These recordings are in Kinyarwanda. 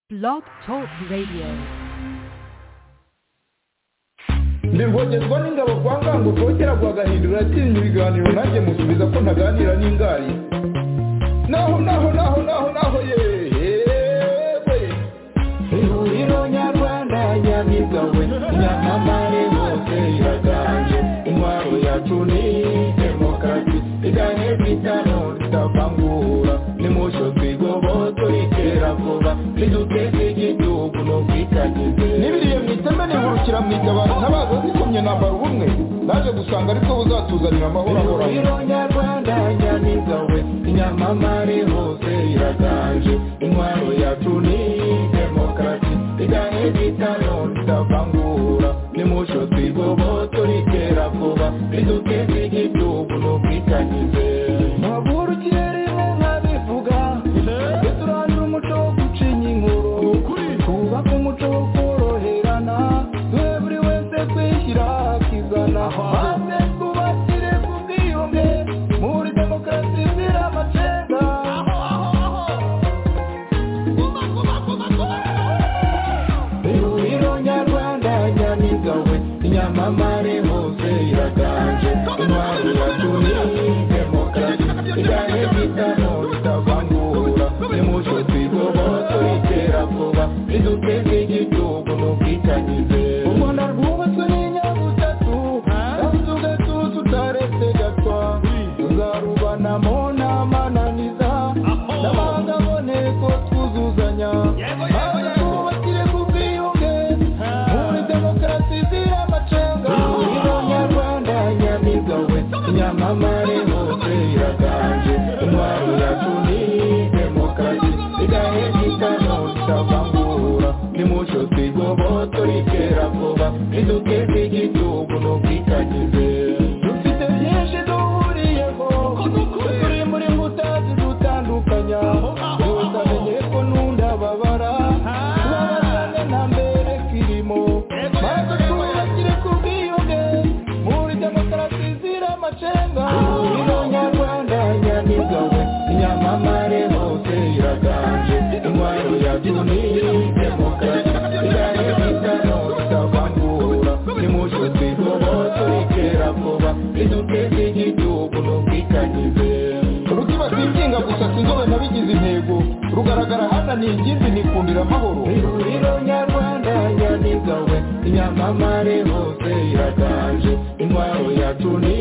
Blog Talk Radio. ndivogezwa n'ingabo kwa ngango rwogera rwagahindura atinya ibiganiro nanjye musubiza ko ntaganira n'ingari naho naho naho naho naho yewe ihuriro nyarwanda nyamigawe nyamamare bose iraganje intwaro yacu ni demokarasi igane bitano ritavangura nimucyo twigoboto ritera vuba riduteze igihugu no kwitagize n'ibiriye mu iteme nihurukira mu itabaro ntabaza zikomye nambara ubumwe naje gusanga ariko buzatuzanira amahoro ahoraho nyarwanda nyamigawe inyamamare hose iraganje intwaro yacu ni demokarasi igane bitano ritavangura nimucyo twigoboto ritera vuba riduteze igihugu no kwitagize ntaburukire rimwe nkabivuga tujye turangira umuco wo gucinya inkuru twubake umuco wo koroherana duhe buri wese kwishyira akizana maze twubakire ku bwiyunge muri demokarasi izira amacenga ihuriro nyarwanda nyamigawe inyamamare hose iraganje intwari yacu ni demokarasi igane bitano bitavangura nimucyo twigoboto itera vuba riduteze igihugu no kwitangize u rwanda rwubatswe n'inyabutatu kandi tugatuza utaretse gatwa tuzarubanamo n'amananiza n'abanga aboneko twuzuzanya maze twubakire ku bwiyunge muri demokarasi izira amacenga ihuriro nyarwanda nyamigawe inyamamare hose iraganje intwaro yacu ni demokarasi igahe gitano itavangura nimucyo twigoboto ritera vuba riduteze igihugu no kwitagize dufite byinshi duhuriyeho turi muri mbuta zidutandukanya utamenye ko nunda babara tubabazane nta mbere kirimo maze twubakire ku bwiyunge muri demokarasi zira amacenga ino nyarwanda nyamigawe inyamamare hose iraganje intwaro yacu ni demokarasi igane bitano itavangura nimucyo twigoboto ritera vuba riduteze igihugu no kwitagize rukiba twinginga gusa sinzobe nabigize intego rugaragara hana ni ingimbi nikundira amahoro ihuriro nyarwanda nyamigawe inyamamare hose iraganje intwaro yacu ni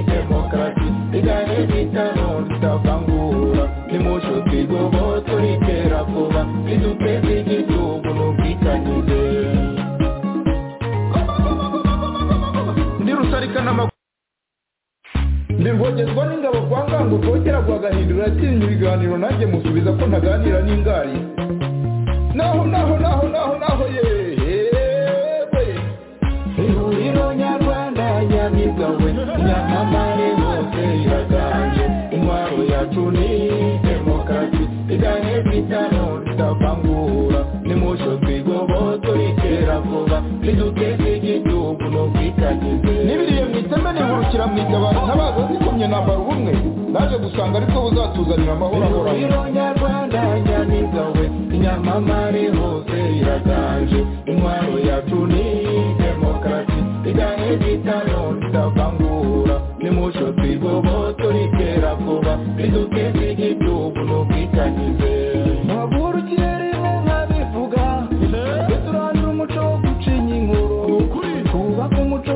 demokarasi igane bitano ritavangura nimucyo twigoboto ritera vuba riduteze igihugu no kwitagize ndi rusarika n'amaguru ndivogezwa n'ingabo kwa ngango rwogera rwagahindura atinya ibiganiro nanjye musubiza ko ntaganira n'ingari naho naho naho naho naho yewe ihuriro nyarwanda nyamigawe nyamamare hose iraganje intwaro yacu ni demokarasi igane bitano ritavangura nimucyo twigoboto ritera vuba riduteze igihugu no kwitagize n'ibiriye mu iteme nihurukira mu itabaro ntabaza zikomye nambara ubumwe naje gusanga ariko buzatuzanira amahoro ahoraho ihuriro nyarwanda nyamigawe inyamamare hose iraganje intwaro yacu ni demokarasi igane bitano ritavangura nimucyo twigoboto ritera vuba riduteze igihugu no kwitagize ntaburukire rimwe nkabivuga tujye turangira umuco wo gucinya inkuru twubake umuco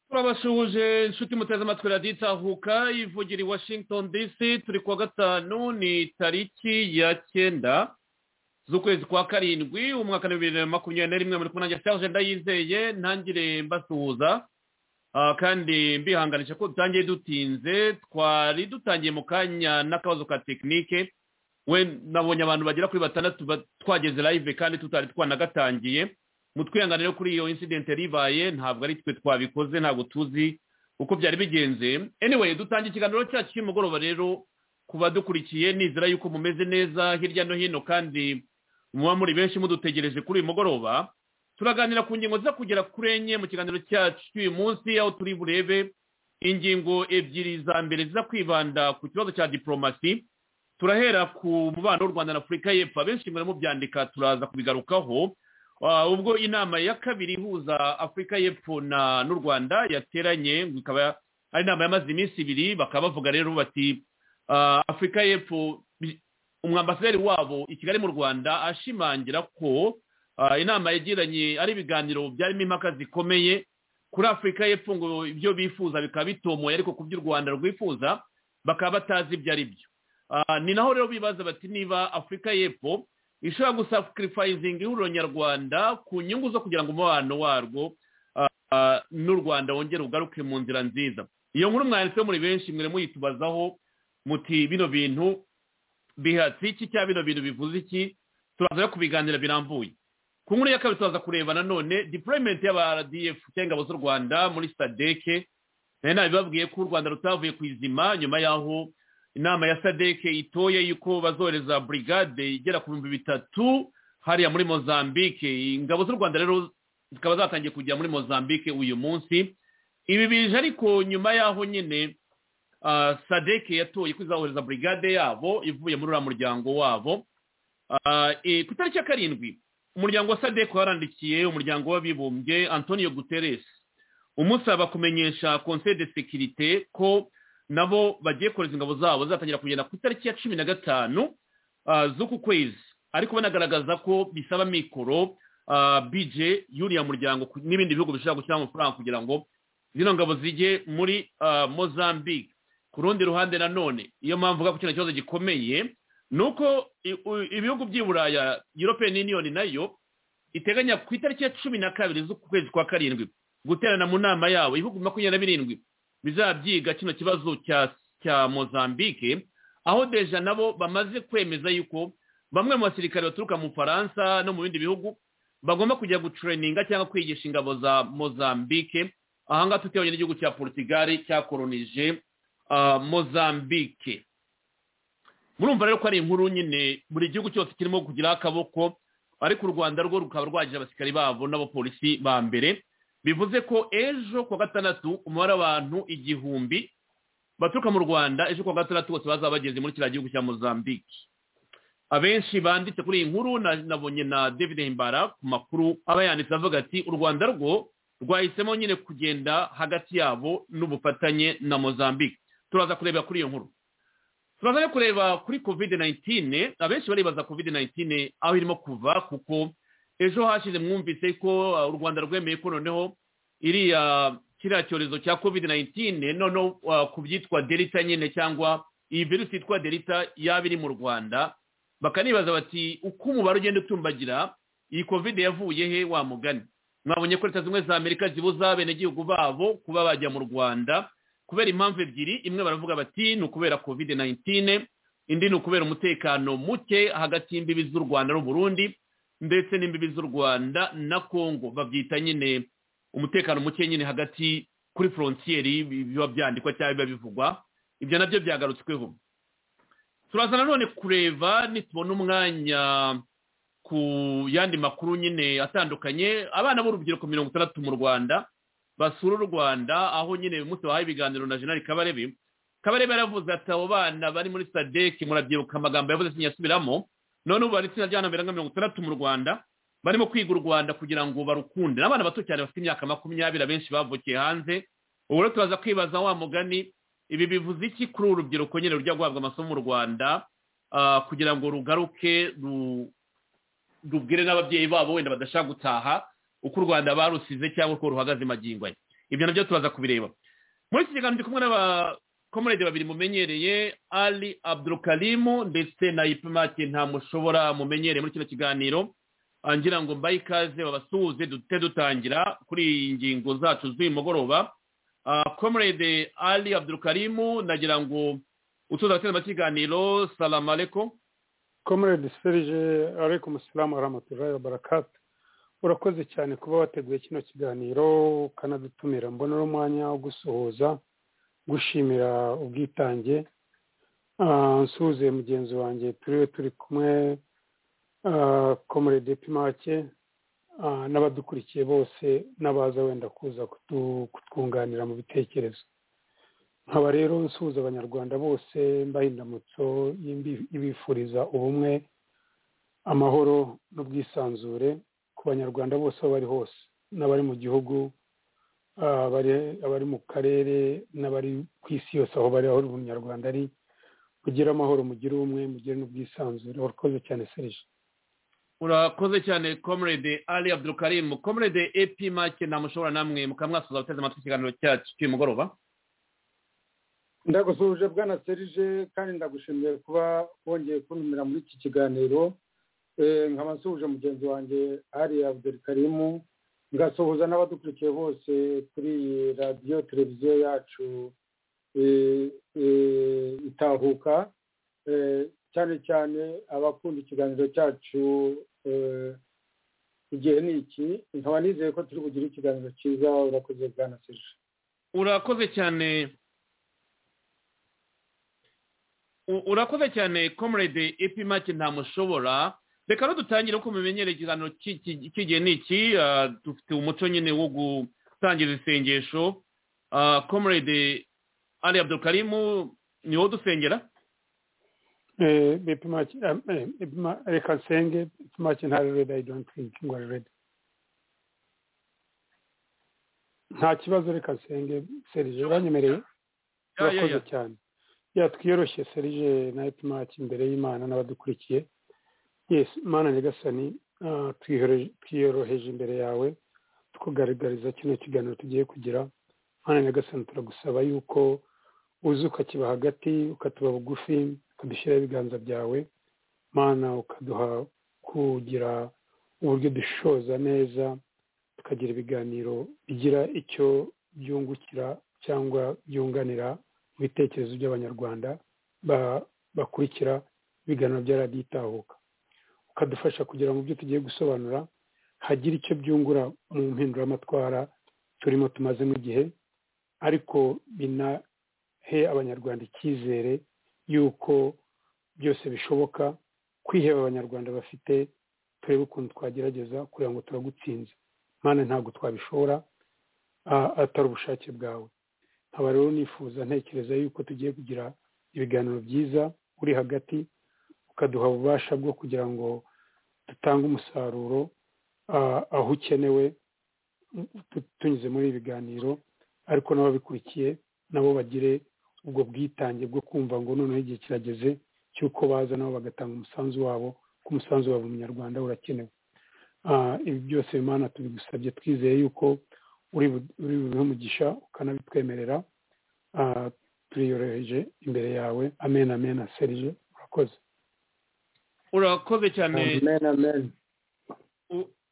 turabasuhuje inshuti muteze amatwi radiyo itahuka ivugira i washington dc turi kuwa gatanu ni tariki ya cyenda z'ukwezi kwa karindwi umwaka wa bibiri na makumyabiri na rimwe muri kumwe nanjye serge ndayizeye ntangire mbasuhuza Ah, kandi mbihanganisha ko dutangiye dutinze twari dutangiye mu kanya n'akabazo ka tekinike we nabonye abantu bagera kuri batandatu ba- twageze live kandi tutari twanagatangiye mutwihanganire kuri iyo incident yari ibaye ntabwo ari twe twabikoze ntabwo tuzi uko byari bigenze anyway dutangiye ikiganiro cyacu cy'umugoroba rero ku badukurikiye nizera yuko mumeze neza hirya no hino kandi muba muri benshi mudutegereje kuri uyu mugoroba turaganira ku ngingo ziza kugera kuri enye mu kiganiro cyacu cy'uyu munsi aho turi burebe ingingo ebyiri za mbere ziza kwibanda ku kibazo cya diporomasi turahera ku mubano w'u rwanda na afurika y'epfo abenshi mubyandika turaza kubigarukaho Ah, ubwo inama ya kabiri ihuza afurika y'epfo na n'u rwanda yateranye ngo ikaba ari inama yamaze iminsi ibiri bakaba bavuga rero bati ah, afurika y'epfo bi- umwambasaderi wabo i kigali mu rwanda ashimangira ko ah, inama yagiranye ari ibiganiro byarimo impaka zikomeye kuri afurika y'epfo ngo ibyo bifuza bikaba bitomoye ariko ku by'u rwanda rwifuza bakaba batazi ibyo ari byo Ah, ni naho rero bibaza bati niba afurika y'epfo ishobora gusakirifayizinga ihuriro nyarwanda ku nyungu zo kugira ngo umubano warwo ah, n'u rwanda wongere ugaruke mu nzira nziza iyo nkuru mwanditseho muri benshi mwere muyitubazaho muti bino bintu bihatse iki cyangwa bino bintu bivuze iki turaza rero kubiganira birambuye ku nkuru ya kabiri turaza kureba nanone deployment y'aba rdf cyangwa ingabo z'u rwanda muri sadeke nari nabibabwiye ko u rwanda rutavuye ku izima nyuma y'aho inama ya sadeke itoye yuko bazohereza brigade igera ku bihumbi bitatu hariya muri mozambique ingabo z'u rwanda rero zikaba zatangiye kujya muri mozambique uyu munsi ibi bije ariko nyuma y'aho nyine ah, sadeke yatoye ko izahohereza brigade yabo ivuye muri uriya muryango wabo Ah, eh, ku itariki ya karindwi umuryango wa sadeke warandikiye umuryango w'abibumbye antonio guterres umusaba kumenyesha conseil de sécurité ko nabo bagiye kohereza ingabo zabo zizatangira kugenda ku itariki ya cumi na gatanu ah, z'uku kwezi ariko banagaragaza ko bisaba mikoro ah, bije y'uriya muryango ku- n'ibindi bihugu bishobora gushyiramo amafaranga kugira ngo zino ngabo zijye muri ah, mozambique ku rundi ruhande nanone iyo mpamvu uvuga ko kino kibazo gikomeye ni uko i- u- ibihugu by'i buraya european union nayo iteganya ku itariki ya cumi na kabiri z'uku kwezi kwa karindwi guterana mu nama yabo ibihugu makumyabiri na birindwi bizabyiga kino kibazo cya cya mozambique aho deja nabo bamaze kwemeza yuko bamwe mu basirikare baturuka mu faransa no mu bindi bihugu bagomba kujya gutureninga cyangwa kwigisha ingabo za mozambique ahangaha tutibonye n'igihugu cya portugal cyakoronije ah, mozambique murumva rero ko ari inkuru nyine buri gihugu cyose kirimo kugira akaboko ariko u rwanda rwo rukaba rwagira abasirikari babo n'abapolisi ba mbere bivuze ko ejo kuwa gatandatu umubare w'abantu igihumbi baturuka mu rwanda ejo kuwa gatandatu bose bazaba bageze muri kiriya gihugu cya mozambique abenshi banditse kuri iyi nkuru na- nabonye na david himbara ku makuru aba yanditse avuga ati u rwanda rwo rwahisemo nyine kugenda hagati yabo n'ubufatanye na mozambique turaza kurebera kuri iyo nkuru turaza no kureba kuri covid 19 abenshi baribaza covid 19 aho irimo kuva kuko ejo hashize mwumvise ko uh, u rwanda rwemeye ko noneho iriya kiriya cyorezo cya covid 19 noneho uh, ku byitwa delita nyine cyangwa iyi virusi yitwa delita yaba iri mu rwanda bakanibaza bati uko umubare ugenda utumbagira iyi covid yavuye he wa mugani mwabonye ko leta zimwe za amerika zibuza abenegihugu babo kuba bajya mu rwanda kubera impamvu ebyiri imwe baravuga bati ni ukubera covid 19 indi ni ukubera umutekano muke hagati y'imbibi z'u rwanda n'uburundi ndetse n'imbibi z'u rwanda na congo babyita nyine umutekano muke nyine hagati kuri frontieri bi- biba byandikwa cyangwa biba bivugwa ibyo nabyo byagarutsweho turaza nanone kureba nitubona umwanya ku yandi makuru nyine atandukanye abana b'urubyiruko mirongo itandatu mu rwanda basura u rwanda aho nyine uyu munsi bahaye ibiganiro na jenali kabarebe kabarebe yaravuze ati abo bana bari muri sadeki murabyibuka amagambo yavuze sinyasubiramo none ubu bari itsinda ry'abana birenga mirongo itandatu mu rwanda barimo kwiga u rwanda kugira ngo barukunde n'abana bato cyane bafite imyaka makumyabiri abenshi bavukiye hanze ubu rero turaza kwibaza wa mugani ibi bivuze iki kuri uru rubyiruko nyine rujya guhabwa amasomo mu rwanda ah, kugira ngo rugaruke ru- rubwire n'ababyeyi babo wenda badashaka gutaha uko u rwanda barusize cyangwa uko ruhagaze magingo aya ibyo nabyo turaza kubireba muri iki kiganiro ndi kumwe n'abakomurede babiri mumenyereye ali abdurukarimu ndetse na ipimake nta mushobora mumenyereye muri kino kiganiro Ah, ngira ngo mbaye ikaze babasuhuze duhite dutangira kuri iyi ngingo zacu z'uyu mugoroba Ah, comrade ali abdurukarimu nagira ngo utuza abateze amakiganiro salamu alaikum comrade serge aleikum salamu warahmatullahi wabarakatu urakoze cyane kuba wateguye kino kiganiro ukanadutumira mbona ari umwanya wo gusuhuza gushimira ubwitange Ah, nsuhuze mugenzi wanjye turiwe turi kumwe ah, comrade pimake ah, n'abadukurikiye bose n'abaza wenda kuza kutu- kutwunganira mu bitekerezo nkaba rero nsuhuza abanyarwanda bose mbaha indamutso ibifuriza ubumwe amahoro n'ubwisanzure ku banyarwanda bose aho bari hose n'abari mu gihugu abari mu karere n'abari ku isi yose aho bari aho umunyarwanda ari mugire amahoro mugire ubumwe mugire n'ubwisanzure urakoze cyane serije urakoze cyane comrade ali abdulkarim comrade epi make ntamushobora namwe mukamwasuza abateze amatwi ikiganiro cyacu cy'uyu mugoroba ndagusuhuje bwana serije kandi ndagushimiye kuba wongeye kuntumira muri iki kiganiro nkaba nsuhuje mugenzi wanjye ari abdurikarimu ngasuhuza n'abadukurikiye bose kuri iyi radiyo televiziyo yacu itahuka cyane cyane abakunda ikiganiro cyacu igihe ni iki nkaba nizeye ko turi bugire ikiganiro cyiza urakoze bwana serije urakoze cyane urakoze cyane comrade epimake ntamushobora reka no dutangire uko mumenyera ikiganiro cy'igihe ni iki dufite umuco nyine wo gutangira isengesho comrade ali abdukarimu ni wowe dusengera reka nsenge epimake ntari redi ayi donti tinki ngo ari redi nta kibazo reka nsenge serije uranyemereye urakoze cyane yatwiyoroshye serije na epimaki imbere y'imana n'abadukurikiye yesi imana nyagasani twiyoroheje imbere yawe tukugaragariza kino kiganiro tugiye kugira imana nyagasani turagusaba yuko uzi ukakiba hagati ukatuba bugufi ukadushyiraho ibiganza byawe mana ukaduha kugira uburyo dushoza neza tukagira ibiganiro bigira icyo byungukira cyangwa byunganira ibitekerezo by'abanyarwanda bakurikira ibiganiro bya radiyo itahuka ukadufasha kugira ngo ibyo tugiye gusobanura hagire icyo byungura mu mpinduramatwara turimo tumazemo igihe ariko binahe abanyarwanda icyizere y'uko byose bishoboka kwiheba abanyarwanda bafite turebe ukuntu twagerageza kugira ngo turagutsinze mwana ntabwo twabishobora atari ubushake bwawe nkaba rero nifuza ntekereza yuko tugiye kugira ibiganiro byiza uri hagati ukaduha ububasha bwo kugira ngo dutange umusaruro aho ukenewe tunyuze muri ibi biganiro ariko n'ababikurikiye nabo bagire ubwo bwitange bwo kumva ngo noneho igihe kirageze cy'uko baza nabo bagatanga umusanzu wabo ko umusanzu wabo munyarwanda urakenewe ibi byose Imana tubigusabye twizeye yuko uri bubimugisha ukanabitwemerera turiyoroheje imbere yawe amen amen serije urakoze urakoze cyane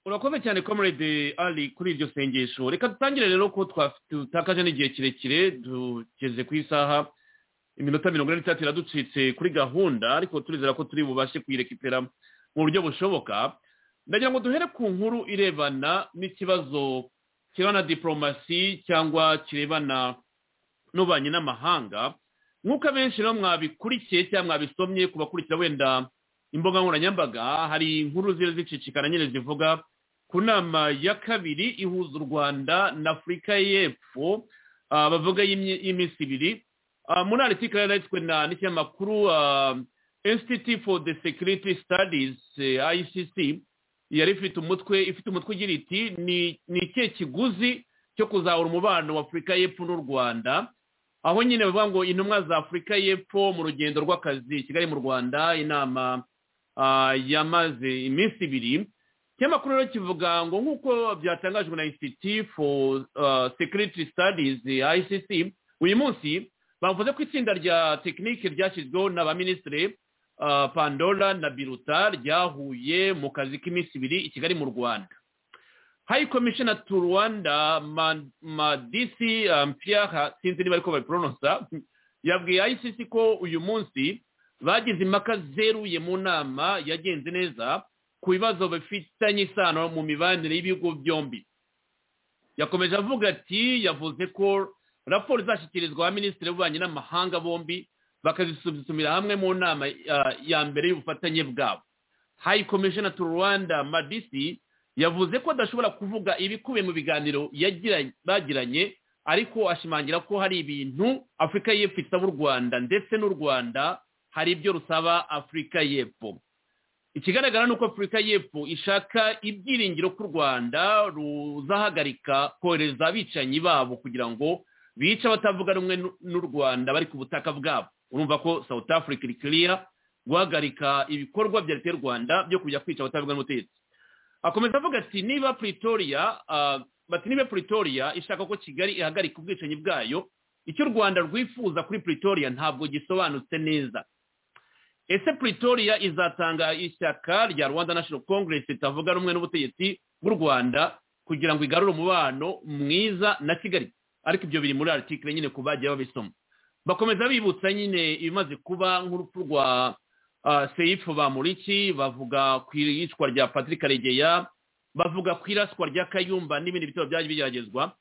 urakoze cyane comrade ali kuri iryo sengesho reka dutangire rero ko dutakaje n'igihe kirekire tugeze ku isaha iminota mirongo ine n'itatu iraducitse kuri gahunda ariko turizera ko turi bubashe kuyirekipera mu buryo bushoboka ndagira ngo duhere ku nkuru irebana n'ikibazo kirebana na diporomasi cyangwa kirebana n'ububanyi n'amahanga nk'uko abenshi rero mwabikurikiye cyangwa mwabisomye ku bakurikira wenda imbuga nkoranyambaga hari inkuru ziri zicicikana nyine zivuga ku nama ya kabiri ihuza u rwanda na afurika y'epfo bavuga y'iminsi ibiri muri aritikari yanditswe na n'ikinyamakuru institute for the security studies icc yari ifite umutwe ifite umutwe ugira iti ni ikihe kiguzi cyo kuzahura umubano wa afurika y'epfo n'u rwanda aho nyine bavuga ngo intumwa za afurika y'epfo mu rugendo rw'akazi kigali mu rwanda inama yamaze iminsi ibiri ikinyamakuru rero kivuga ngo nk'uko byatangajwe na institute for security studies icc uyu munsi bavuze ko itsinda rya tekinike ryashyizweho na ba minisitiri pandora na biruta ryahuye mu kazi k'iminsi ibiri i kigali mu rwanda hayi komishina tu rwanda madisi mpiyaha sinzi niba ariko babiporonosa yabwiye ayisisi ko uyu munsi bagize impaka zeruye mu nama yagenze neza ku bibazo bifitanye isano mu mibanire y'ibihugu byombi yakomeje avuga ati yavuze ko raporo izashyikirizwa ba minisitiri w'ububanyi n'amahanga bombi bakazisubira hamwe mu nama ya mbere y'ubufatanye bwabo hayi komishina tu rwanda madisi yavuze ko adashobora kuvuga ibikubiye mu biganiro bagiranye ariko ashimangira ko hari ibintu afurika y'epfo isaba u rwanda ndetse n'u rwanda hari ibyo rusaba afurika y'epfo ikigaragara ni uko afurika y'epfo ishaka ibyiringiro ko u rwanda ruzahagarika kohereza abicanyi babo kugira ngo bice abatavuga rumwe n'u rwanda bari ku butaka bwabo urumva ko south africa iri kiriya guhagarika ibikorwa bya leta y'u rwanda byo kujya kwica abatavuga n'ubutegetsi akomeza avuga ati niba pretoria bati niba pretoria ishaka ko kigali ihagarika ubwicanyi bwayo icyo u rwanda rwifuza kuri pretoria ntabwo gisobanutse neza ese pretoria izatanga ishyaka rya rwanda national congress ritavuga rumwe n'ubutegetsi bw'u rwanda kugira ngo igarure umubano mwiza na kigali ariko ibyo biri muri article nyine ku bagiye babisoma bakomeza bibutsa nyine ibimaze kuba nk'urupfu rwa uh, seifu bamuriki bavuga ku iyicwa rya patrick karegeya bavuga ku iraswa rya kayumba n'ibindi bitabo byaje bigeragezwa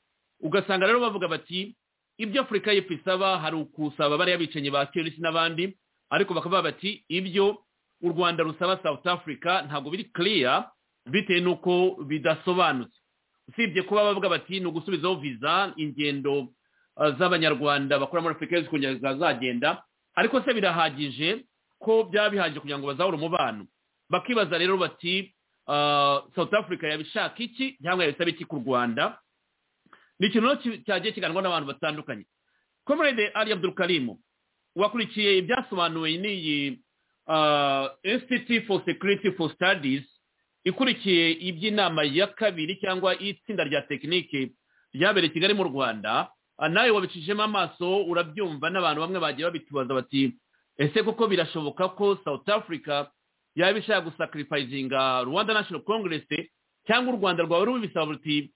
ugasanga rero bavuga bati ibyo afurika y'epfo isaba hari ukusaba bariya bicanyi ba kerisi n'abandi ariko bakavuga bati ibyo u rwanda rusaba south africa ntabwo biri clear bitewe n'uko bidasobanutse usibye kuba bavuga bati ni ugusubizaho viza ingendo uh, z'abanyarwanda bakora muri afurika y'epfo kugira ngo zazagenda ariko se birahagije ko byaba bihagije kugira ngo bazahore umubano bakibaza rero bati south africa yabishaka iki cyangwa yabisaba iki ku rwanda ni ikintu cyagiye kiganwa n'abantu batandukanye comrade ali abdurukarimu wakurikiye ibyasobanuwe n'iyi institute for security for studies ikurikiye iby'inama ya kabiri cyangwa itsinda rya tekinike ryabereye kigali mu rwanda nawe wabicishijemo amaso urabyumva n'abantu bamwe bagiye babitubaza bati ese koko birashoboka ko south africa yaba ishaka gusakirifayizinga rwanda national congress cyangwa u rwanda rwawe rubisaba ruti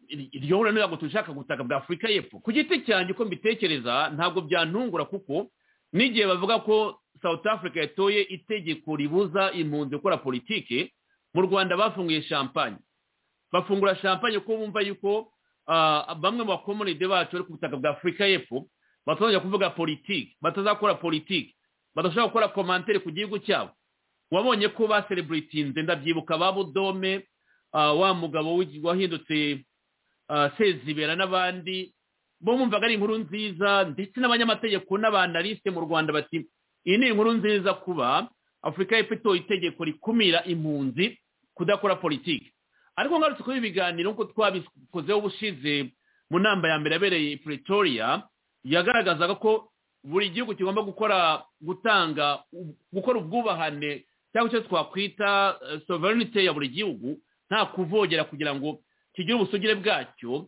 iryo huriro ntabwo dushaka gutaka bwa afurika y'epfo ku giti cyanjye uko mbitekereza ntabwo byantungura kuko n'igihe bavuga ko south africa yatoye itegeko ribuza impunzi gukora politike mu rwanda bafunguye champagne bafungura champagne kuko bumva yuko bamwe mu bakomunide bacu bari ku butaka bwa afurika y'epfo batazajya kuvuga politiki batazakora politiki badashobora gukora komantere ku gihugu cyabo wabonye ko basereburitinze ndabyibuka ba budome wa mugabo wahindutse sezibera n'abandi bo bumvaga ari inkuru nziza ndetse n'abanyamategeko n'abanalisite mu rwanda bati iyi ni inkuru nziza kuba afurika y'epfo itoye itegeko rikumira impunzi kudakora politiki ariko ngarutse kuri ibiganiro nk'uko twabikozeho ubushize mu nama ya mbere yabereye pretoria yagaragazaga ko buri gihugu kigomba gukora gutanga gukora ubwubahane cyangwa icyo twakwita sovereignty ya buri gihugu nta kuvogera kugira ngo kigire ubusugire bwacyo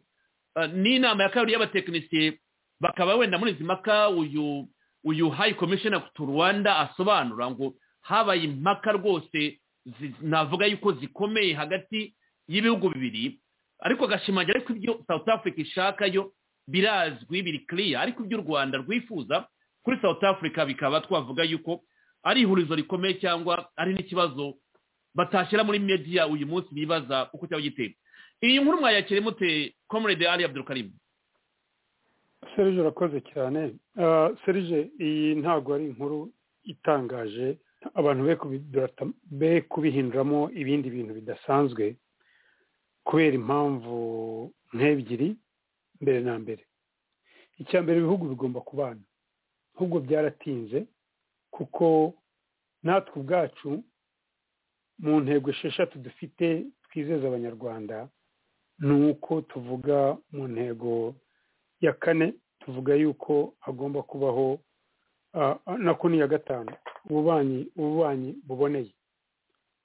n'inama ya kabiri y'abatekinisiye bakaba wenda muri izi mpaka uyu uyu hayi komisheni tu rwanda asobanura ngo habaye impaka rwose navuga yuko zikomeye hagati y'ibihugu bibiri ariko agashimangira ariko ibyo south africa ishaka yo birazwi biri kiriya ariko iby'u rwanda rwifuza kuri south africa bikaba twavuga yuko ari ihurizo rikomeye cyangwa ari n'ikibazo batashyira muri media uyu munsi bibaza uko cyaba giteye iyi nkuru mwayakire mute comrade ali abdurukarimu serije urakoze cyane serije iyi ntabwo ari inkuru itangaje abantu be kubihinduramo ibindi bintu bidasanzwe kubera impamvu nk'ebyiri mbere na mbere icya mbere ibihugu bigomba kubana ahubwo byaratinze kuko natwe ubwacu mu ntego esheshatu dufite twizeza abanyarwanda ni uko tuvuga mu ntego ya kane tuvuga yuko hagomba kubaho nako ni iya gatanu ububanyi ububanyi buboneye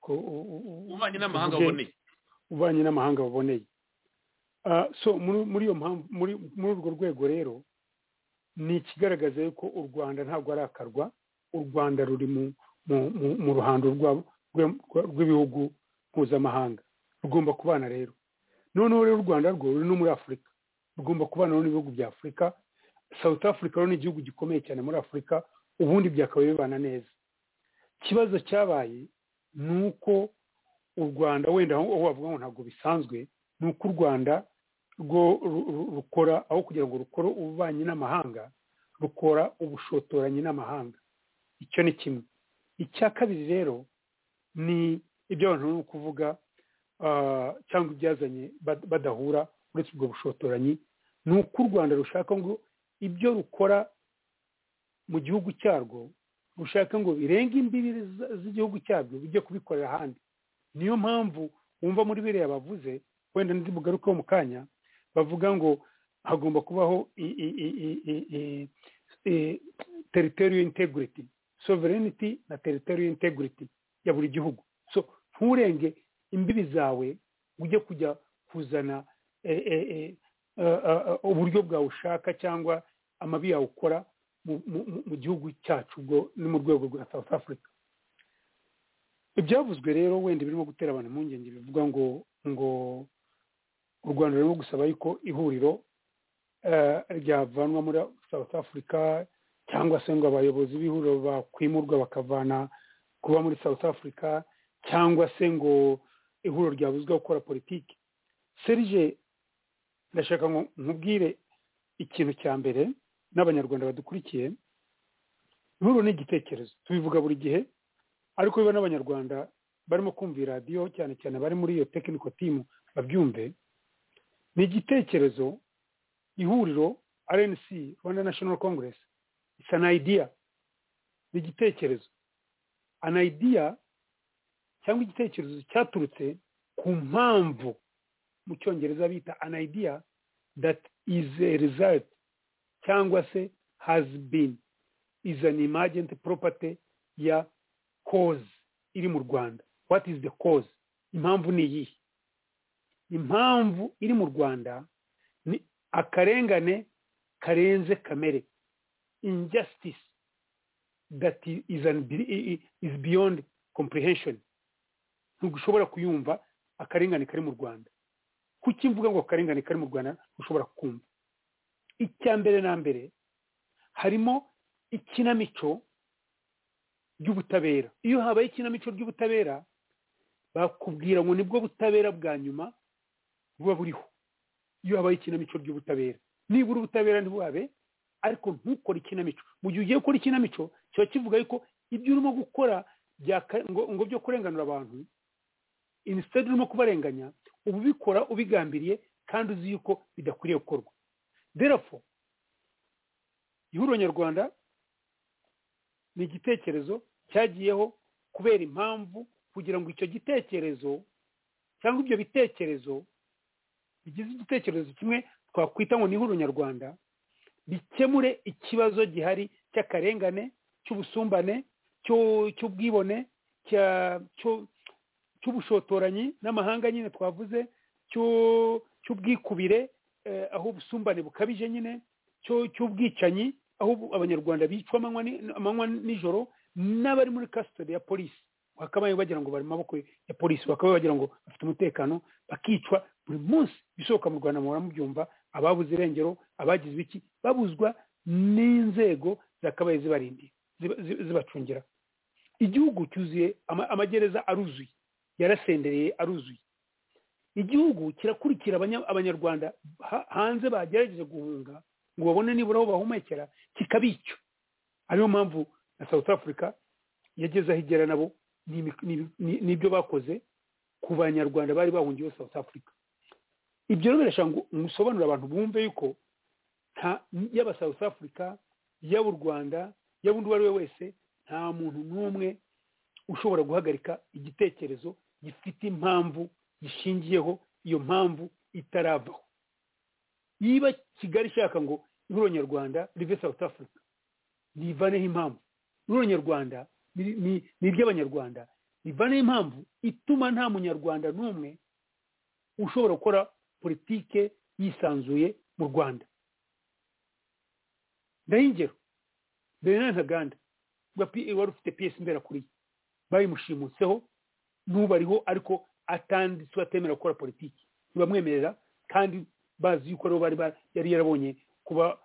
ububanyi n'amahanga buboneye ububanyi n'amahanga buboneye so muri iyo mpamvu muri urwo rwego rero ni ikigaragaza yuko u rwanda ntabwo arakarwa u rwanda ruri mu ruhando rw'ibihugu mpuzamahanga rugomba kubana rero noneho rero u rwanda rwo ruri no muri afurika rugomba kubana n'ibihugu bya afurika south africa rero ni igihugu gikomeye cyane muri afurika ubundi byakabaye bibana neza ikibazo cyabaye ni uko u rwanda wenda aho wavuga ngo ntabwo bisanzwe ni uko u rwanda rwo rukora aho kugira ngo rukore ububanyi n'amahanga rukora ubushotoranyi n'amahanga icyo ni kimwe icya kabiri rero ni ibyo abantu bari kuvuga cyangwa ibyazanye badahura uretse ubwo bushotoranyi ni uko u rwanda rushaka ngo ibyo rukora mu gihugu cyarwo rushaka ngo birenge imbibi z'igihugu cyarwo bijye kubikorera ahandi niyo mpamvu wumva muri biriya bavuze wenda bugarukeho mu kanya bavuga ngo hagomba kubaho teritoriyo integrity sovereignty na teritoriyo integrity ya buri gihugu so nturenge imbibi zawe ujye kujya kuzana uburyo bwawe ushaka cyangwa amabi yawe ukora mu gihugu cyacu ubwo ni mu rwego rwa south africa ibyavuzwe rero wenda birimo gutera abantu impungenge bivuga ngo ngo u rwanda rurimo gusaba yuko ihuriro ryavanwa muri south africa cyangwa se ngo abayobozi b'ihuriro bakwimurwa bakavana kuba muri south africa cyangwa se ngo ihuriro ryabuzwa gukora politiki serije ndashaka ngo nkubwire ikintu cya mbere n'abanyarwanda badukurikiye ihuriro ni igitekerezo tubivuga buri gihe ariko biba n'abanyarwanda barimo kumva iyi radiyo cyane cyane bari muri iyo tekiniko timu babyumve ni igitekerezo ihuriro rnc rwanda national congress isa an idea ni igitekerezo an idea cyangwa igitekerezo cyaturutse ku mpamvu mu cyongereza bita an idea that is a result cyangwa se has been is an emergent property ya cause iri mu rwanda what is the cause impamvu ni iyihe impamvu iri mu rwanda ni akarengane karenze kamere injustice that is, an, is beyond comprehension ntugushobora kuyumva akarengane kari mu rwanda kuki mvuga ngo akarengane kari mu rwanda ushobora kumva icya mbere na mbere harimo ikinamico ry'ubutabera iyo habaye ikinamico ry'ubutabera bakubwira ngo nibwo butabera bwa nyuma buba buriho iyo habaye ikinamico ry'ubutabera nibura ubutabera ntibuhabe ariko ntukore ikinamico mu gihe ugiye gukora ikinamico kiba kivuga yuko ibyo urimo gukora ngo byo kurenganura abantu inisitade urimo kubarenganya uba ubikora ubigambiriye kandi uzi yuko bidakwiriye gukorwa derafo ihuriro nyarwanda ni igitekerezo cyagiyeho kubera impamvu kugira ngo icyo gitekerezo cyangwa ibyo bitekerezo bigize igitekerezo kimwe twakwita ngo ni ihuriro nyarwanda bikemure ikibazo gihari cy'akarengane cy'ubusumbane cy'ubwibone cy'ubushotoranyi n'amahanga nyine twavuze cy'ubwikubire aho ubusumbane bukabije nyine cy'ubwicanyi aho abanyarwanda bicwa amanywa nijoro n'abari muri kasitode ya polisi bakabaye bagira ngo bari mu maboko ya polisi bakabaye bagira ngo bafite umutekano bakicwa buri munsi bisohoka mu rwanda muhora mubyumva ababuze irengero abagize iki babuzwa n'inzego zakabaye zibarindiye zibacungira igihugu cyuzuye amagereza aruzuye yarasendereye aruzuye igihugu kirakurikira abanyarwanda hanze bagerageje guhunga ngo babone nibura aho bahumekera kikabica ariyo mpamvu na south africa yageze aho igera nabo n'ibyo bakoze ku banyarwanda bari bahungiye south africa ibyo rero birashaka ngo musobanurire abantu bumve yuko yaba south africa yaba u rwanda yaba undi uwo ari we wese nta muntu n'umwe ushobora guhagarika igitekerezo gifite impamvu gishingiyeho iyo mpamvu itaravaho niba kigali ishaka ngo ihuriro nyarwanda rive south africa ntivaneho impamvu ihuriro nyarwanda ni iry'abanyarwanda rivaneho impamvu ituma nta munyarwanda n'umwe ushobora gukora politike yisanzuye mu rwanda ndahingero mbere na ntaganda wari ufite piyesi mberakuriye bayimushimutseho n'ubu ariho ariko atanditse atemera gukora politiki ntibamwemerera kandi bazi yuko aribo bari yari yarabonye kuba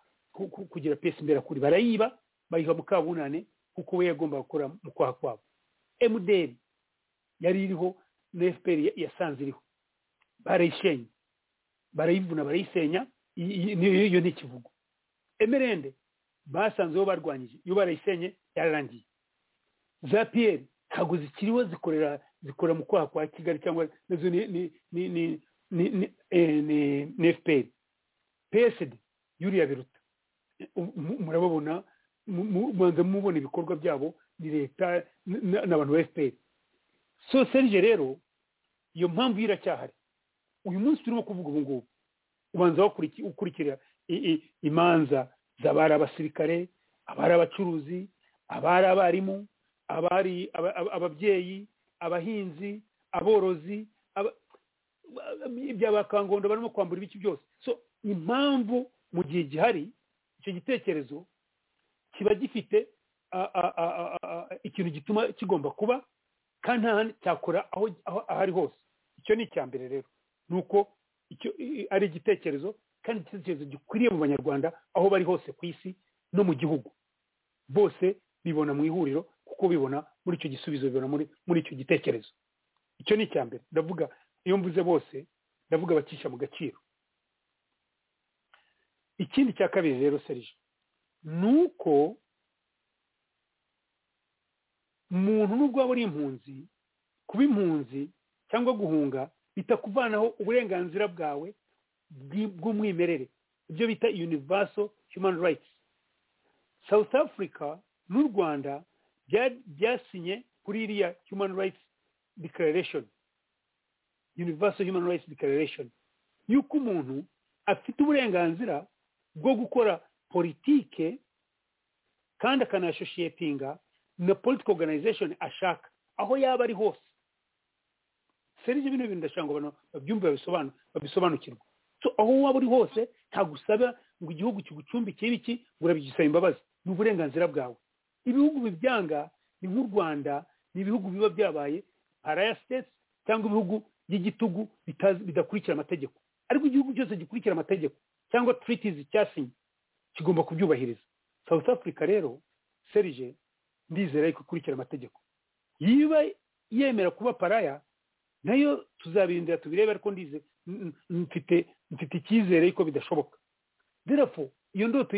kugira piyesi mberakuri barayiba bayiha mukabunane kuko we yagomba gukora mu kwaha kwabo emuderi yari iriho na efuperi yasanze iriho barayishenye barayivuna barayisenya iyo ntikivugo emerende basanzeho barwanyije iyo barayisenye yararangiye za piyeri ntabwo zikiriho zikorera zikora mu kwaha kwa kigali cyangwa nazo ni fpr pesidi yuriya biruta murababona mubanza mubona ibikorwa byabo ni leta n'abantu ba efuperi so serije rero iyo mpamvu ye iracyahari uyu munsi turimo kuvuga ubu ngubu ubanza ukurikira imanza z'abari abasirikare abari abacuruzi abari abarimu abari ababyeyi abahinzi aborozi by'abakangondo barimo kwambura ibice byose so impamvu mu gihe gihari icyo gitekerezo kiba gifite ikintu gituma kigomba kuba kandi nta cyakora aho ahari hose icyo ni icya mbere rero ni uko ari igitekerezo kandi igitekerezo gikwiriye mu banyarwanda aho bari hose ku isi no mu gihugu bose bibona mu ihuriro kuko bibona muri icyo gisubizo bibona muri icyo gitekerezo icyo ni icya mbere ndavuga iyo mvuze bose ndavuga abacisha mu gaciro ikindi cya kabiri rero serije ni uko umuntu nubwo waba uri impunzi kuba impunzi cyangwa guhunga bitakuvanaho uburenganzira bwawe bw'umwimerere ibyo bita universal human rights south africa n'u rwanda byasinye kuri iriya human rights declaration universal human rights declaration y'uko umuntu afite uburenganzira bwo gukora politike kandi akanasoshiyetinga na political organization ashaka aho yaba ari hose serije bino bintu ndashaka ngo abantu babyumve babisobanukirwe so aho waba uri hose ntagusaba ngo igihugu kigucumbike ibiki ngo urabigisaba imbabazi ni uburenganzira bwawe ibihugu bibyanga ni nk'u rwanda ni ibihugu biba byabaye paraya sitesi cyangwa ibihugu by'igitugu bidakurikira amategeko ariko igihugu cyose gikurikira amategeko cyangwa turitizi cyasinye kigomba kubyubahiriza south africa rero serije ndizera yuko ikurikira amategeko yiba yemera kuba paraya nayo tuzabirindira tubirebe ariko ndize mfite mfite icyizere yuko bidashoboka derafo iyo ndoto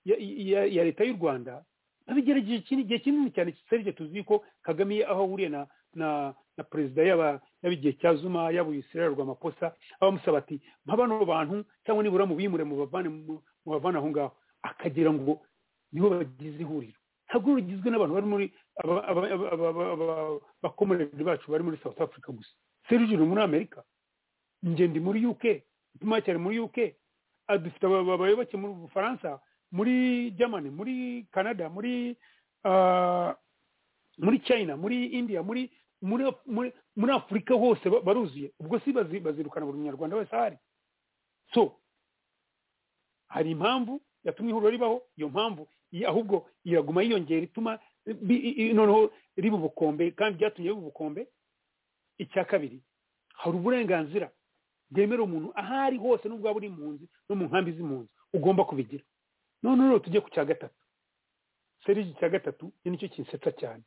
ya leta y'u rwanda babigerageje igihe kinini cyane serije tuzi ko kagame aho ahuriye na na perezida yaba igihe cya zuma yaba uyisirera rw'amaposa abamusaba ati nka bano bantu cyangwa nibura mubimure mu bavana aho ngaho akagira ngo nibo bagize ihuriro ntabwo rugizwe n'abantu bari muri abakomerere bacu bari muri south africa gusa serije uri muri amerika ingendo muri uk ituma cyane muri uk dufite abayoboke mu bufaransa muri germany muri canada muri muri china muri india muri muri afurika hose baruzuye ubwo si bazirukana buri munyarwanda wese ahari so hari impamvu yatumye ihuriro ribaho iyo mpamvu ahubwo iraguma yiyongera ituma noneho riba ubukombe kandi ryatumye riba ubukombe icya kabiri hari uburenganzira bwemera umuntu aho ari hose n'ubwo waba uri impunzi no mu nkambi z'impunzi ugomba kubigira noneho rero tujye ku cya gatatu serije icya gatatu nicyo kinsetsa cyane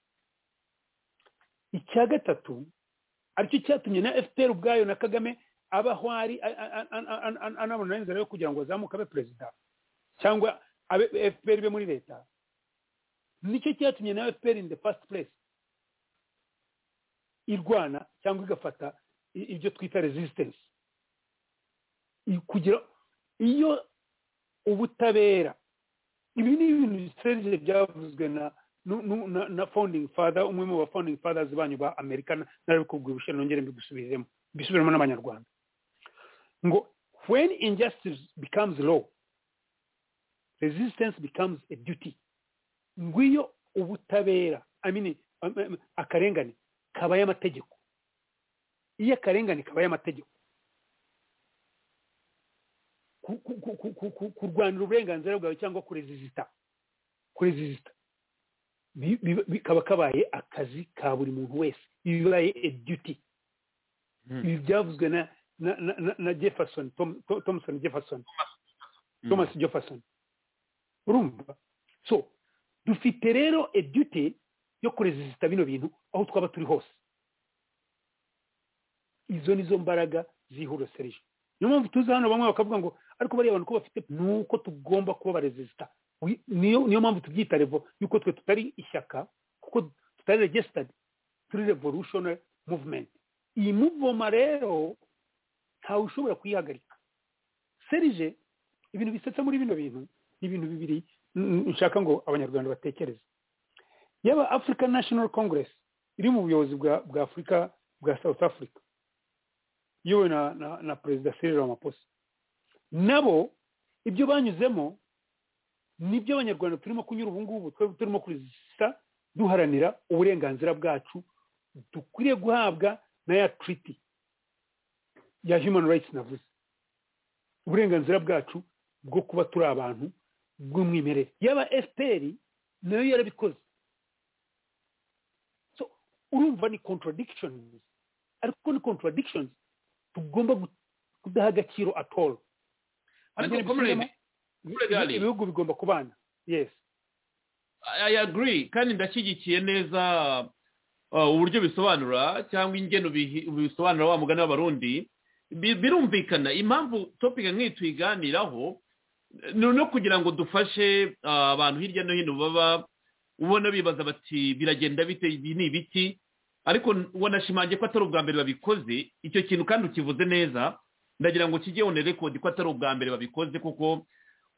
icya gatatu aricyo cyatumye na fpr ubwayo na kagame abaho ari anabona inzira yo kugira ngo azamuke abe perezida cyangwa abe fpr ibe muri leta nicyo cyatumye na fpr in the first place irwana cyangwa igafata ibyo twita resistance kugira iyo ubutabera ibi ni ibintu biserije byavuzwe na na founding father umwe mu ba founding fathers banyu ba amerika nari kubwira ubushyira nongere mbigusubiremo mbisubiremo n'abanyarwanda ngo when injustice becomes law resistance becomes a duty ngo iyo ubutabera I mean, akarengane kabaye amategeko iyo akarengane kabaye amategeko kurwanira uburenganzira bwawe cyangwa kurezizita kurezizita bikaba kabaye akazi ka buri muntu wese bibaye eduti ibi byavuzwe na na jefferson thompson jefferson thomas jefferson urumva so dufite rero eduti yo kurezisita bino bintu aho twaba turi hose izo nizo mbaraga zihuro serije niyo mpamvu tuzi hano bamwe bakavuga ngo ariko bariya abantu ko bafite ni uko tugomba kuba barezisita niyo mpamvu tubyita revo yuko twe tutari ishyaka kuko tutari regisitadi turi revolutionary movement iyi muvoma rero ntawe ushobora kuyihagarika serije ibintu bisetsa muri bino bintu ni ibintu bibiri n- nshaka ngo abanyarwanda batekereze yaba african national congress iri mu buyobozi bwa bwa afurika bwa south africa iyobowe na na, na perezida cyril ramaphosa nabo ibyo banyuzemo nibyo abanyarwanda turimo kunyura ubu ngubu twebwe turimo kurisa duharanira uburenganzira bwacu dukwiriye guhabwa na ya treaty ya human rights navuze uburenganzira bwacu bwo kuba turi abantu bw'umwimerere yaba fpr nayo yarabikoze so urumva ni contradictions ariko ni contradictions tugomba gu- kudaha agaciro at all ariko Abagera comrade bishyiramo- comrade Ali. ibihugu bigomba kubana yes I agree kandi ndashyigikiye neza uh, uburyo bisobanura cyangwa ingeno bihi- bisobanura wa mugani w'abarundi Bi- birumvikana impamvu topika nk'iyi tuyiganiraho ni no kugira ngo dufashe uh, abantu hirya no hino baba ubona bibaza bati biragenda bite ibi ni ibiki ariko n- wanashimangiye ko atari ubwa mbere babikoze icyo kintu kandi ukivuze neza ndagira ngo kijye on record ko atari ubwa mbere babikoze kuko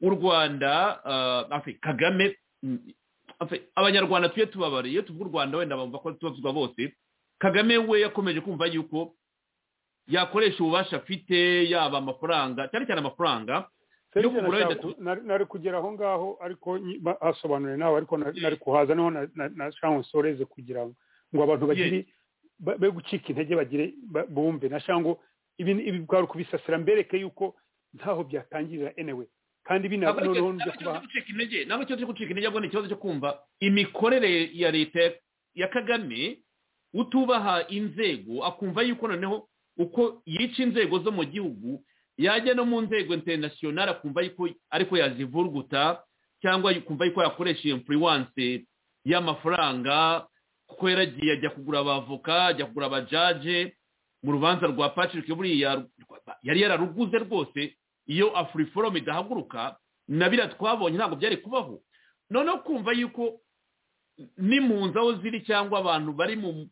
u rwanda uh, afe, kagame mm, Afe- abanyarwanda tujye tubabara iyo tuvuga u rwanda wenda bumva ko tubavuzwa bose kagame we yakomeje kumva yuko yakoresha ububasha afite yaba amafaranga cyane cyane amafaranga yo Serge kugura wenda nashaka- nari nari kugera aho ngaho ariko asobanuriye nawe ariko na- nari kuhaza niho na- na- nashaka ngo nsoreze kugira ngo ngo abantu bagire ba- be gucika intege bagire ba- bumve nashaka ngo ibi ibi bwari kubisasira mbereke yuko ntaho byatangirira anyway kandi bina ntabwo ari noneho ikibazo- nujya ntabwo ari ikibazo kubaha cyo gucika intege ntabwo ikibazo cyo gucika intege ahubwo ni ikibazo cyo kumva imikorere ya leta ya- ya kagame utubaha inzego akumva yuko noneho uko yica inzego zo mu gihugu yajya no mu nzego interinasiyonari akumva yuko ariko yazivurguta cyangwa akumva yuko yakoresha iyo influence y'amafaranga kuko yaragiye ajya kugura abavoka ajya kugura abajaje mu rubanza rwa patrick buriya yari yararuguze rwose iyo afuriforomu idahaguruka na biriya twabonye ntabwo byari kubaho noneho kumva yuko n'impunzi aho ziri cyangwa abantu bari mu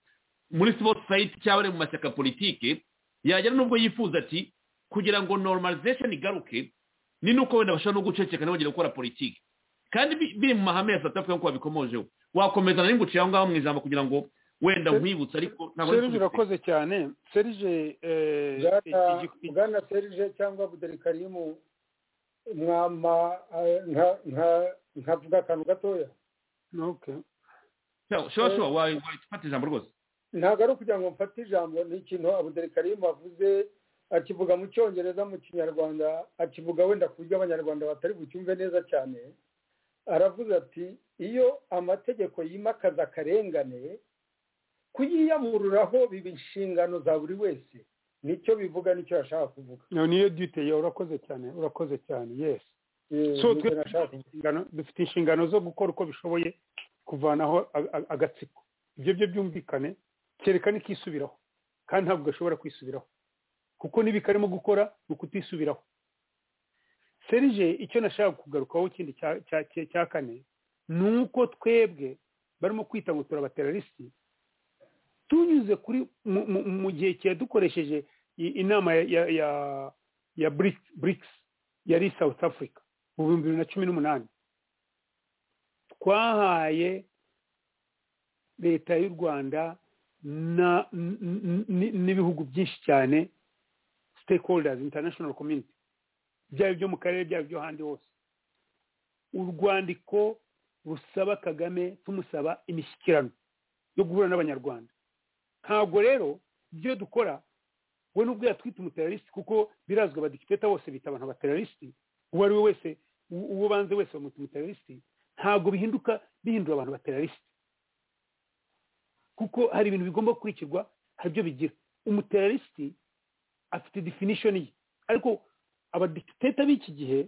muri civil society cyangwa bari mu mashyaka politike yagera n'ubwo yifuza ati kugira ngo normalization igaruke ni nuko wenda bashobora no guceceka ntibongere gukora politike kandi bi- biri mu mahame ya south africa nk'uko babikomojeho wakomeza nari nguciye aho ngaho mu ijambo kugira ngo wenda nkwibutse ariko ntabwo serije kubiseka. urakoze cyane serije eh, Bwana- igi- igi- bwana serije cyangwa buderi karimu mwama eh, nka- nka- nkavuga akantu gatoya okay. Sure, sure, sure, wa- wa- fata ijambo rwose ntabwo ari ukugira ngo mfate ijambo ni ikintu abuderi karimu avuze akivuga mu cyongereza mu kinyarwanda akivuga wenda ku buryo abanyarwanda batari bucyumve neza cyane aravuze ati iyo amategeko yimakaza akarengane kuyiyamururaho biba inshingano za buri wese nicyo bivuga nicyo yashaka kuvuga No, niyo duty yawe urakoze cyane urakoze cyane yes Eh, so nicyo twe nashaka kuvuga. inshingano- dufite inshingano zo gukora uko bishoboye kuvanaho a- a- agatsiko ibyo byo byumvikane kereka n'ikisubiraho kandi ntabwo gashobora kwisubiraho kuko n'ibikarimo gukora ni ukutisubiraho serije icyo nashaka kugarukaho ikindi cya- cya- cya cya kane ni uko twebwe barimo kwita ngo turabaterarisi tunyuze kuri mu- mu- mu gihe cyadukoresheje i- inama ya- ya ya ya BRICS- BRICS yari south africa mu bihumbi bibiri na cumi n'umunani twahaye leta y'u rwanda na- n- n- n- n'ibihugu byinshi cyane stakeholders international community byaba ibyo mu karere byaba ibyo ahandi hose urwandiko rusaba kagame tumusaba imishyikirano yo guhura n'abanyarwanda ntabwo rero ibyo dukora we n'ubwo yatwita umuterariste kuko birazwi abadikiteta bose bita abantu abaterariste uwo ari we wese u- uwo banze wese bamwita umuterariste ntabwo bihinduka bihindura abantu baterariste kuko hari ibintu bigomba gukurikirwa hari ibyo bigira umuterariste afite definition ye ariko abadikiteta b'iki gihe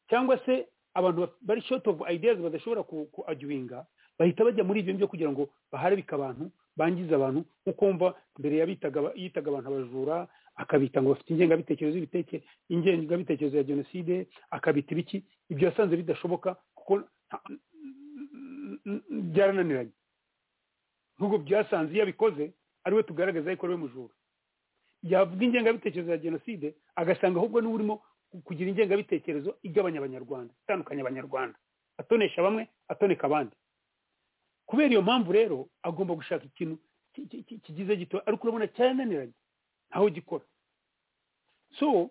cyangwa se abantu baf- bari short of ideas badashobora ku- ku arguinga bahita bajya muri ibyo byo kugira ngo baharabike abantu bangize abantu nkuko wumva mbere yabitaga aba- yitaga abantu abajura akabita ngo bafite ingengabitekerezo y'ibiteke ingengabitekerezo ya jenoside akabita ibiki ibyo yasanze bidashoboka kuko nta- byarananiranye nubwo byasanze iyo abikoze ariwe tugaragaza yuko ari we mujura yavuga ingengabitekerezo ya jenoside agasanga ahubwo niwe urimo kugira ingengabitekerezo igabanya abanyarwanda itandukanya abanyarwanda atonesha bamwe atoneka abandi kubera iyo mpamvu rero agomba gushaka ikintu ki- ki- ki- kigize gito ariko urabona cyarananiranye ntaho gikora so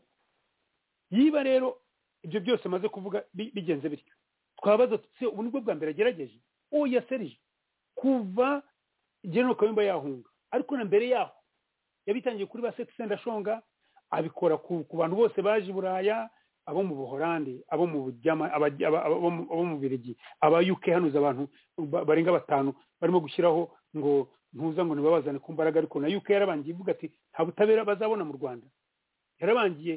yiba rero ibyo byose amaze kuvuga bi- bigenze bityo twabaza tuti "Se, ubu nibwo bwa mbere agerageje uwo yaserije kuva general kayumba yahunga ariko na mbere yaho yabitangiye kuri ba seti sendashonga abikora ku ku bantu bose baje i buraya abo mu buhorandi abo mu bujyama abajya- aba- aba- abo mu- abo mu birigi aba uk hanuza abantu ba- barenga batanu barimo gushyiraho ngo ntuza ngo ntibabazane ku mbaraga ariko na uk yarabangiye ivuga ati nta butabera bazabona mu rwanda yarabangiye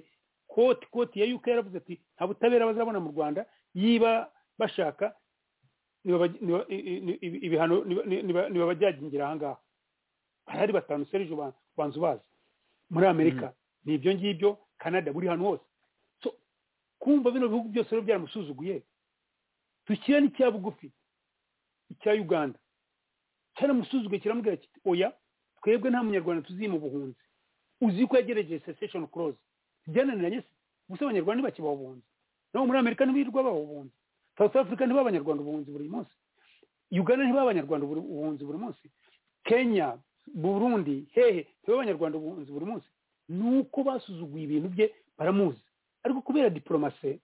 koti koti ya uk yaravuze ati nta butabera bazabona mu rwanda yiba bashaka nibaba- niba- i- i- i- ibihano nibabajyagingira aha ngaha harahari batanu serije banza ubazi muri amerika ni ibyo ngibyo canada buri hantu hose So, kumva bino bihugu byose rero byaramusuzuguye dushyira n'icya bugufi icya uganda cyaramusuzuguye kiramubwira kiti oya twebwe nta munyarwanda tuzi mu buhunzi uzi ko yagerageje cessation clause byananiranye se gusa abanyarwanda ntibakibaho ubuhunzi nabo muri amerika ntibirirwa baba ubuhunzi south africa ntibaba abanyarwanda ubuhunzi buri munsi uganda ntibaba abanyarwanda uburi- ubuhunzi buri munsi kenya burundi hehe ntibaba abanyarwanda ubuhunzi buri munsi nuko basuzuguye ibintu bye baramuzi ariko kubera diporomasi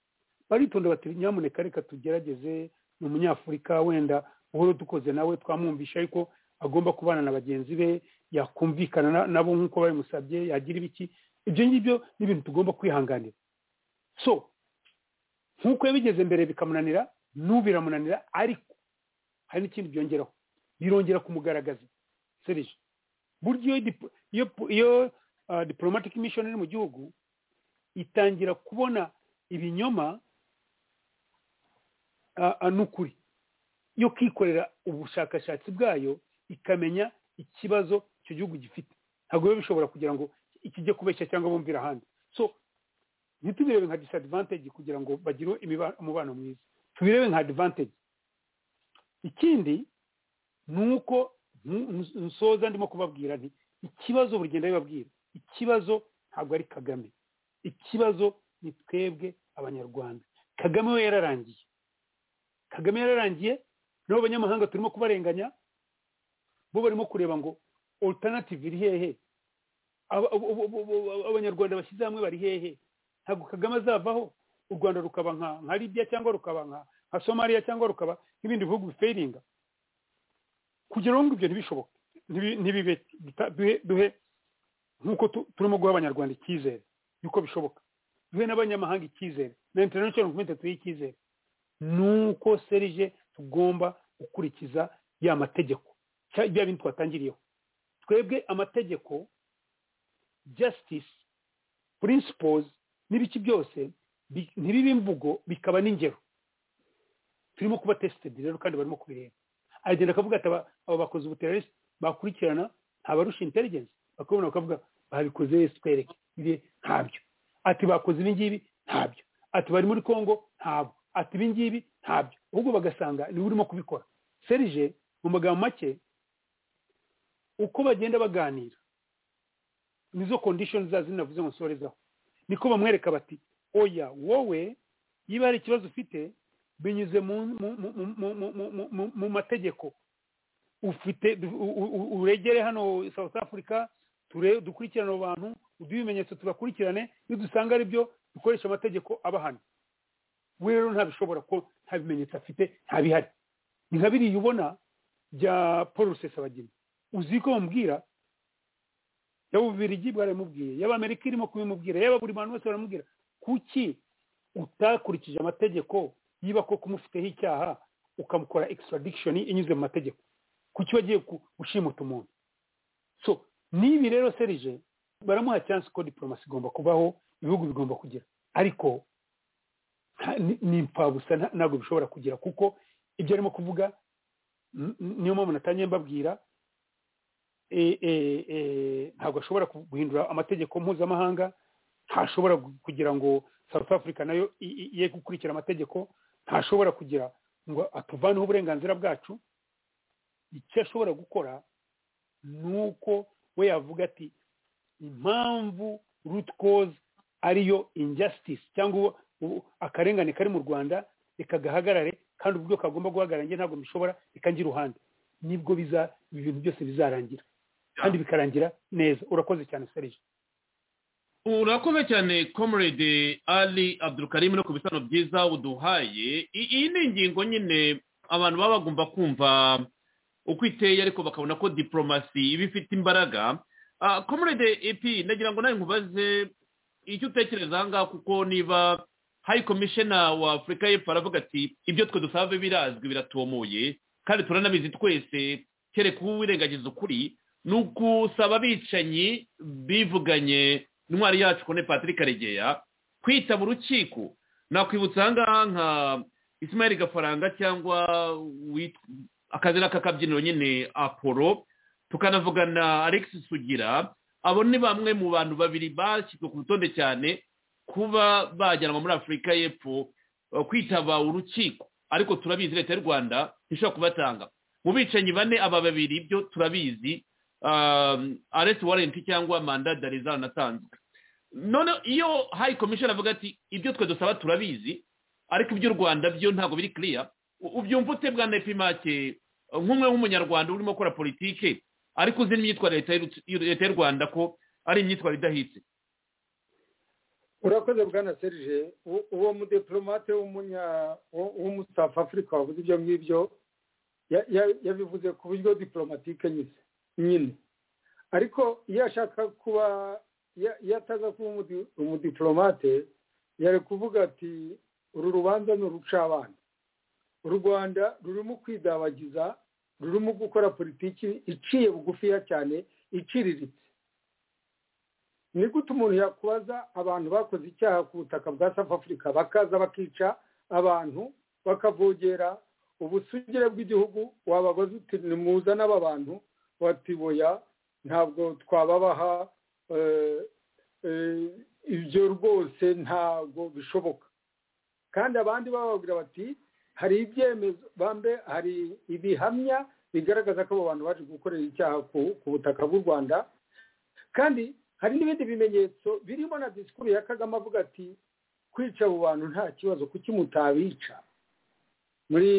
baritonda bati nyamuneka reka tugerageze ni umunyafurika wenda uhora dukoze nawe twamwumvisha ariko agomba kubana na bagenzi be yakumvikana na- nabo nk'uko babimusabye yagira ibiki ibyo ngibyo ni ibintu tugomba kwihanganira so nk'uko yabigeze mbere bikamunanira n'ubu biramunanira ariko hari n'ikindi byongeraho birongera kumugaragaza serije burya iyo dip- iyo iyo ah, diplomatic mission iri mu gihugu itangira kubona ibinyoma ah, ah, n'ukuri yo kwikorera ubushakashatsi bwayo ikamenya ikibazo icyo gihugu gifite ntabwo biba bishobora kugira ngo ikijye kubeshya cyangwa bumvira ahandi so ntitubirebe nka disadvantage kugira ngo bagire imiba- umubano mwiza tubirebe nka advantage ikindi ni uko nu- nu- nsoza ndimo kubabwira nti ikibazo bugenda bibabwira ikibazo ntabwo ari kagame ikibazo ni twebwe abanyarwanda kagame we yararangiye kagame yararangiye n'abo banyamahanga turimo kubarenganya bo barimo kureba ngo alternative iri hehe Aba- abo- abo- abo- abo- abanyarwanda bashyize hamwe bari hehe ntabwo kagame azavaho u rwanda rukaba nka nka libya cyangwa rukaba nka nka somaliya cyangwa rukaba nk'ibindi bihugu biferinga kugira ngo ibyo ntibishoboke ntibi- ntibibe duta- duhe- duhe nk'uko tu- turimo guha abanyarwanda icyizere yuko bishoboka duhe n'abanyamahanga icyizere na international community tuhe icyizere nuko serije tugomba gukurikiza ya mategeko cya- bya bintu twatangiriyeho twebwe amategeko justice principles n'ibiki byose bi- ntibibe imvugo bikaba n'ingero turimo kuba tested rero kandi barimo kubireba agenda akavuga ati aba aba bakoze ubuterarisi bakurikirana ntabarusha intelligence bakabona bakavuga babikoze yesu twereke biriya ntabyo ati bakoze ibi ngibi ntabyo ati bari muri congo ntabwo ati ibi ngibi ntabyo ahubwo bagasanga niwe urimo kubikora serije mu magambo make uko bagenda baganira nizo condition za zina navuze ngo nsorezaho niko bamwereka bati oya wowe niba hari ikibazo ufite binyuze mu mu- mu- mu- mu- mu- mu- mu- mu- mu mategeko ufite u- u- u- uregere hano south africa ture dukurikirane abo bantu uduhe ibimenyetso tubakurikirane iyo dusanga ari byo dukoresha amategeko abahana we rero ntabishobora ko nta bimenyetso afite nta bihari ni nka biriya ubona bya paul rusesabagina uzi ko bamubwira yaba ububirigi bwaramubwiye yaba amerika irimo kubimubwira yaba buri bantu bose baramubwira kuki utakurikije amategeko yiba ko kumufiteho icyaha ukamukora extradiction inyuze mu mategeko kuki wagiye ku- gushimuta umuntu so n'ibi rero serije baramuha chance ko diplomasi igomba kubaho ibihugu bigomba kugira ariko nta- ni- ni impfabusa nta- ntabwo bishobora kugira kuko ibyo arimo kuvuga n- n- niyo mpamvu natangiye mbabwira eh, eh, eh, ntabwo ashobora guhindura amategeko mpuzamahanga ntashobora gu- kugira ngo south africa nayo i- i- ye gukurikira amategeko ntashobora kugira ngo atuvaneho uburenganzira bwacu icyo ashobora gukora ni uko we yavuga ati impamvu root cause ariyo injustice cyangwa uwo- uwo- akarengane kari mu rwanda reka gahagarare kandi uburyo kagomba guhagarara njye ntabwo mbishobora reka njye uruhande nibwo biza ibi bintu byose bizarangira kandi bikarangira neza urakoze cyane serije urakoze cyane comrade ali abdulkarim no ku bisobanuro byiza uduhaye I- iyi ni ingingo nyine abantu baba bagomba kumva uko iteye ariko bakabona ko diporomasi iba ifite imbaraga Ah, comrade epi nagira ngo nawe nkubaze icyo utekereza aha ngaha kuko niba hayi komishena wa afurika y'epfo aravuga ati ibyo twe dusaba birazwi biratomoye kandi turanabizi twese kereka uwirengagiza ukuri ni ugusaba abicanyi bivuganye intwari yacu kone patrick karegeya kwitaba urukiko nakwibutsa aha ngaha nka isimayeli gafaranga cyangwa wit- akazina k'akabyiniro nyine apolo tukanavugana alex sugira abo ni bamwe mu bantu babiri bashyizwe ku rutonde cyane kuba bajyanwa muri afurika y'epfo eh, kwitaba urukiko ariko turabizi leta y'u rwanda ntishobora kubatanga mu bicanyi bane aba babiri byo turabizi um, arrest warrant cyangwa manda zanatanzwe none iyo high commission avuga ati ibyo twe dusaba turabizi ariko iby'u rwanda byo ntabwo biri clear u- ubyumva ute bwana epimake nk'umwe w'umunyarwanda urimo gukora politike ariko uzi n'imyitwarire ya leta y'u- y'u- leta y'u rwanda ko ari imyitwarire idahitse urakoze bwana serije U- uwo mudiplomate w'umunya wo- w'umusaf afurika wavuze ibyo ngibyo ya- ya- yabivuze ku buryo diplomatike nyine nyine ariko iyo ashaka kuba ya- iyo ataza kuba umudi- umudiplomate yari kuvuga ati uru rubanza ni urucabana u rwanda rurimo kwidabagiza rurimo gukora politiki iciye bugufiya cyane iciriritse ni gute umuntu yakubaza abantu bakoze icyaha ku butaka bwa south africa bakaza bakica abantu bakavogera ubusugire bw'igihugu wababaza uti nimuza n'aba bantu bati boya ntabwo twababaha eh, eh, ibyo rwose ntabwo bishoboka kandi abandi bababwira bati hari ibyemezo bambe hari ibihamya bigaragaza ko abo bantu baje gukorera icyaha ku- ku butaka bw'u rwanda kandi hari n'ibindi bimenyetso birimo na disikuru ya kagame avuga ati kwica abo bantu nta kibazo kuki mutabica muri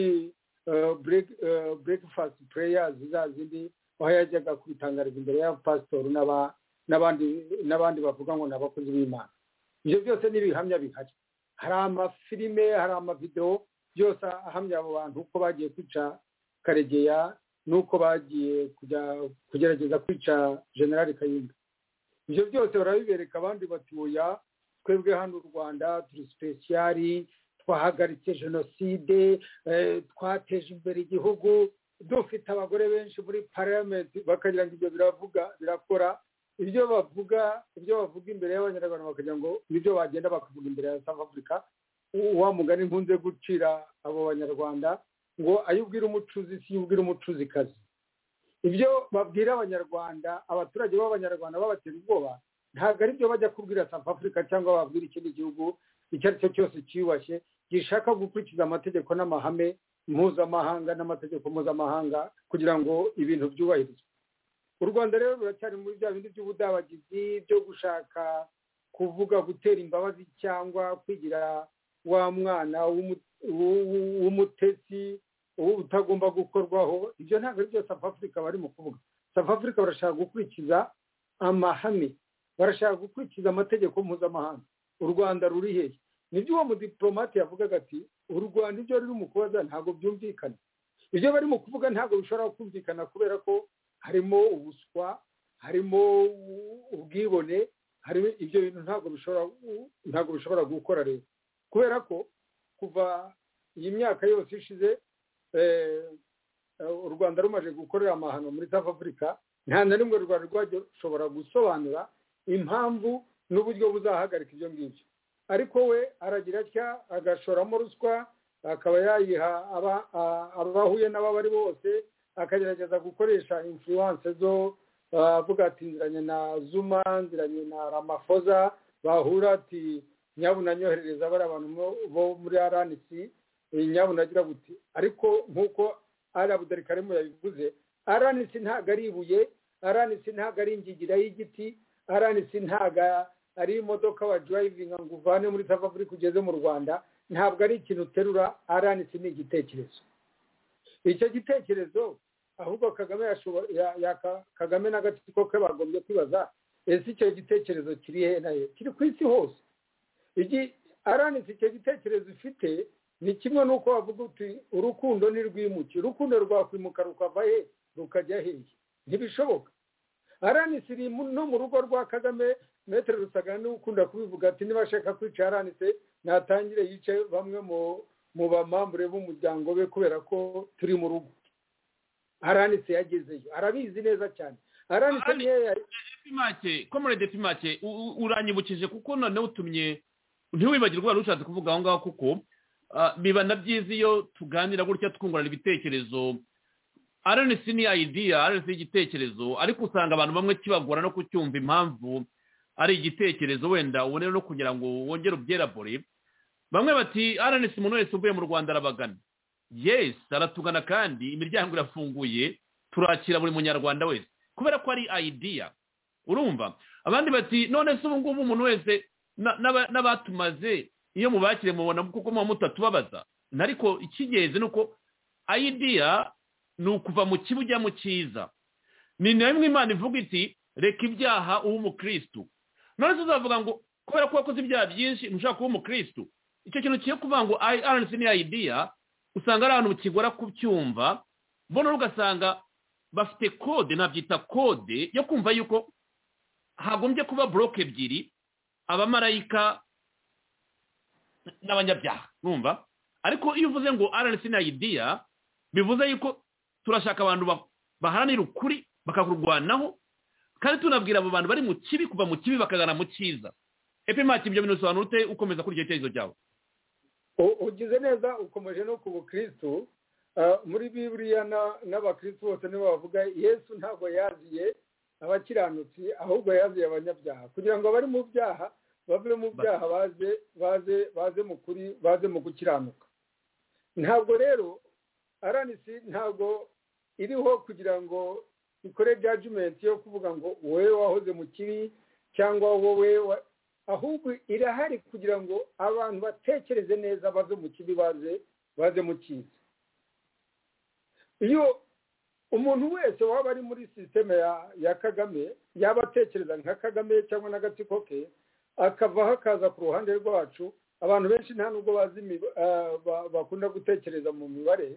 burekifasiti pureyazi za zindi aho yajyaga kwitangariza imbere ya pasitori n'aba- n'abandi n'abandi bavuga ngo ni abakozi b'imana ibyo byose ni ibihamya bihari hari amafilime hari amavidewo byose ahamya abo bantu uko bagiye kwica karegeya n'uko bagiye kujya kugerageza kwica generali kayumba ibyo byose barabibereka abandi bati oya twebwe hano u rwanda turi sipesiyari twahagaritse jenoside eh, twateje imbere igihugu dufite abagore benshi muri pariyamenti bakagira ngo ibyo biravuga birakora ibyo bavuga ibyo bavuga imbere y'abanyarwanda bakagira ngo nibyo bagenda bakavuga imbere ya south africa U- wa mugani nkunze gucira abo banyarwanda ngo ayo ubwira umucuzi si yo ubwira umucuzikazi ibyo babwira abanyarwanda abaturage b'abanyarwanda babatera ubwoba ntabwo ari byo bajya kubwira south africa cyangwa babwira ikindi gihugu icyo ari cyo cyose cyiyubashye gishaka gukurikiza amategeko n'amahame mpuzamahanga n'amategeko mpuzamahanga kugira ngo ibintu byubahirizwe u rwanda rero ruracyari muri bya bindi by'ubudabagizi byo gushaka kuvuga gutera imbabazi cyangwa kwigira wa mwana w'umu- w'u- w'umutetsi ubu utagomba gukorwaho ibyo ntabwo ari byo south africa barimo kuvuga south africa barashaka gukurikiza amahame barashaka gukurikiza amategeko mpuzamahanga u rwanda ruri hehe nibyo uwo mudiplomate yavugaga ati u rwanda ibyo ruri mu kubaza ntabwo byumvikana ibyo barimo kuvuga ntabwo bishobora kumvikana kubera ko harimo ubuswa harimo ubwibone harimo ibyo bintu ntabwo bishobora ntabwo bishobora gukora rero kubera ko kuva iyi myaka yose ishize eh, u rwanda rumaze gukorera amahano muri south africa nta na rimwe u rwanda rwajya rushobora gusobanura impamvu n'uburyo buzahagarika ibyo ngibyo ariko we aragira atya agashoramo ruswa akaba yayiha aba- a- abahuye n'abo ari bose akagerageza gukoresha influence zo ah, avuga ati nziranye na zuma nziranye na ramafoza bahura ati nyabuna nyoherereza bari abantu mo- bo muri rnc nyabuna agira buti ariko nk'uko ari abudarikarimo yabivuze aranisi ntabwo ari ibuye aranisi ntabwo ari ingingira y'igiti aranisi ntabwo ari imodoka wa durayivinga ngo uvane muri South Africa ugeze mu rwanda ntabwo ari ikintu uterura aranitse ni igitekerezo icyo gitekerezo ahubwo kagame yashobo- ya- ya- ka- kagame n'agatsiko ke bagombye kwibaza ese icyo gitekerezo kiri he na he kiri ku isi hose igi- aranitse icyo gitekerezo ufite ni kimwe n'uko wavuga uti urukundo ntirwimuke urukundo rwakwimuka rukava he rukajya hehe ntibishoboka aranitse iri mu- no mu rugo rwa kagame metero rusagara niwe ukunda kubivuga ati niba ashaka kwica aranitse natangire yice bamwe mu mu bamambure b'umuryango we kubera ko turi mu rugo aranitse yagezeyo arabizi neza cyane aranitse Arani- niyo yari pimake komorede pimake u- u- uranyibukije kuko noneho utumye ntiwibagirwe wari ushatse kuvuga aho ngaho kuko ah, biba na byiza iyo tuganira gutya twungurana ibitekerezo aranesi ni idea aranesi ni igitekerezo ariko usanga abantu bamwe kibagora no kucyumva impamvu ari igitekerezo wenda ubone no kugira ngo wongere ubyerabore bamwe bati aranesi umuntu wese uvuye mu rwanda arabagana yes aratugana kandi imiryango irafunguye turakira buri munyarwanda wese kubera ko ari idea urumva abandi bati none se ubu ngubu umuntu wese na- n'aba- n'abatumaze iyo mubakire mubona kuko muba mutatubabaza ariko icy'ingenzi ni uko idea ni ukuva mu kibi ujya mu cyiza ni nayo imana ivuga iti reka ibyaha ube umukirisitu none se uzavuga ngo kubera ko wakoze ibyaha byinshi ntushaka kuba umukirisitu icyo kintu kiyo kuvuga ngo rnc ni idea usanga ari ahantu kigora kubyumva mbona ugasanga bafite kode nabyita kode yo kumva yuko hagombye kuba buroke ebyiri abamarayika n'abanyabyaha numva ariko iyo uvuze ngo rnc na idea bivuze yuko turashaka abantu ba- baharanira ukuri bakakurwanaho kandi tunabwira abo bantu bari mu kibi kuva mu kibi bakagana mu cyiza epimati ibyo bintu bisobanura ute ukomeza kuri icyo cyerekezo cyawe U- ugize neza ukomeje no ku bukristu Ah, muri biburiya na- n'abakristu bose nibo bavuga yesu ntabwo yaziye abakiranutsi ahubwo yaziye abanyabyaha kugira ngo abari mu byaha bave mu byaha baze baze baze mu kuri baze mu gukiranuka ntabwo rero aranisi ntabwo iriho kugira ngo ikore judgment yo kuvuga ngo wowe wahoze mu kibi cyangwa wowe wa- ahubwo irahari kugira ngo abantu batekereze neza bave mu kibi baze baze mu cyiza iyo umuntu wese waba ari muri sisiteme ya ya kagame yaba atekereza nka kagame cyangwa n'agatsiko ke akavaho akaza ku ruhande rwacu abantu benshi nta nubwo bazi imi- ah, ba- bakunda gutekereza mu mibare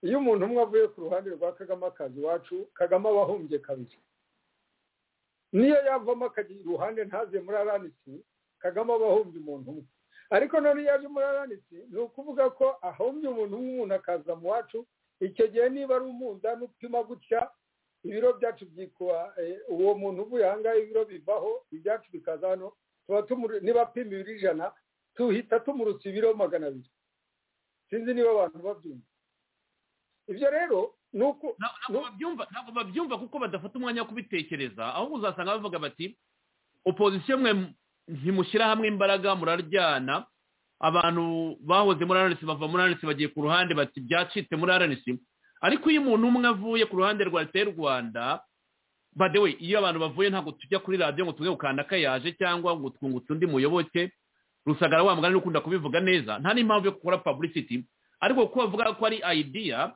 iyo umuntu umwe avuye ku ruhande rwa kagame akaza iwacu kagame aba ahumbye kabiri niyo yavamo akagira iruhande ntaze muri aranisi kagame aba ahumbye umuntu umwe ariko none iyo aje muri aranisi ni ukuvuga ko ahumbye umuntu umwe umuntu akaza mu wacu icyo gihe niba ari umunzani upima gutya ibiro byacu byikuba eh, uwo muntu uvuye aha ngaha ibiro bivaho ibyacu bikaza hano tuba tumuri- niba apima ibiro ijana tuhita tumurutsa ibiro magana abiri sinzi niba abantu babyumva ibyo rero ni uko Na- ntabwo babyumva ntabwo babyumva kuko badafata umwanya wo kubitekereza ahubwo uzasanga bavuga bati opozisiyo mwe ntimushyira hamwe imbaraga muraryana abantu bahoze muri aranisi bava muri aranisi bagiye ku ruhande bati byacitse muri aranisi ariko iyo umuntu umwe avuye ku ruhande rwa leta y'u rwanda badewe iyo abantu bavuye ntabwo tujya kuri radiyo ngo tuge gukanda ko yaje cyangwa ngo twungutse undi muyoboke rusagara wa mugani ukunda kubivuga neza nta n'impamvu yo gukora publicity ariko kuko bavuga ko ari idea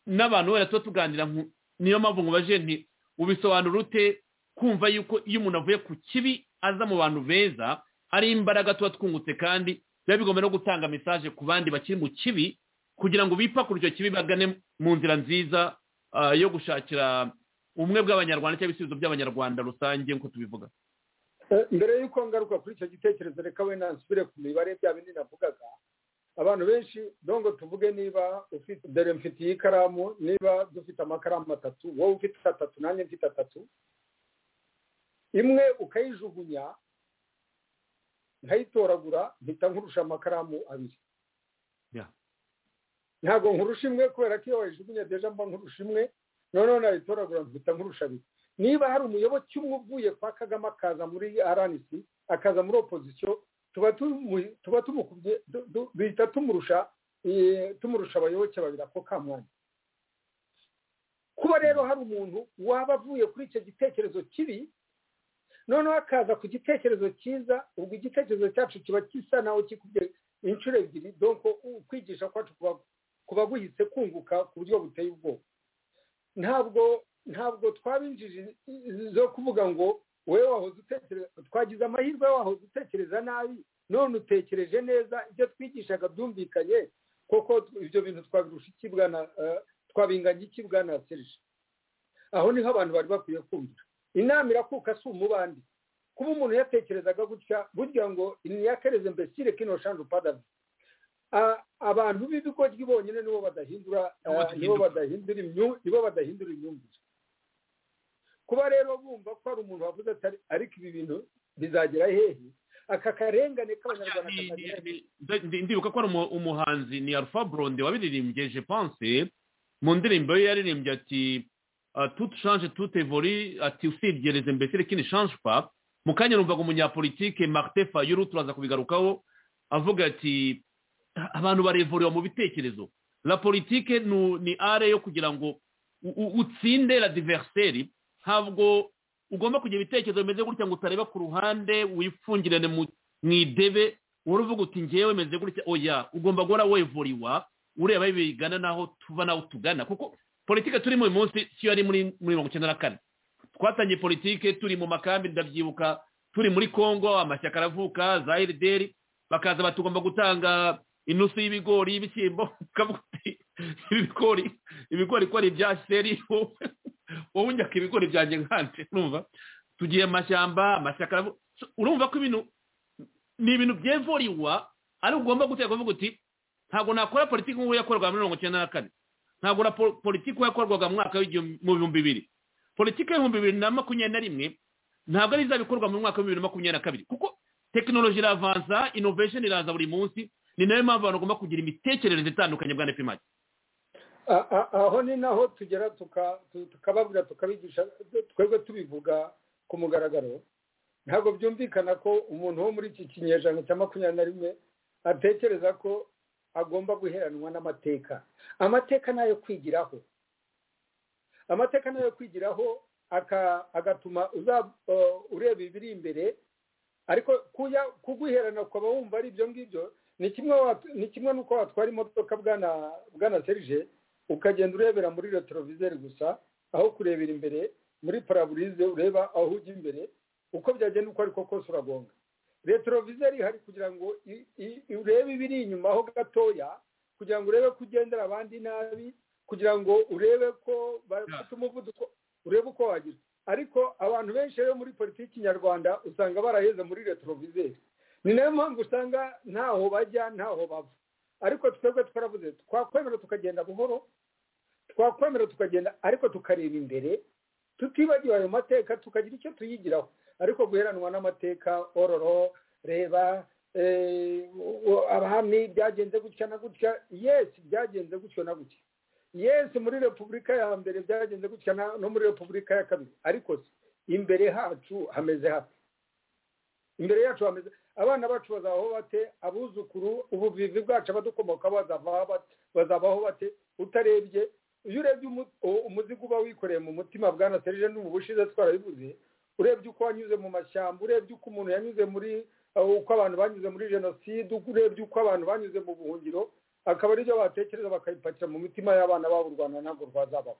n'abantu wera tuba tuganira nku- niyo mpamvu nkubaje nti ubisobanura ute kumva yuko iyo umuntu avuye ku kibi aza mu bantu beza ari imbaraga tuba twungutse kandi biba bigomba no gutanga mesaje ku bandi bakiri mu kibi kugira ngo bipakure icyo kibi bagane mu nzira nziza ah, yo gushakira ubumwe bw'abanyarwanda cyangwa ibisubizo by'abanyarwanda rusange nk'uko tubivuga Eh, mbere y'uko ngaruka kuri icyo gitekerezo reka wenda nsubire ku mibare bya bindi navugaga abantu benshi dongo tuvuge niba ufite dore mfitiye ikaramu niba dufite amakaramu atatu wowe ufite atatu nanjye mfite atatu imwe ukayijugunya nkayitoragura mpita nkurusha amakaramu abiri Yeah. ntabwo nkurusha imwe kubera ko iyo wayijugunya deja mba nkurusha imwe noneho nayitoragura mpita nkurusha abiri niba hari umuyoboke umwe uvuye kwa kagame akaza muri rnc akaza muri opozisiyo tuba tumu- tuba tumukubye du- du- duhita tumurusha eh, tumurusha abayoboke babiri ako ka mwanya kuba rero hari umuntu waba avuye kuri icyo gitekerezo kibi noneho akaza ku gitekerezo cyiza ubwo igitekerezo cyacu kiba gisa naho kikubye inshuro ebyiri donko kwigisha kwacu kuba guhise kunguka ku buryo buteye ubwoba ntabwo ntabwo twabinjije zo kuvuga ngo wowe wahoze utekereza twagize amahirwe wahoze utekereza nabi none utekereje neza ibyo twigishaga byumvikanye koko ibyo bintu twabirusha ikibwana twabinganya ikibwana serije aho niho abantu bari bakwiye kumvira inama irakuka si umubandi kuba umuntu yatekerezaga gutya burya ngo niyakereze mbesire kino shandu padavi abantu b'ibigoryi bonyine nibo badahindura nibo badahindura nibo badahindura imyumvire kuba rero bumva ko hari umuntu wavuze atari ariko ibi bintu bizagera hehe aka karengane k'abanyarwanda katagira ndibuka ko ari umuhanzi ni alpha blonde wabiririmbye je pense mu ndirimbo ye yaririmbye ati tutu shanje tute vori ati usibye mbese kini shanje pa mu kanya numvaga umunyapolitike marite fayuru turaza kubigarukaho avuga ati abantu barevuriwa mu bitekerezo la politike ni are yo kugira ngo utsinde la diveriseri ntabwo ugomba kugira ibitekerezo bimeze gutya ngo utareba ku ruhande wipfungirane mu idebe uruvuga uti ngewe meze gutya oya ugomba guhora wevuriwa ureba bigana n'aho tuva n'aho tugana kuko politike turi mu munsi si yari muri mirongo icyenda na kane twatangiye politike turi mu makambi ndabyibuka turi muri congo amashyaka aravuka za erideri bakaza batugomba gutanga inusu y'ibigori y'ibishyimbo ibigori ibigori ko ari ibya seri wowe unyaka ibigori byanjye nkanje urumva tugiye amashyamba amashyaka urumva ko ibintu ni ibintu byevuriwa ariko ugomba guteka uvuga uti ntabwo nakora politiki nk'uko yakorwaga muri mirongo icyenda na kane ntabwo na politiki yakorwaga mu mwaka mu bihumbi bibiri politiki y'ibihumbi bibiri na makumyabiri na rimwe ntabwo ari izabikorwa mu mwaka wa bibiri na makumyabiri na kabiri kuko tekinoloji iravanza inovesheni iraza buri munsi ni nayo mpamvu abantu bagomba kugira imitekerereze itandukanye bwa nepimaki aho ni naho tugera tukababwira tukabigisha twebwe tubivuga ku mugaragaro ntabwo byumvikana ko umuntu wo muri iki kinyejana cya makumyabiri na rimwe atekereza ko agomba guheranwa n'amateka amateka ni ayo kwigiraho amateka ni ayo kwigiraho agatuma ureba ibiri imbere ariko kuguherana ukaba wumva ari ibyo ngibyo ni kimwe n'uko watwara imodoka bwana serije ukagenda urebera muri retroviseri gusa aho kurebera imbere muri paraburize ureba aho ujya imbere uko byagenda uko ariko kose uragonga retroviseri hari kugira ngo urebe ibiri inyuma aho gatoya kugira ngo urebe ko ugendera abandi nabi kugira ngo urebe ko bafite umuvuduko urebe uko wagira ariko abantu benshi rero muri politiki nyarwanda usanga baraheze muri retroviseri ni nayo mpamvu usanga ntaho bajya ntaho bava ariko twebwe twaravuze twakwemera tukagenda buhoro twakwemera tukagenda ariko tukareba imbere tutibagiwe ayo mateka tukagira icyo tuyigiraho ariko guheranwa n'amateka ororo reba abahamyi byagenze gutya na gutya yesi byagenze gutyo na gutya yesi muri repubulika ya mbere byagenze gutya no muri repubulika ya kabiri ariko imbere hacu hameze hafi imbere yacu hameze abana bacu bazabaho bate abuzukuru ubuvivi bwacu abadukomokaho bazabaho bate utarebye iyo urebye umuzigo uba wikoreye mu mutima bwa na serije n'ubu bushize twarabivuze urebye uko wanyuze mu mashyamba urebye uko umuntu yanyuze muri uko abantu banyuze muri jenoside urebye uko abantu banyuze mu buhungiro akaba aribyo batekereza bakabipakira mu mitima y'abana babo u rwanda ntabwo rwazabaho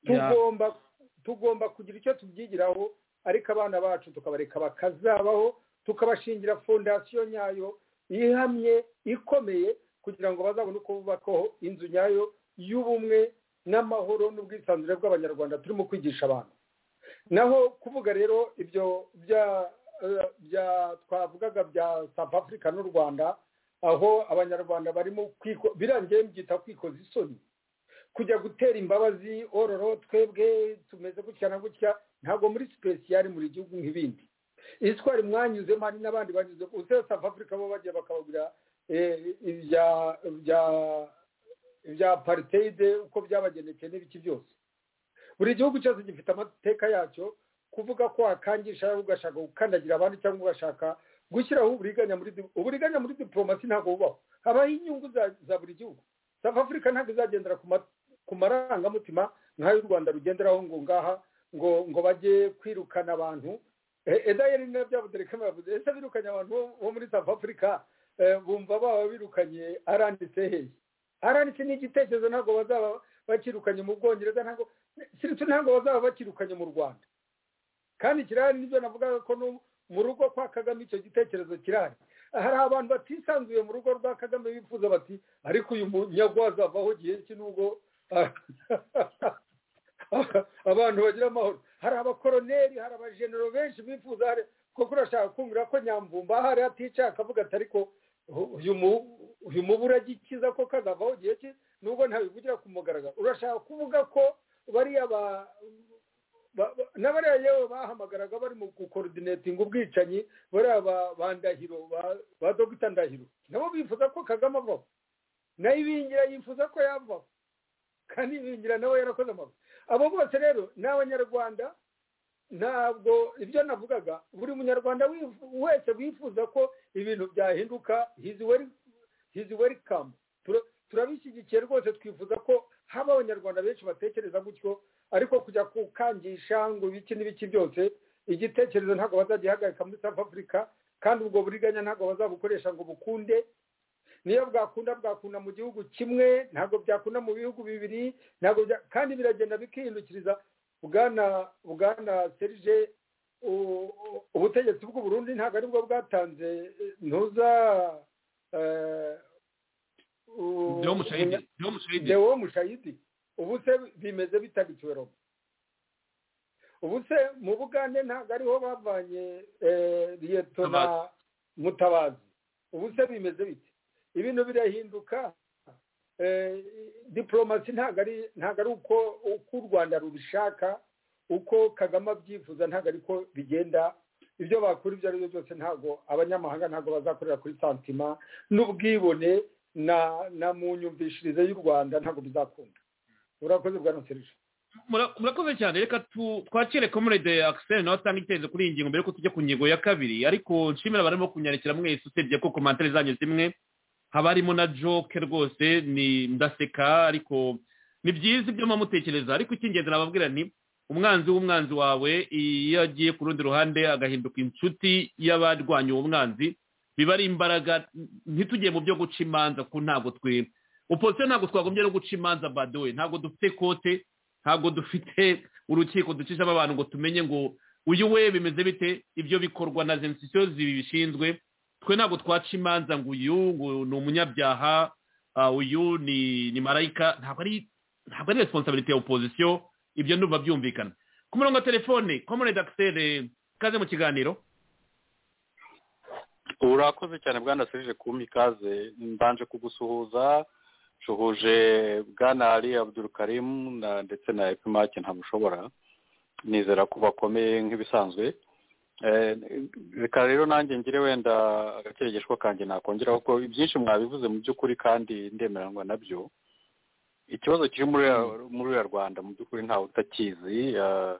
tugomba tugomba kugira icyo tubyigiraho ariko abana bacu tukabareka bakazabaho tukabashingira fondasiyo nyayo ihamye ikomeye kugira ngo bazabone uko bubakaho inzu nyayo y'ubumwe n'amahoro n'ubwisanzure bw'abanyarwanda turimo kwigisha abantu naho kuvuga rero ibyo bya twavugaga bya south africa n'u rwanda aho abanyarwanda barimo birangiye byita kwikoza isoni kujya gutera imbabazi ororo twebwe tumeze gutya na gutya ntabwo muri sipesiyari muri gihugu nk'ibindi iswari mwanyuzemo hari n'abandi banyuze usesa afurika bo bagiye bakababwira ibya pariteyide uko byabagendekeye n'ibiki byose buri gihugu cyose gifite amateka yacyo kuvuga ko wakangisha ugashaka gukandagira abandi cyangwa ugashaka gushyiraho uburiganya muri uburiganya muri diporomasi ntabwo bubaho habaho inyungu za buri gihugu safu afurika ntabwo izagendera ku marangamutima nk'ayo u rwanda rugenderaho ngo ngaha ngo ngo bajye kwirukana abantu edayeri niyo byabudere ko yavuze ese birukanye abantu bo- bo muri south africa eh, bumva baba birukanye aranditse hehe aranditse ni igitekerezo ntabwo bazaba bakirukanye mu bwongereza ntabwo sirutu ntabwo bazaba bakirukanye mu rwanda kandi kirahari nibyo navugaga ko no mu rugo kwa kagame icyo gitekerezo kirahari hari abantu batisanzuye mu rugo rwa kagame bifuza bati ariko uyu munyagwaza avaho gihe ki nubwo abantu bagira amahoro hari abakoroneri hari abajenero benshi bifuza hari kuko urashaka kumvira ko nyamvumba ahari atica akavuga ati ariko uyu mu- uyu mubu uragikiza ko kazavaho gihe ki nubwo ntabivugira ku mugaragaro urashaka kuvuga ko bariya ba ba- ba- n'abariya yewe bahamagaraga bari mu gukorodonetinga ubwicanyi bariya ba- ba ndahiro ba- ba dogita ndahiro nabo bifuza ko kagame avaho nayo ibingira yifuza ko yavaho kandi ibingira nawe yarakoze amabuye abo bose rero ni abanyarwanda ntabwo ibyo navugaga buri munyarwanda wifu- wese wifuza ko ibintu byahinduka hizi welikamu turabishyigikiye rwose twifuza ko haba abanyarwanda benshi batekereza gutyo ariko kujya kukangisha ngo ibiki n'ibiki byose igitekerezo ntabwo bazagihagarika muri south africa kandi ubwo buriganya ntabwo bazabukoresha ngo bukunde niyo bwakunda bwakunda mu gihugu kimwe ntabwo byakunda mu bihugu bibiri ntabwo bya- kandi biragenda bikihindukiriza bwana bwana serije u- u- ubutegetsi bw'u burundi ntabwo aribwo bwatanze eh, ntuza eh, u- Deo Mushayidi Deo Mushayidi Deo Mushayidi ubu se bimeze bitagikiwe robo ubu se mu bugande ntabwo ariho bavanye eh, liyetona mutabazi ubu se bimeze bite ibintu birahinduka eh, diporomasi ntabwo ari ntabwo ari uko uko u rwanda rubishaka uko kagame abyifuza ntabwo ariko bigenda ibyo bakora ibyo ari byo byose ntabwo abanyamahanga ntabwo bazakorera kuri santima n'ubwibone na na mu nyumvishirize y'u rwanda ntabwo bizakunda urakoze bwa noserije Mura- murakoze cyane reka tu- twakire komurede akiseri nawe atanga igitekerezo kuri iyi ngingo mbere yuko tujya ku ngingo ya kabiri ariko nshimira abarimo kunyandikira mwese usibye ko komantere zanyu zimwe haba harimo na joke rwose ni ndaseka ariko ni byiza ibyo mutekereza ariko icy'ingenzi nababwira ni umwanzi w'umwanzi wawe iyo agiye ku rundi ruhande agahinduka inshuti y'abarwanya uwo mwanzi biba ari imbaraga ntitugiye mu byo guca imanza ko ntabwo twe opozisiyo ntabwo twagombye no guca imanza badowe ntabwo dufite kote ntabwo dufite urukiko ducishamo abantu ngo tumenye ngo uyu we bimeze bite ibyo bikorwa na zensisiyo zibishinzwe twe ntabwo twaca imanza ngo uyu ngo ni umunyabyaha ah, uyu ni ni marayika ntabwo ari ntabwo ari responsabilite ya opozisiyo ibyo ndumva byumvikana ku murongo wa telefone komonede akiseri kaze mu kiganiro urakoze cyane bwana serije kumpa ikaze mbanje kugusuhuza nshuhuje bwana ali abudurukarimu na ndetse na epimake ntamushobora nizera ko bakomeye nk'ibisanzwe Eh, reka rero nanjye ngire wenda agakeregeshwa kanjye nakongeraho ko ibyinshi mwabivuze mu by'ukuri kandi ndemeranywa nabyo ikibazo kiri muri uriya- muri uriya rwanda mu by'ukuri ntawe utakizi eh,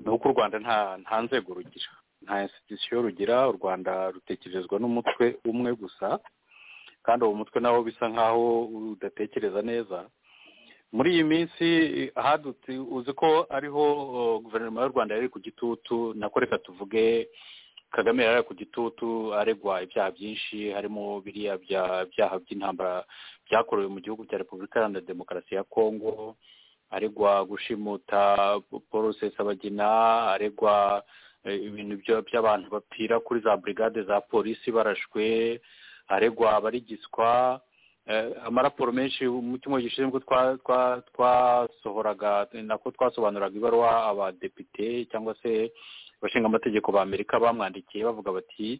ni uko u rwanda nta nta nzego rugira nta institution rugira u rwanda rutekerezwa n'umutwe umwe gusa kandi uwo mutwe nawo bisa nkaho udatekereza neza muri iyi minsi hadutse uzi ko ariho uh, guverinoma y'u rwanda yari ku gitutu nako reka tuvuge kagame yari ari ku gitutu aregwa ibyaha byinshi harimo biriya bya- byaha by'intambara byakorewe mu gihugu cya repubulika iharanira demokarasi ya kongo aregwa gushimuta paul sesabagina aregwa eh, ibintu byo- by'abantu bapfira kuri za brigade za polisi barashwe aregwa abarigiswa eh, amaraporo menshi mu cyumweru gishinzwe twa- twa- twasohoraga nako twasobanuraga ibaruwa abadepite cyangwa se abashinga amategeko ba amerika bamwandikiye bavuga bati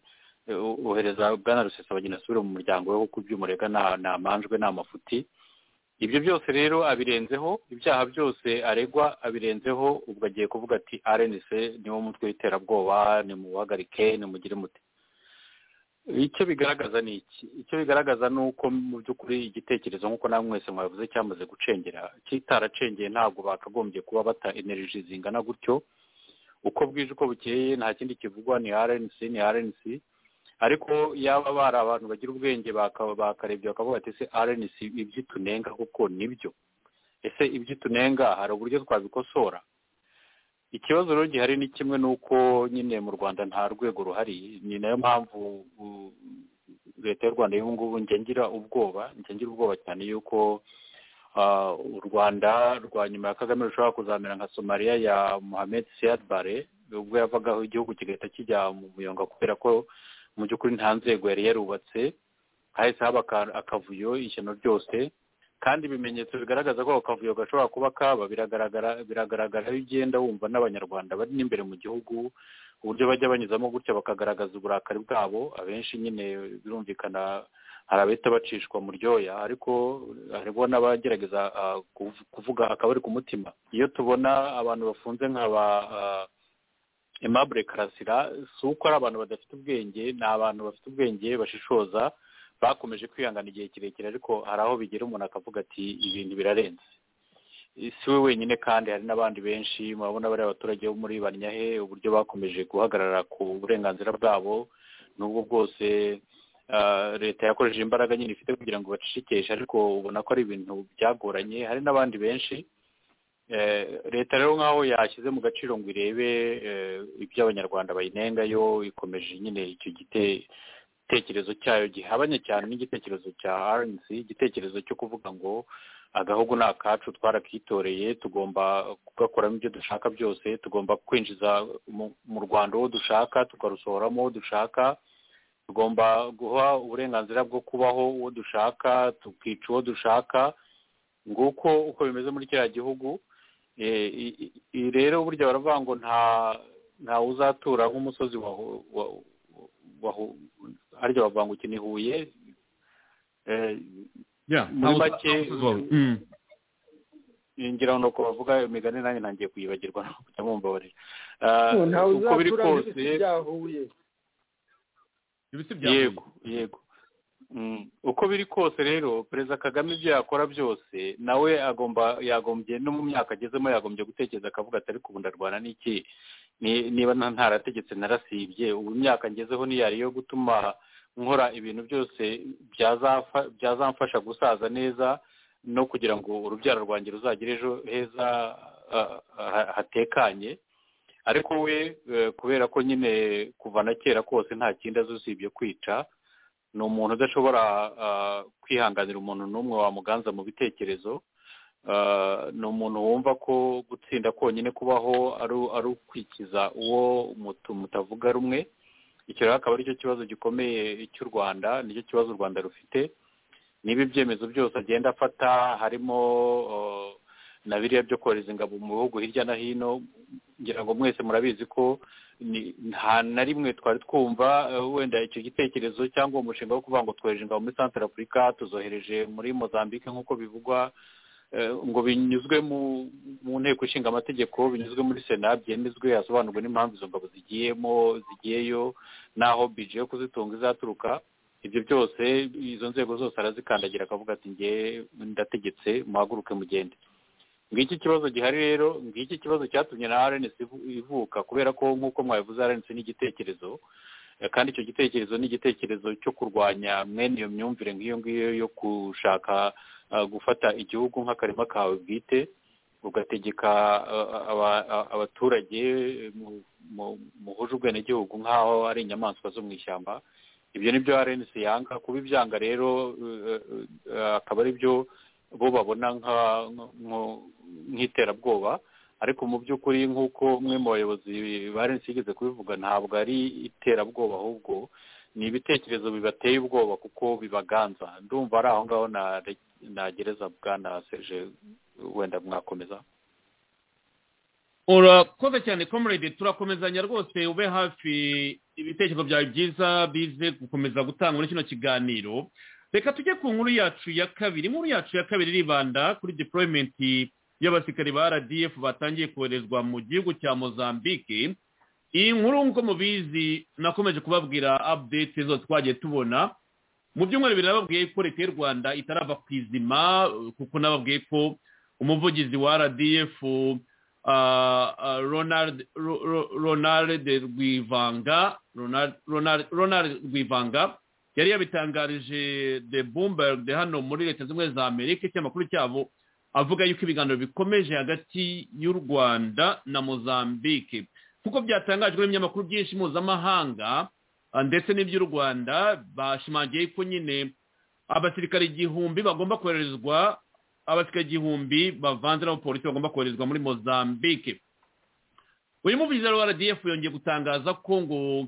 eh, ohereza bwana rusesabagina asubire mu muryango we kuko iby'umurega nta nta manjwe nta mafuti ibyo byose rero abirenzeho ibyaha byose aregwa abirenzeho ubwo agiye kuvuga ati rnc niwo mutwe w'iterabwoba nimuhagarike nimugire mute icyo bigaragaza ni iki icyo bigaragaza ni uko mu by'ukuri igitekerezo nk'uko nawe mwese mwabivuze cyamaze gucengera kitaracengeye ntabwo bakagombye kuba bata energy zingana gutyo uko bwije uko bukeye nta kindi kivugwa ni rnc ni rnc ariko yaba bari abantu bagira ubwenge baka- bakarebye bakavuga ati ese rnc iby'itunenga kuko nibyo ese iby'itunenga hari uburyo twabikosora ikibazo rero gihari ni kimwe n'uko nyine mu rwanda nta rwego ruhari ni nayo mpamvu u- leta y'u rwanda y'ubu ngubu njya ngira ubwoba njya ngira ubwoba cyane y'uko ah, u rwanda rwa nyuma ya kagame rushobora kuzamera nka somaliya ya mohamed siyad bare ubwo yavagaho igihugu kigahita kijya mu muyonga kubera ko mu by'ukuri nta nzego yari yarubatse hahise haba aka- akavuyo ishyano ryose kandi ibimenyetso bigaragaza ko ako kavuyo gashobora kuba kaba biragaragara biragaragara iyo ugenda wumva n'abanyarwanda bari n'imbere mu gihugu uburyo bajya banyuzamo gutya bakagaragaza uburakari bwabo abenshi nyine birumvikana hari abahita bacishwa mu ryoya ariko hariho n'abagerageza ah, kuv- kuvuga akabari ku mutima iyo tubona abantu bafunze nk'aba ah, aimable karasira si uko ari abantu badafite ubwenge ni abantu bafite ubwenge bashishoza bakomeje kwihangana igihe kirekire ariko hari aho bigera umuntu akavuga ati ibintu birarenze si we wenyine kandi hari n'abandi benshi murabona bariya abaturage bo muri banyahe uburyo bakomeje guhagarara ku burenganzira bwabo n'ubwo bwose ah, leta yakoresheje imbaraga nyine ifite kugira ngo bacishikishe ariko ubona ko ari ibintu byagoranye hari n'abandi benshi Eh, leta rero nk'aho yashyize mu gaciro ngo irebe eh, iby'abanyarwanda bayinengayo ikomeje nyine icyo gite- gitekerezo cyayo gihabanye cyane n'igitekerezo cya rnc igitekerezo cyo kuvuga ngo agahugu ni akacu twarakitoreye tugomba kugakoramo ibyo dushaka byose tugomba kwinjiza mu- mu rwanda uwo dushaka tukarusohoramo uwo dushaka tugomba guha uburenganzira bwo kubaho uwo dushaka tukica uwo dushaka nguko uko bimeze muri kiriya gihugu Eh, i- i- i- rero burya baravuga ngo nta nta uzatura nk'umusozi wa wa- wa- arya bavuga ngo iki ni huye Eh, Yeah, ntawe muri make uzi- ntawe uzi- Mm. ngira ngo nuko bavuga imigani nanjye ntangiye kuyibagirwa kujya mumbabarira ntawe uko biri uzatura kose n'ibiti byahuye ibiti bya yego yego Mm, uko biri kose rero perezida kagame ibyo yakora byose nawe agomba yagombye no mu myaka agezemo yagombye gutekereza akavuga ati ariko ubu ndarwana n'iki Ni- niba nta- ntarategetse narasibye ubu imyaka ngezeho niyari yo gutuma nkora ibintu byose byazafa- byazamfasha gusaza neza no kugira ngo urubyaro rwanjye ruzagire ejo heza ah, ah, hatekanye ariko we eh, kubera ko nyine kuva na kera kose nta kindi azi usibye kwica ni umuntu udashobora ah, kwihanganira umuntu n'umwe wamuganza mu bitekerezo Ah, ni umuntu wumva ko gutsinda konyine kubaho ari ari ukwikiza uwo mutu- mutavuga rumwe icyo rero akaba aricyo kibazo gikomeye cy'u rwanda nicyo kibazo u rwanda rufite niba ibyemezo byose agenda afata harimo ah, na biriya byo kohereza ingabo mu bihugu hirya no hino ngira ngo mwese murabizi ko ni- nta na rimwe twari twumva eh, wenda icyo gitekerezo cyangwa uwo mushinga wo kuvuga ngo twohereje ingabo muri santara afurika tuzohereje muri mozambique nk'uko bivugwa eh, ngo binyuzwe mu mu nteko ishinga amategeko binyuzwe muri sena byemezwe hasobanurwe n'impamvu izo ngabo zigiyemo zigiyeyo n'aho bije yo kuzitunga izaturuka ibyo byose izo nzego zose arazikandagira akavuga ati nge ndategetse muhaguruke mugende ngiki ikibazo gihari rero ngiki ikibazo cyatumye na rns ivu- ivuka kubera ko nk'uko mwabivuze rns ni igitekerezo Eh, kandi icyo gitekerezo ni igitekerezo cyo kurwanya mwene iyo myumvire nk'iyo ngiyo yo gushaka ah, gufata igihugu nk'akarima kawe bwite ugategeka ah, ah, aba- ah, abaturage mu- mu- muhuje ubwenegihugu nk'aho ari inyamaswa zo mu ishyamba ibyo ni byo rns yanga kuba ibyanga rero eh, eh, akaba ari byo bo babona nka- nko- nk'iterabwoba ariko mu by'ukuri nk'uko umwe mu bayobozi barenze yigeze kubivuga ntabwo ari iterabwoba ahubwo ni ibitekerezo bibateye ubwoba kuko bibaganza ndumva ari aho ngaho na- nagereza bwana seje wenda mwakomeza urakoze cyane comrade turakomezanya rwose ube hafi ibitekerezo byawe byiza bize gukomeza gutanga muri kino kiganiro reka tujye ku nkuru yacu ya kabiri inkuru yacu ya kabiri iribanda kuri deployment y'abasirikari ba rdf batangiye koherezwa mu gihugu cya mozambique iyi nkuru nk'uko mubizi nakomeje kubabwira update zo twagiye tubona mu byumweru bibiri nababwiye ko leta y'u rwanda itarava ku izima kuko nababwiye ko umuvugizi wa rdf ah, ah, Ronald Ro- Ro- Ronald Rwivanga Ronald Ronald Ronald Rwivanga yari yabitangarije The Bloomberg de hano muri leta zimwe za Amerika ikinyamakuru cyabo avuga yuko ibiganiro bikomeje hagati y'u rwanda na mozambique nk'uko byatangajwe n'ibinyamakuru byinshi mpuzamahanga ah, ndetse n'iby'u rwanda bashimangiye ko nyine abasirikare igihumbi bagomba koherezwa abasirikare igihumbi bavanze n'abapolisi bagomba koherezwa muri mozambique uyu muvugizi wa rdf yongeye gutangaza ko ngo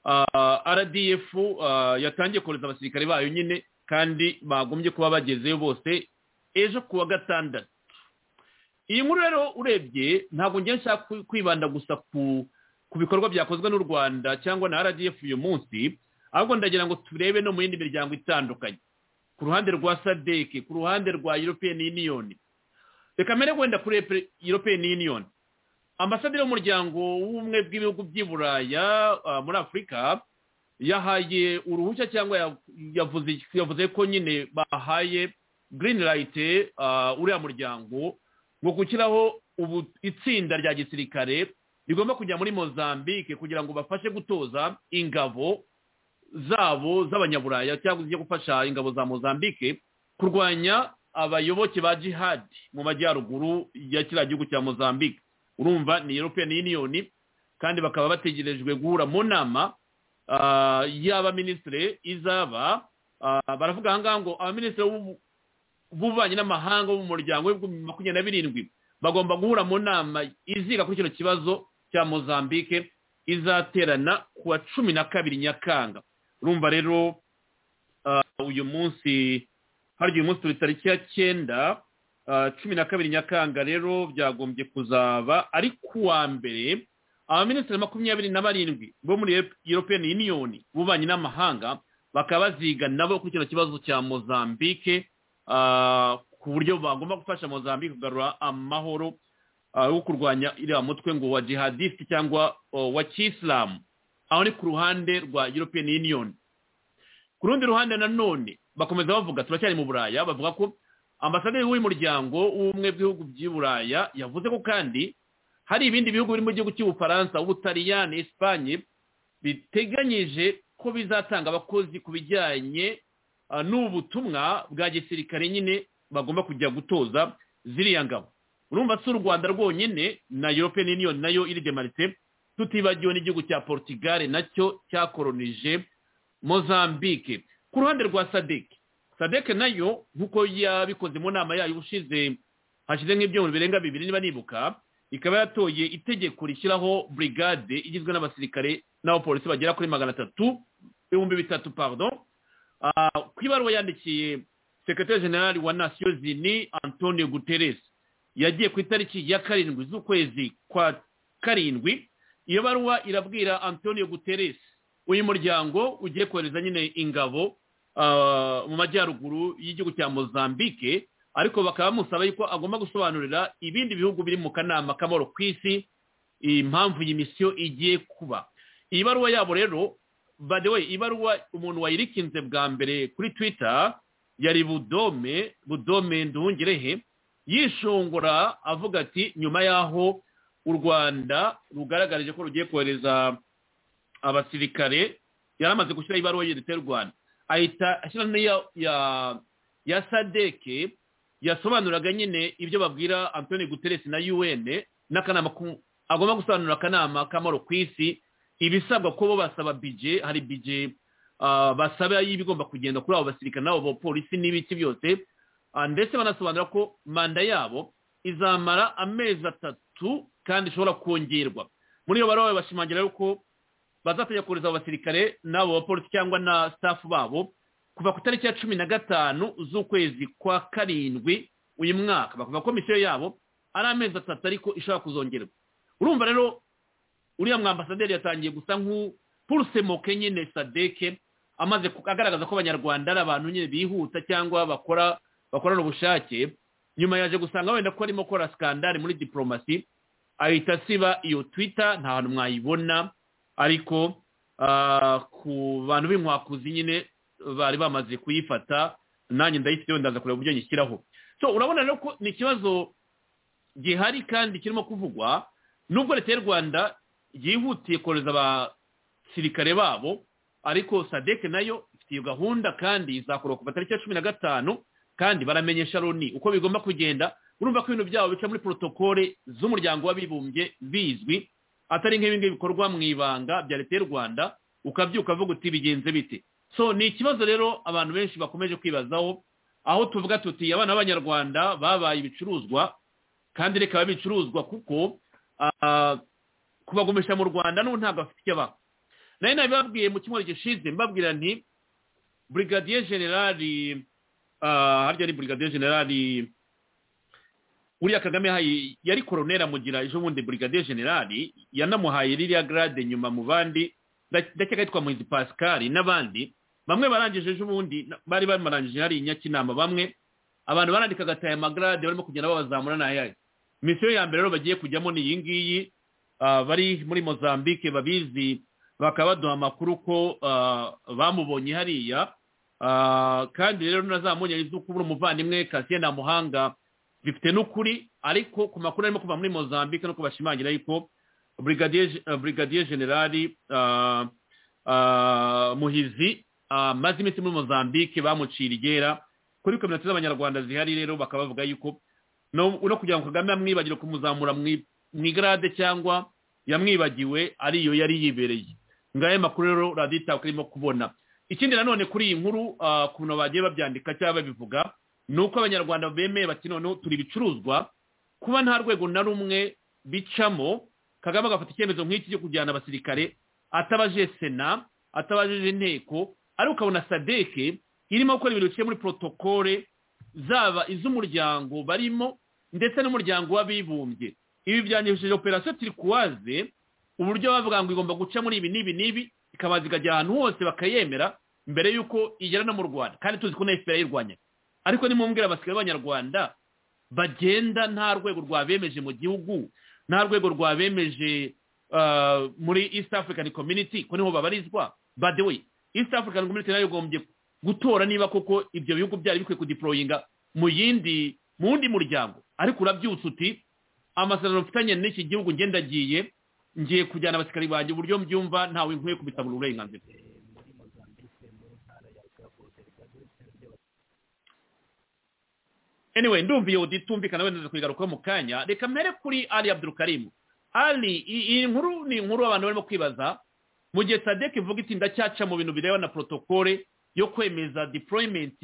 ah, rdf ah, yatangiye kohereza abasirikare bayo nyine kandi bagombye kuba bagezeyo bose ejo ku wa gatandatu iyi nkuru rero urebye ntabwo ngiye nshaka kwibanda gusa ku bikorwa byakozwe n'u rwanda cyangwa na rdf uyu munsi ahubwo ndagira ngo turebe no mu yindi miryango itandukanye ku ruhande rwa sadeke ku ruhande rwa european union reka mbere wenda kuri european union ambasaderi w'umuryango w'ubumwe bw'ibihugu by'i buraya muri afurika yahaye uruhushya cyangwa yavuze ko nyine bahaye green light uriya muryango ngo gukiraho ubu itsinda rya gisirikare rigomba kujya muri mozambique kugira ngo bafashe gutoza ingabo zabo z'abanyaburaya cyangwa zijya gufasha ingabo za mozambique kurwanya abayoboke ba jihadi mu majyaruguru ya kiriya gihugu cya mozambique urumva ni european union kandi bakaba bategerejwe guhura mu nama y'abaminisitiri izaba baravuga ahangaha ngo abaminisitiri b'ububanyi n'amahanga bo mu muryango w'ibihumbi makumyabiri na birindwi bagomba guhura mu nama iziga kuri kino kibazo cya mozambique izaterana ku wa cumi na kabiri nyakanga urumva rero uyu munsi hari uyu munsi turi tariki ya cyenda cumi na kabiri nyakanga rero byagombye kuzaba ari ku wa mbere abaminisitiri makumyabiri na barindwi bo muri european union ububanyi n'amahanga bakaba baziga nabo kuri kino kibazo cya mozambique ku buryo bagomba gufasha mozambique kugarura amahoro yo kurwanya iriya mutwe ngo wa jihadisite cyangwa wa kisilamu aho ni ku ruhande rwa european union ku rundi ruhande nanone bakomeza bavuga turacyari mu buraya bavuga ko ambasaderi w'uyu muryango w'ubumwe bw'ibihugu by'i buraya yavuze ko kandi hari ibindi bihugu biri mu gihugu cy'ubufaransa ubutaliyani esipanye biteganyije ko bizatanga abakozi ku bijyanye n'ubutumwa bwa gisirikare nyine bagomba kujya gutoza ziriya ngabo urumva si u rwanda rwonyine na european union nayo iri demarite tutibagiwe n'igihugu cya portugal nacyo cyakoronije mozambique ku ruhande rwa sadeke sadeke nayo nk'uko yabikoze mu nama yayo ushize hashize nk'ibyumweru birenga bibiri niba nibuka ikaba yatoye itegeko rishyiraho brigade igizwe n'abasirikare n'abapolisi bagera kuri magana atatu ibihumbi bitatu pardon ku ibaruwa yandikiye sekretari generali wa nasiyo zini antonio guterres yagiye ku itariki ya karindwi z'ukwezi kwa karindwi iyo baruwa irabwira antonio guterres uyu muryango ugiye kohereza nyine ingabo mu majyaruguru y'igihugu cya mozambique ariko bakaba bamusaba yuko agomba gusobanurira ibindi bihugu biri mu kanama k'amahoro ku isi impamvu iyi misiyo igiye kuba iyi baruwa yabo rero by the way ibaruwa umuntu wayirikinze bwa mbere kuri twitter yari budome budome nduhungirehe yishongora avuga ati nyuma y'aho u rwanda rugaragaje ko rugiye kohereza abasirikare yari amaze gushyiraho ibaruwa y'urwanda rwanda ahita ashyira n'iya ya ya sadeke yasobanuraga nyine ibyo babwira antoni guteresi na un n'akanama agomba gusobanura akanama k'amahoro ku isi ibisabwa ko bo basaba bije hari bije basaba y'ibigomba kugenda kuri abo basirikare n'abo bapolisi n'ibiki byose ndetse banasobanura ko manda yabo izamara amezi atatu kandi ishobora kongerwa muri iyo baruwa bashimangira yuko bazatajya kohereza abo basirikare n'abo bapolisi cyangwa na staff babo kuva ku itariki ya cumi na gatanu z'ukwezi kwa karindwi uyu mwaka bavuga ko misiyo yabo ari amezi atatu ariko ishobora kuzongerwa urumva rero uriya mwambasaderi yatangiye gusa nk'upuruse moke nyine sadeke amaze agaragaza ko abanyarwanda ari abantu nyine bihuta cyangwa bakora bakorana ubushake nyuma yaje gusanga wenda ko arimo gukora sikandari muri diporomasi ahita asiba iyo twita nta hantu mwayibona ariko ku bantu b'inkwakuzi nyine bari bamaze kuyifata nanjye ndayifite wenda ndaza kureba uburyo nyishyiraho so urabona rero ko ni ikibazo gihari kandi kirimo kuvugwa nubwo leta y'u rwanda yihutiye kohereza abasirikare babo ariko sadeke nayo ifite iyo gahunda kandi izakora kuva tariki ya cumi na gatanu kandi baramenyesha loni uko bigomba kugenda urumva ko ibintu byabo bica muri porotokole z'umuryango w'abibumbye bizwi atari nk'ibi ngibi bikorwa mu ibanga bya leta y'u rwanda ukabyuka uvuga uti bigenze bite so ni ikibazo rero abantu benshi bakomeje kwibazaho aho tuvuga tuti abana b'abanyarwanda babaye ibicuruzwa kandi reka babe ibicuruzwa kuko ah, kubagumisha mu rwanda n'ubu ntabwo bafite icyo baba nari nabibabwiye mu cyumweru gishize mbabwira nti burigadiye generali ah, harya ni burigadiye generali uriya kagame yahaye yari koronera amugira ejo bundi burigadiye generali yanamuhaye ririya garade nyuma mu bandi nda- ndakeka yitwa muhizi pascal n'abandi bamwe barangije ejo bundi na- bari bamarangije hari nyakinama bamwe abantu barandikaga ati aya magarade barimo kugenda babazamura n'ayahe misiyo ya mbere rero bagiye kujyamo ni iyi ngiyi ah, bari muri mozambique babizi bakaba baduha amakuru ko ah, bamubonye hariya Ah, kandi rero nazamuye izuku buri umuvandimwe kasiye nta muhanga bifite n'ukuri ariko ku makuru arimo kuva muri mozambique no kubashimangira yuko brigadier Ge- eh, brigadier generali ah, ah, muhizi ah, amaze iminsi muri mozambique bamucira igera kuri kominote z'abanyarwanda zihari rero bakaba bavuga yuko no no kugira ngo kagame amwibagire kumuzamura mu i- mu igarade cyangwa yamwibagiwe ariyo yari yibereye ngayo makuru rero radiyo itaka irimo kubona ikindi nanone kuri iyi nkuru ah, ku bintu bagiye babyandika cyangwa babivuga ni uko abanyarwanda bemeye bati noneho turi ibicuruzwa kuba nta rwego na rumwe bicamo kagame agafata icyemezo nk'iki cyo kujyana abasirikare atabaje sena atabajije inteko ariko ukabona sadeke irimo gukora ibintu biciye muri protokole zaba iz'umuryango barimo ndetse n'umuryango w'abibumbye ibi byanyujije operasiyo turikuwaze uburyo bavuga ngo igomba guca muri ibi n'ibi n'ibi ikabanza ikajya ahantu hose bakayemera mbere y'uko igera no mu rwanda kandi tuzi ko na fpr yirwanya ariko nimumbwira abasirikare b'abanyarwanda bagenda nta rwego rwabemeje mu gihugu nta rwego rwabemeje ah, muri east african community ko niho babarizwa by the way east african community nayo igombye gutora niba koko ibyo bihugu byari bikwiye kudiporoyinga mu yindi mu wundi muryango ariko urabyutse uti amasezerano mfitanye n'iki gihugu ngenda agiye ngiye kujyana abasirikari banjye uburyo mbyumva ntawe nkwiye kubitabura uburenganzira anyway ndumva iyo uditumvikana wenda kuyigarukaho mu kanya reka mbere kuri ali abdurukarimu ali i- iyi nkuru ni inkuru abantu barimo kwibaza mu gihe sadek ivuga iti ndacyaca mu bintu bireba na protokole yo kwemeza deployment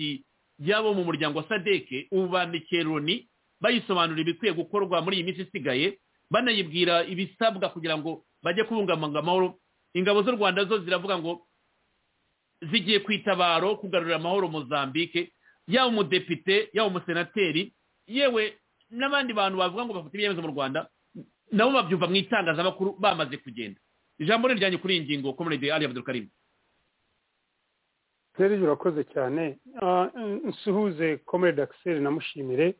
y'abo mu muryango wa sadek ubu bandikiye loni bayisobanura ibikwiye gukorwa muri iyi minsi isigaye banayibwira ibisabwa kugira ngo bajye kubungabunga amahoro ingabo z'u rwanda zo ziravuga ngo zigiye ku itabaro kugarurira amahoro mozambique yaba umudepite yaba umusenateri yewe n'abandi bantu bavuga ngo bafite ibyemezo mu rwanda nabo babyumva mu itangazamakuru bamaze kugenda ijambo ni ryanjye kuri iyi ngingo komerede ali abdulkarim serge urakoze cyane Ah, n- nsuhuze comrade axel namushimire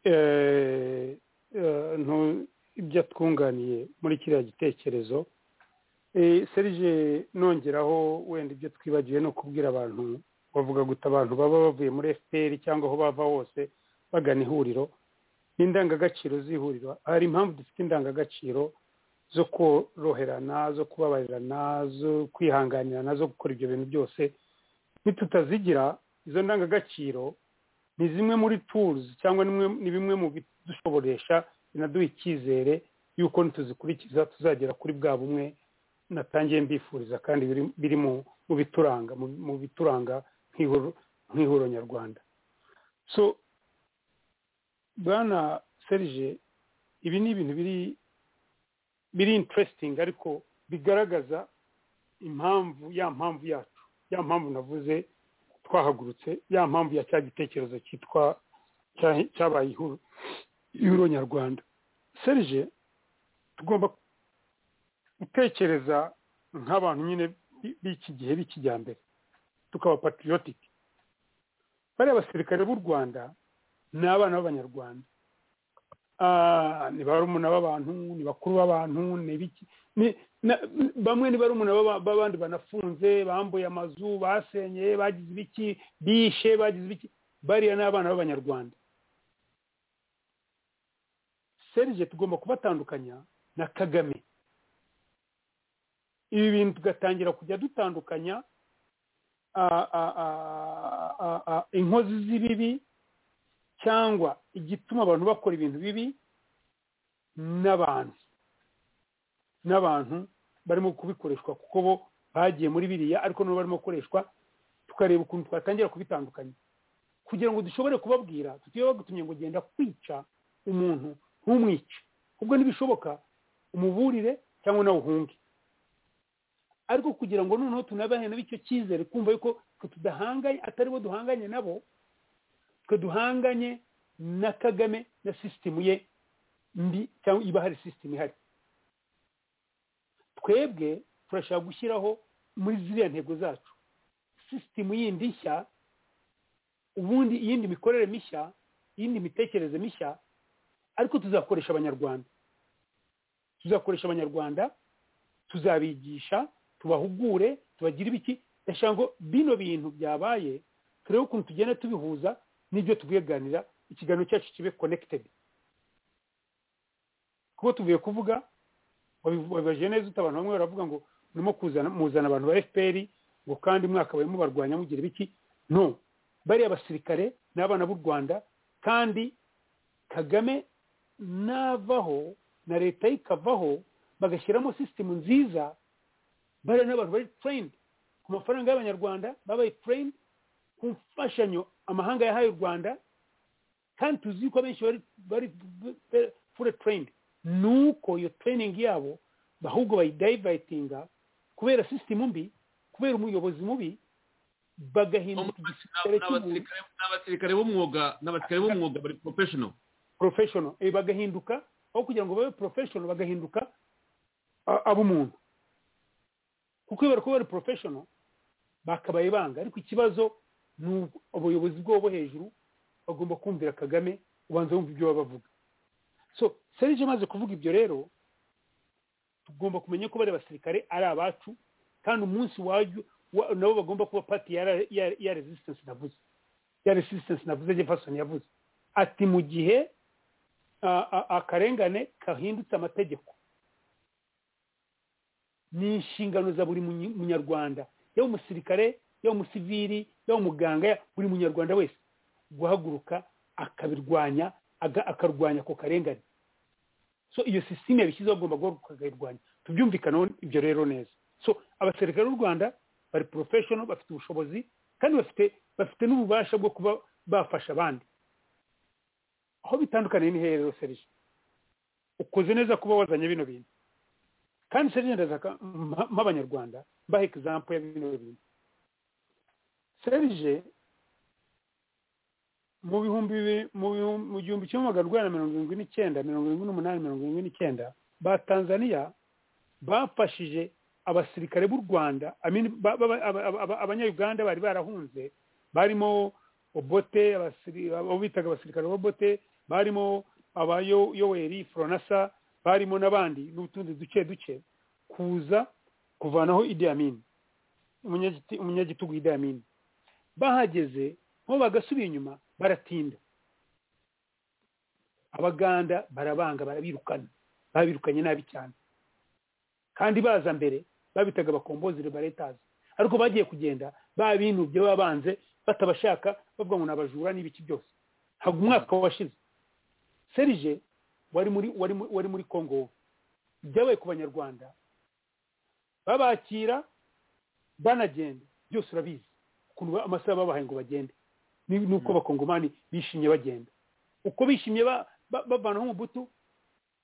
Eh, eh, ntu- ibyo atwunganiye muri kiriya gitekerezo Eh, serge nongeraho wenda ibyo twibagiwe ni ukubwira abantu bavuga guta abantu baba bavuye muri fpr cyangwa aho bava hose bagana ihuriro n'indangagaciro z'ihuriro hari impamvu dufite indangagaciro zo koroherana zo kubabarirana zo kwihanganirana zo gukora ibyo bintu byose nitutazigira izo ndangagaciro ni zimwe muri turuzi cyangwa nimwe- ni bimwe mu bidushoboresha binaduha icyizere y'uko nituzikurikiza tuzagera kuri bwa bumwe natangiye mbifuriza kandi biri- biri mu- mu bituranga mu- mu bituranga nk'ihuro- nk'ihuro nyarwanda so bwana serge ibi ni ibintu biri biri interesting ariko bigaragaza impamvu ya mpamvu yacu ya mpamvu navuze twahagurutse ya mpamvu ya cya gitekerezo cyitwa cya- cyabaye ihuro ihuro nyarwanda serge tugomba gutekereza nk'abantu nyine bi- b'iki gihe b'ikijyambere tukaba patriotic bariya basirikare b'u rwanda ni abana b'abanyarwanda Ah, ni barumuna b'abantu ni bakuru b'abantu ni biki ni- na- bamwe ni barumuna b'aba- b'abandi banafunze bambuye amazu basenyeye bagize ibiki bishe bagize ibiki bariya ni abana b'abanyarwanda serge tugomba kubatandukanya na kagame ibi bintu tugatangira kujya dutandukanya ah, ah, ah, ah, ah, inkozi z'ibibi cyangwa igituma abantu bakora ibintu bibi n'abantu n'abantu barimo kubikoreshwa kuko bo bagiye muri biriya ariko nabo barimo gukoreshwa tukareba ukuntu twatangira kubitandukanya kugira ngo dushobore kubabwira tutiwe bagutumye ngo genda kwica umuntu ntumwice ubwo ntibishoboka umuburire cyangwa nawe uhunge ariko kugira ngo noneho tunabane nabo icyo cyizere kumva yuko twe tudahanganye atari bo duhanganye nabo twe duhanganye na kagame na sisitemu ye mbi cyangwa iba hari sisitemu ihari twebwe turashaka gushyiraho muri ziriya ntego zacu sisitemu yindi nshya ubundi iyindi mikorere mishya iyindi mitekerereze mishya ariko tuzakoresha abanyarwanda tuzakoresha abanyarwanda tuzabigisha tubahugure tubagire ibiki ndashaka ngo bino bintu byabaye turebe ukuntu tugenda tubihuza n'ibyo tubiganira ikiganiro cyacu kibe konekitedi kuko tuvuye kuvuga wabibaje neza uta abantu bamwe baravuga ngo urimo muzana abantu ba fpr ngo kandi mwaka barimo barwanya mugira ibiki no bariya basirikare n'abana b'u rwanda kandi kagame navaho na leta ye ikavaho bagashyiramo sisitemu nziza bariya n'abantu bari tureyini ku mafaranga y'abanyarwanda babaye tureyini ku mfashanyo amahanga yahaye u rwanda kandi tuzi ko abenshi bari fure tureyini ni uko iyo tureyiningi yabo ahubwo bayidayivayitinga kubera sisitemu mbi kubera umuyobozi mubi bagahinduka igisirikare cy'umuntu n'abasirikare b'umwuga n'abasirikare b'umwuga bari porofeshono porofeshono eh, bagahinduka aho kugira ngo babe porofeshono bagahinduka ab'umuntu kuko iyo bari kuba bari porofeshono bakabaye banga ariko ikibazo ni ubuyobozi bwabo bo hejuru bagomba kumvira kagame ubanza wumva ibyo baba bavuga so serije amaze kuvuga ibyo rero tugomba kumenya ko bari basirikare ari abacu kandi umunsi wajya wa- nabo bagomba kuba pati ya, re- ya, ya resistance navuze ya resistance navuze jefferson yavuze ati mu gihe a- a- akarengane kahindutse amategeko ni inshingano za buri munyi- munyarwanda yaba umusirikare yaba umusiviri yaba umuganga ya- buri munyarwanda wese guhaguruka akabirwanya aga- akarwanya ako karengane so iyo sisiteme yabishyizeho agomba guhaguruka akayirwanya tubyumvikanaho ibyo rero neza so abasirikare b'u rwanda bari porofeshono bafite ubushobozi kandi bafite bafite n'ububasha bwo kuba bafasha abandi aho bitandukaniye ni hehe rero serije ukoze neza kuba wazanye bino bintu kandi serije ndashaka mpa- mp'abanyarwanda mbahe egizampu ya bino bintu serije mu bihumbi bibiri- mu bihumbi- mu gihumbi kimwe magana urwanda mirongo irindwi n'icyenda mirongo irindwi n'umunani mirongo irindwi n'icyenda ba tanzaniya bafashije abasirikare b'u rwanda I mean, ba- ba- aba- aba- aba- abanyayuganda bari barahunze barimo obote abasiri- abo bitaga abasirikare bobote barimo abayoweri foronasa barimo n'abandi n'utundi duke duke kuza kuvanaho Idi Amin, umunyagiti- umunyagitugu Idi Amin. bahageze bo bagasubira inyuma baratinda abaganda barabanga barabirukana babirukanye nabi cyane kandi baza mbere babitaga abakombozire baretazi ariko bagiye kugenda babinubye babanze batabashaka bavuga ngo ni abajura n'ibiki byose ntabwo umwaka washize serije wari muri wari muri- wari muri kongo wowe ibyabaye ku banyarwanda babakira banagenda byose urabizi ukuntu ba- amasaha babahaye ngo bagende Ni- ni uko abakongomani bishimye bagenda uko bishimye ba- ba- bavanaho umubutu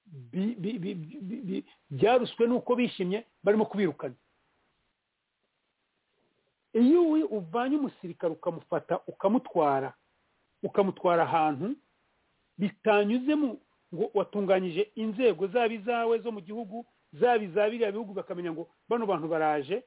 bi- bi- bi- bi- bi- byaruswe n'uko bishimye barimo kubirukana iyo we uvanye umusirikare ukamufata ukamutwara ukamutwara ahantu bitanyuzemo ngo watunganyije inzego zaba izawe zo mu gihugu zaba iza biriya bihugu bakamenya ngo bano bantu baraje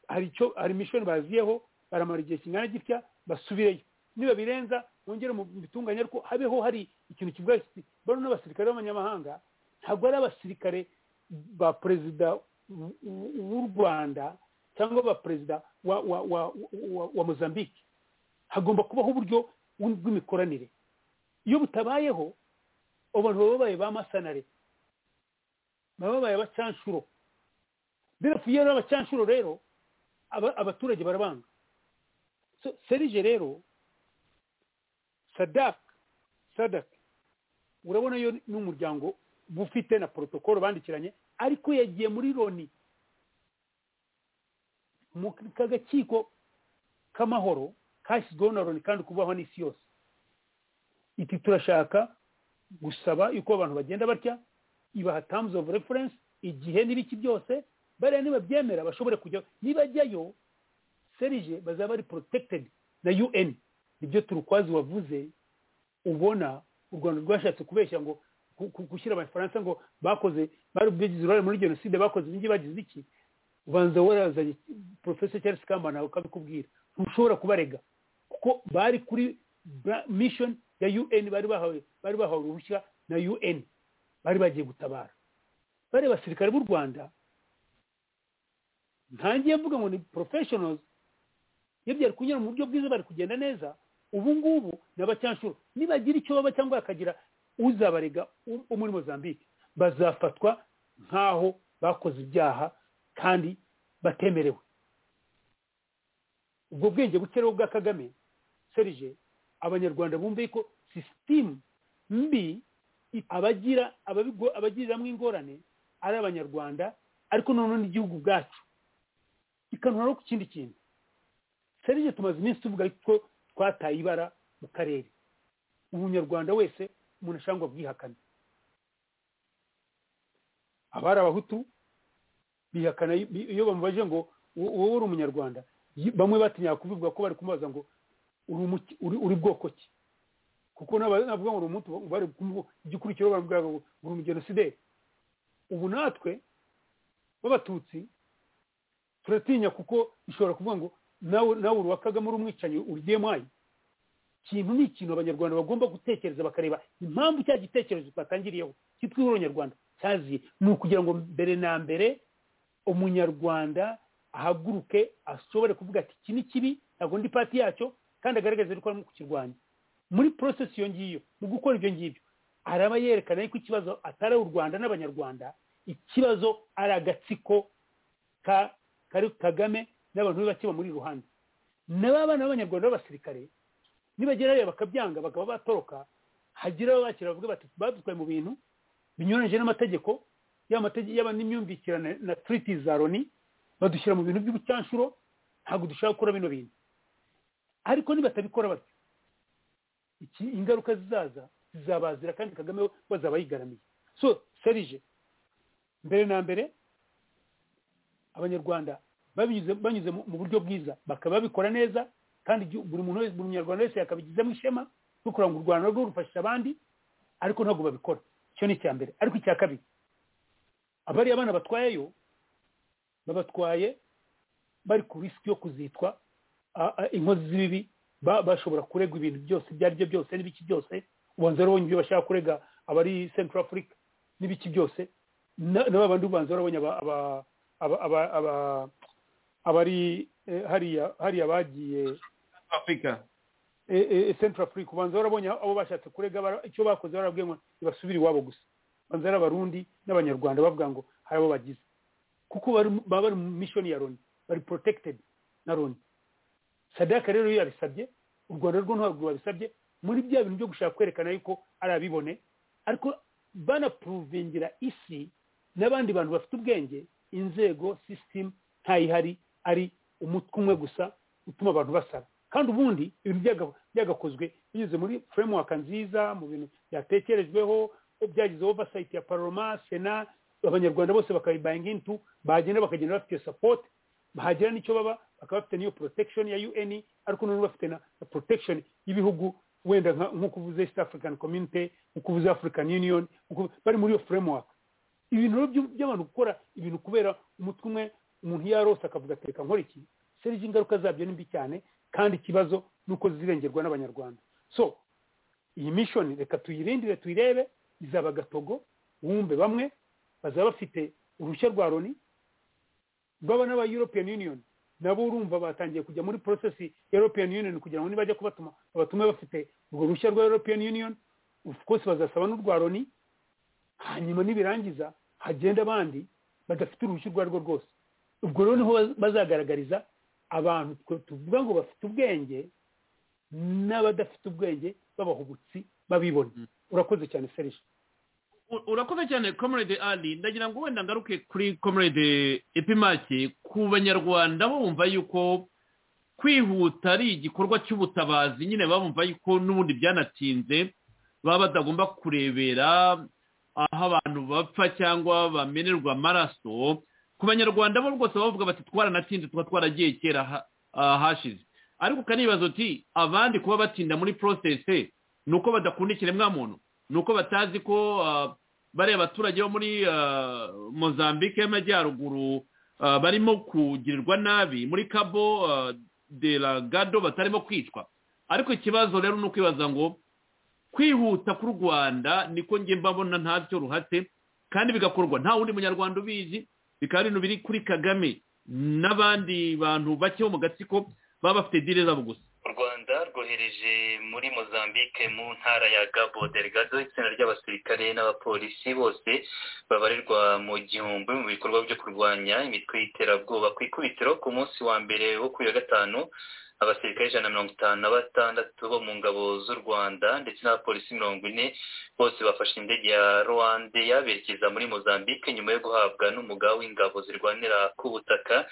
hari icyo hari mishoni baziyeho baramara igihe kingana gitya basubireyo niba birenza bongere mu bitunganye ariko habeho hari ikintu kivuga kiti bano n'abasirikare b'abanyamahanga ntabwo ari abasirikare ba perezida w- w- w'u rwanda cyangwa ba perezida wa, wa, wa, wa, wa mozambique hagomba kubaho uburyo bu- bw'imikoranire iyo butabayeho abantu baba babaye ba masanare baba babaye abacanshuro birafu iyo ari abacanshuro rero aba- abaturage barabanga So, serije rero sadaka sadak urabona yo ni umuryango ufite na porotokolo bandikiranye ariko yagiye muri loni mu kagakiko k'amahoro kashyizweho na loni kandi kubaho n'isi yose iti turashaka gusaba yuko abantu bagenda batya ibaha tamuzi ofu referensi igihe n'ibiki byose bariya nibabyemera bashobore kujya nibajyayo serije bazaba bari porotekitedi na un nibyo turukwazi wavuze ubona u rwanda rwashatse kubeshya ngo gushyira abafaransa ngo bakoze bari bagize uruhare muri jenoside bakoze ibingi bagize iki ubanza warazanye porofesor cyangwa kambana ukabikubwira ntushobora kubarega kuko bari kuri mission ya un bari bahawe bari bahawe uruhushya na un bari bagiye gutabara bari basirikare b'u rwanda ntangiye mvuga ngo ni professionals iyo byari kunyura mu buryo bwiza bari kugenda neza ubu ngubu ni abacyanshuro nibagira icyo baba cyangwa bakagira uzabarega wo muri mozambique bazafatwa nk'aho bakoze ibyaha kandi batemerewe ubwo bwenge bukerewe bwa kagame serije abanyarwanda bumve ko sisitemu mbi abagira abagiriramo ingorane ari abanyarwanda ariko noneho n'igihugu ubwacu ikanura no ku kindi kintu serije tumaze iminsi tuvuga ko twataye ibara mu karere umunyarwanda wese umuntu ashaka ngo abwihakane abari abahutu bihakana iyo bamubaje ngo wowe uri umunyarwanda bamwe batinya kubivuga ko bari kumubaza ngo uri bwoko ki kuko navuga ngo uri umuntu bari igikurikiro baravuga ngo uri umugenosideri ubu natwe b'abatutsi turatinya kuko bishobora kuvuga ngo nawe uri uwa kagame uri umwicanyi uri mwayi ikintu ni ikintu abanyarwanda bagomba gutekereza bakareba impamvu cya gitekerezo twatangiriyeho cyitwa uronyarwanda cyaziye ni ukugira ngo mbere na mbere umunyarwanda ahaguruke ashobore kuvuga ati iki ni kibi ntabwo ndi pati yacyo kandi agaragaze yuko arimo kukirwanya muri porosesi iyo ngiyo mu gukora ibyo ngibyo araba yerekana yuko ikibazo atari u rwanda n'abanyarwanda ikibazo ari agatsiko kari kagame n'abantu be bake bamuri iruhande nabo abana b'abanyarwanda b'abasirikare nibagerayo bakabyanga bakaba batoroka hagira abo bakira bavuga bati badutwaye mu bintu binyuranyije n'amategeko yaba n'imyumvikirane na turiti za loni badushyira mu bintu by'ubucyanshuro ntabwo dushaka gukora bino bintu ariko nibatabikora batyo ingaruka zizaza zizabazira kandi kagame bazaba yigaramiye so serije mbere na mbere abanyarwanda banyuze mu buryo bwiza bakaba babikora neza kandi buri muntu wese buri munyarwanda wese yakabigizemo ishema no kugira ngo u rwanda rwo rufashisha abandi ariko ntabwo babikora icyo ni icya mbere ariko icya kabiri abari abana batwayeyo babatwaye bari ku risiki yo kuzitwa inkozi z'ibibi bashobora kuregwa ibintu byose ibyo ari byo byose n'ibiki byose ubanza urabonye ibyo bashaka kurega abari central africa n'ibiki byose na bandi ubanza urabonye abari hariya bagiye afurika central africa ubanza warabonye abo bashatse kurega icyo bakoze barabwiye ngo ntibasubire iwabo gusa ubanza ari abarundi n'abanyarwanda bavuga ngo hari abo bagize kuko baba bari mu mishoni ya loni bari protected na loni sadaka rero iyo yabisabye u rwanda rwo ntabwo rwabisabye muri bya bintu byo gushaka kwerekana yuko ari abibone ariko banapuruvingira isi n'abandi bantu bafite ubwenge inzego sisitemu ntayihari ari umutwe umwe gusa utuma abantu basara kandi ubundi ibintu byagakozwe binyuze muri furemuwaka nziza mu bintu byatekerejweho byagize ovasayiti ya paroma sena abanyarwanda bose bakayibayinga intu bagenda bakagenda bafite iyo sapoti bahagira n'icyo baba bakaba bafite n'iyo protection ya un ariko noneho bafite na protection y'ibihugu wenda nk'uko uvuze east african community nk'uko uvuze african union bari muri iyo furemuwaka ibintu by'abantu gukora ibintu kubera umutwe umwe umuntu iyo arose akavuga ati reka nkora iki serije ingaruka zabyo ni mbi cyane kandi ikibazo ni uko zirengerwa n'abanyarwanda so iyi mishoni reka tuyirindire tuyirebe izaba agatogo wumve bamwe bazaba bafite uruhushya rwa loni rwaba n'aba european union nabo urumva batangiye kujya muri porosesi ya european union kugira ngo nibajya kubatuma babatume bafite urwo ruhushya rwa european union rwose bazasaba n'urwa loni hanyuma nibirangiza hagenda abandi badafite uruhushya urwo arirwo rwose ubwo rero niho bazagaragariza abantu tuvuga ngo bafite ubwenge n'abadafite ubwenge b'abahubutsi babibona urakoze cyane serije U- urakoze cyane comrade ali ndagira ngo wenda ngaruke kuri comrade epimake ku banyarwanda bumva yuko kwihuta ari igikorwa cy'ubutabazi nyine bumva yuko n'ubundi byanatinze baba batagomba kurebera aho abantu bapfa cyangwa bamenerwa amaraso ku banyarwanda bo rwose bavuga bati twaranatinze tuba twaragiye kera ha- ah, hashize ariko ukanibaza uti abandi kuba batinda muri porosesi ni uko badakunda ikiremwamuntu ni uko batazi ko ah, bariya abaturage bo muri ah, mozambique y'amajyaruguru ah, barimo kugirirwa nabi muri kabo ah, de la gado batarimo kwicwa ariko ikibazo rero ni ukwibaza ngo kwihuta k'u rwanda niko njye mbabona ntacyo ruhate kandi bigakorwa nta wundi munyarwanda ubizi bikaba ari ibintu biri kuri kagame n'abandi bantu bake bo mu gatsiko baba bafite dire zabo gusa u rwanda rwohereje muri mozambique mu ntara ya gabo delegado itsinda ry'abasirikare n'abapolisi bose babarirwa mu gihumbi mu bikorwa byo kurwanya imitwe y'iterabwoba ku ikubitiro ku munsi wa mbere wo kuri wa gatanu abasirikare ijana na mirongo itanu na batandatu bo mu ngabo z'u rwanda ndetse n'abapolisi mirongo ine bose bafashe indege ya rwanda yaberekeza muri mozambique nyuma yo guhabwa n'umugaba w'ingabo zirwanira ku butaka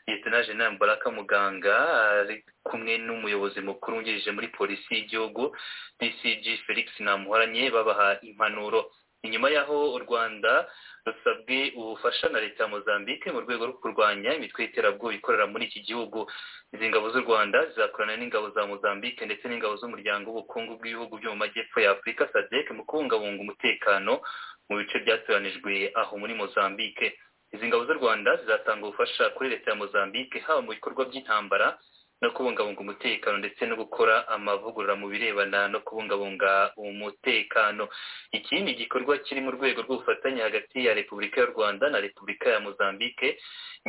leta jenerali baraka muganga ari kumwe n'umuyobozi mukuru wungirije muri polisi y'igihugu dcg felix namuhoranye babaha impanuro inyuma y'aho u rwanda rusabwe ubufasha na leta ya mozambique mu rwego rwo kurwanya imitwe y'iterabwoba ikorera muri iki gihugu izi ngabo z'u rwanda zizakorana n'ingabo za mozambique ndetse n'ingabo z'umuryango w'ubukungu bw'ibihugu byo mu majyepfo ya afurika sadec mu kubungabunga umutekano mu bice byatoranijwe aho muri mozambique izi ngabo z'u rwanda zizatanga ubufasha kuri leta ya mozambique haba mu bikorwa by'intambara no kubungabunga umutekano ndetse no gukora amavugurura mu birebana no kubungabunga umutekano iki ni igikorwa kiri mu rwego rw'ubufatanye hagati ya repubulika y'u rwanda na repubulika ya mozambique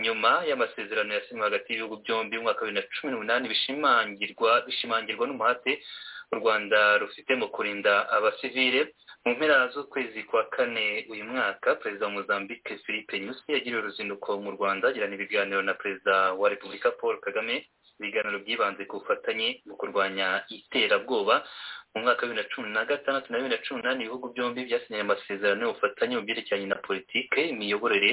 nyuma y'amasezerano yasinywe hagati y'ibihugu byombi mu mwaka wa bibiri na cumi n'umunani bishimangirwa bishimangirwa n'umuhate u rwanda rufite mu kurinda abasivile mu mpera z'ukwezi kwa kane uyu mwaka perezida wa mozambique philippe nyusi yagiriye uruzinduko mu rwanda agirana ibiganiro na perezida wa repubulika paul kagame ibiganiro byibanze ku bufatanye mu kurwanya iterabwoba mu mwaka wa bibiri na cumi na gatandatu na bibiri na cumi n'umunani ibihugu byombi byasinyanye amasezerano y'ubufatanye mu byerekeranye na politike imiyoborere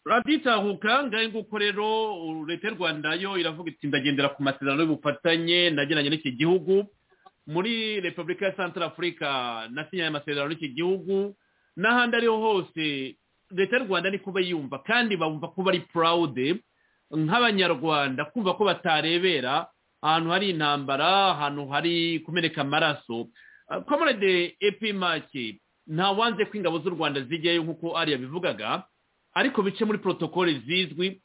raditahuka ngahe nguko rero uh, leta y'u rwanda yo iravuga iti ndagendera ku masezerano y'ubufatanye nageranye n'iki gihugu muri repubulika ya santara afurika nasinyaye amasezerano n'iki gihugu n'ahandi ariho hose leta y'u rwanda niko bayumva kandi bumva ko bari purawude nk'abanyarwanda kumva ko batarebera ahantu hari intambara ahantu hari kumeneka amaraso Ah, comrade epimake ntawanze ko ingabo z'u rwanda zijyayo nk'uko ariya bivugaga ariko bice muri protokole zizwi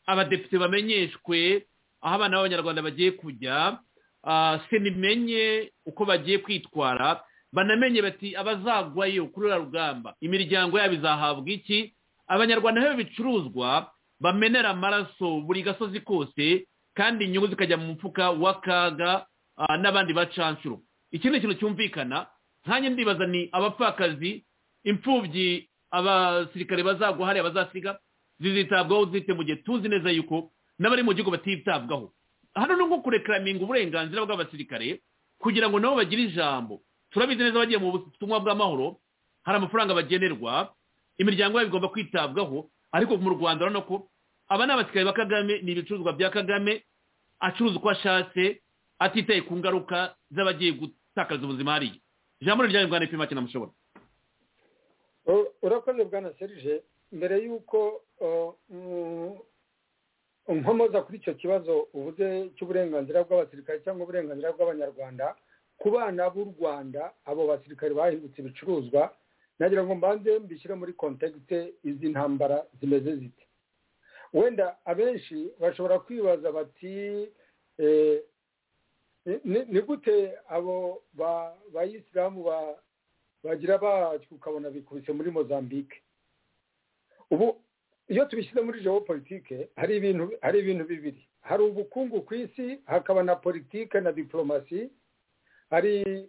abadepite bamenyeshwe aho abana b'abanyarwanda bagiye kujya ah, senimenye uko bagiye kwitwara banamenye bati abazagwayo kuri uriya rugamba imiryango yabo izahabwa iki abanyarwanda aho bicuruzwa bamenera amaraso buri gasozi kose kandi inyungu zikajya mu mufuka w'akaga ah, n'abandi bacanshuro iki ni ikintu cyumvikana nkanjye ndibaza ni abapfakazi imfubyi abasirikare bazagwa hariya bazasiga zizitabwaho zite mu gihe tuzi neza yuko n'abari mu gihugu batitabwaho hano ni nko kurekaraminga uburenganzira bw'abasirikare kugira ngo nabo bagire ijambo turabizi neza bagiye mu butumwa bw'amahoro hari amafaranga bagenerwa imiryango yabo igomba kwitabwaho ariko mu rwanda urabona ko aba ni abasirikare ba kagame ni ibicuruzwa bya kagame acuruza uko ashatse atitaye ku ngaruka z'abagiye gutakaza ubuzima hariya ijambo ni ryanyu bwana ipima kinamushobora U- urakoze bwana serije mbere y'uko uh, mm, nkomoza kuri icyo kibazo uvuze cy'uburenganzira bw'abasirikare cyangwa uburenganzira bw'abanyarwanda ku bana b'u rwanda abo basirikare bahindutse ibicuruzwa nagira ngo mbanze mbishyire muri kontekite izi ntambara zimeze zite wenda abenshi bashobora kwibaza bati eh, ni- ni- ni gute abo ba- bayisilamu ba bagira bacu ukabona bikubise muri mozambique ubu iyo tubishyize muri geopolitike hari ibintu hari ibintu bibiri hari ubukungu ku isi hakaba na politike na diplomasi hari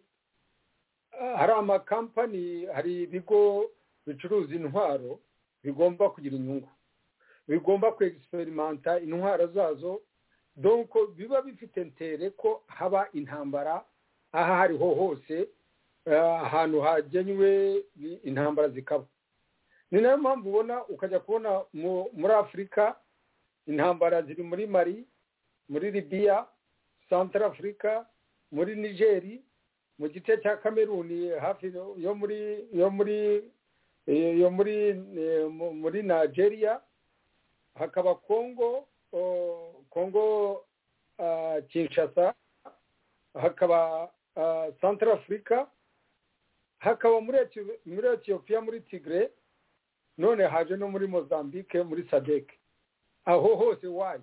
hari amakampani hari ibigo bicuruza intwaro bigomba kugira inyungu bigomba kwegisimenta intwaro zazo donko biba bifite ntere ko haba intambara aho aho ariho hose ahantu hagenywe intambara zikaba ni nayo mpamvu ubona ukajya kubona muri afurika intambara ziri muri mari muri libiya santara afurika muri nigeri mu gice cya kameruni hafi yo muri yo muri yo muri muri nigeria hakaba kongo kongo kinshasa hakaba santara afurika hakaba muri etiyopiya muri tigre none haje no muri mozambique muri sadec aho hose waye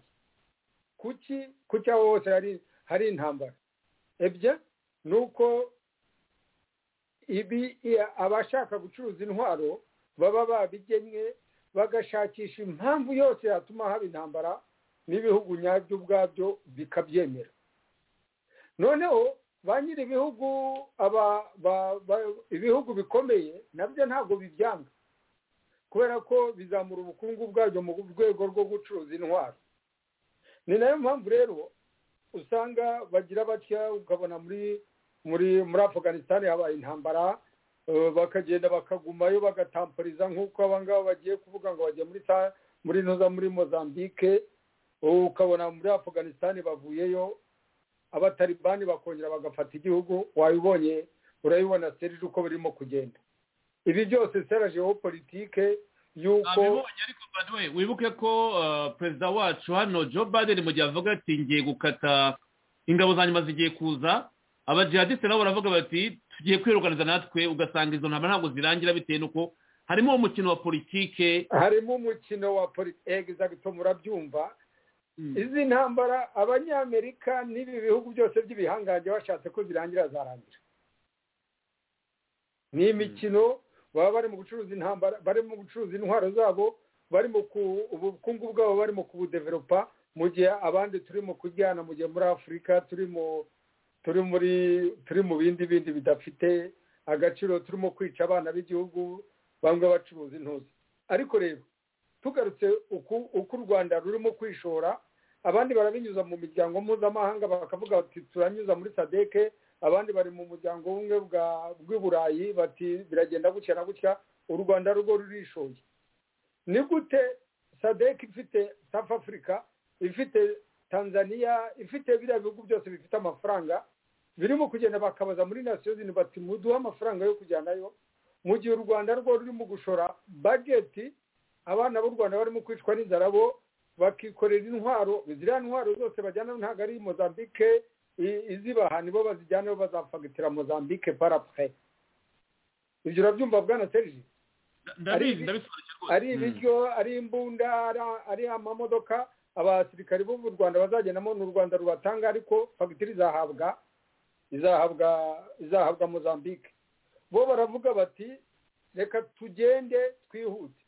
kuki kuki aho hose hari intambara ebye ni uko ibi abashaka gucuruza intwaro baba babigennye bagashakisha impamvu yose yatuma haba intambara n'ibihugu nyabyo ubwabyo bikabyemera noneho ba nyiri ibihugu ibihugu bikomeye nabyo ntabwo bibyanga kubera ko bizamura ubukungu bwabyo mu rwego rwo gucuruza intwaro ni nayo mpamvu rero usanga bagira batya ukabona muri muri muri afuganisitani habaye intambara bakagenda bakagumayo bagatampuriza nk'uko abangaba bagiye kuvuga ngo bagiye muri muri ntuza muri mozambique ukabona muri afuganisitani bavuyeyo abataribani bakongera bagafata igihugu wabibonye urabibona serije uko birimo kugenda ibi byose seraje politike yuko wibuke ko perezida wacu hano joe biden mu gihe avuga ati ngiye gukata ingabo za nyuma zigiye kuza abajihadiste nabo baravuga bati tugiye kwiruganiza natwe ugasanga izo ntambara ntabwo zirangira bitewe n'uko harimo umukino wa politike harimo umukino wa politike zagito murabyumva izi ntambara abanyamerika n'ibi bihugu byose by'ibihangange bashatse ko zirangira zarangira ni imikino baba barimo gucuruza intambara barimo gucuruza intwaro zabo barimo ubukungu bwabo barimo kubudeveropa mu gihe abandi turimo kujyana mu gihe muri afurika turimo turi muri turi mu bindi bindi bidafite agaciro turimo kwica abana b'igihugu bamwe bacuruza intuzi ariko rero tugarutse uko u rwanda rurimo kwishora abandi barabinyuza mu miryango mpuzamahanga bakavuga bati turanyuza muri sadeke abandi bari mu muryango w'ubumwe bw'i burayi bati biragenda gutya na gutya u rwanda rwo rurishoye ni gute sadek ifite safu afurika ifite tanzania ifite biriya bihugu byose bifite amafaranga birimo kugenda bakabaza muri nasiyoni bati muduhe amafaranga yo kujyanayo mu gihe u rwanda rwo rurimo gushora bageti abana b'u rwanda barimo kwicwa n'inzara bo bakikorera intwaro ziriya ntwaro zose bajyana ntabwo ari mozambique izibaha nibo bazijyana bo bazafagitira mozambique parapure ibyo urabyumva bwana serge ari ibiryo ari imbunda ari amamodoka abasirikari bo mu rwanda bazagendamo ni u rwanda rubatanga ariko fagitire izahabwa izahabwa izahabwa mozambique bo baravuga bati reka tugende twihute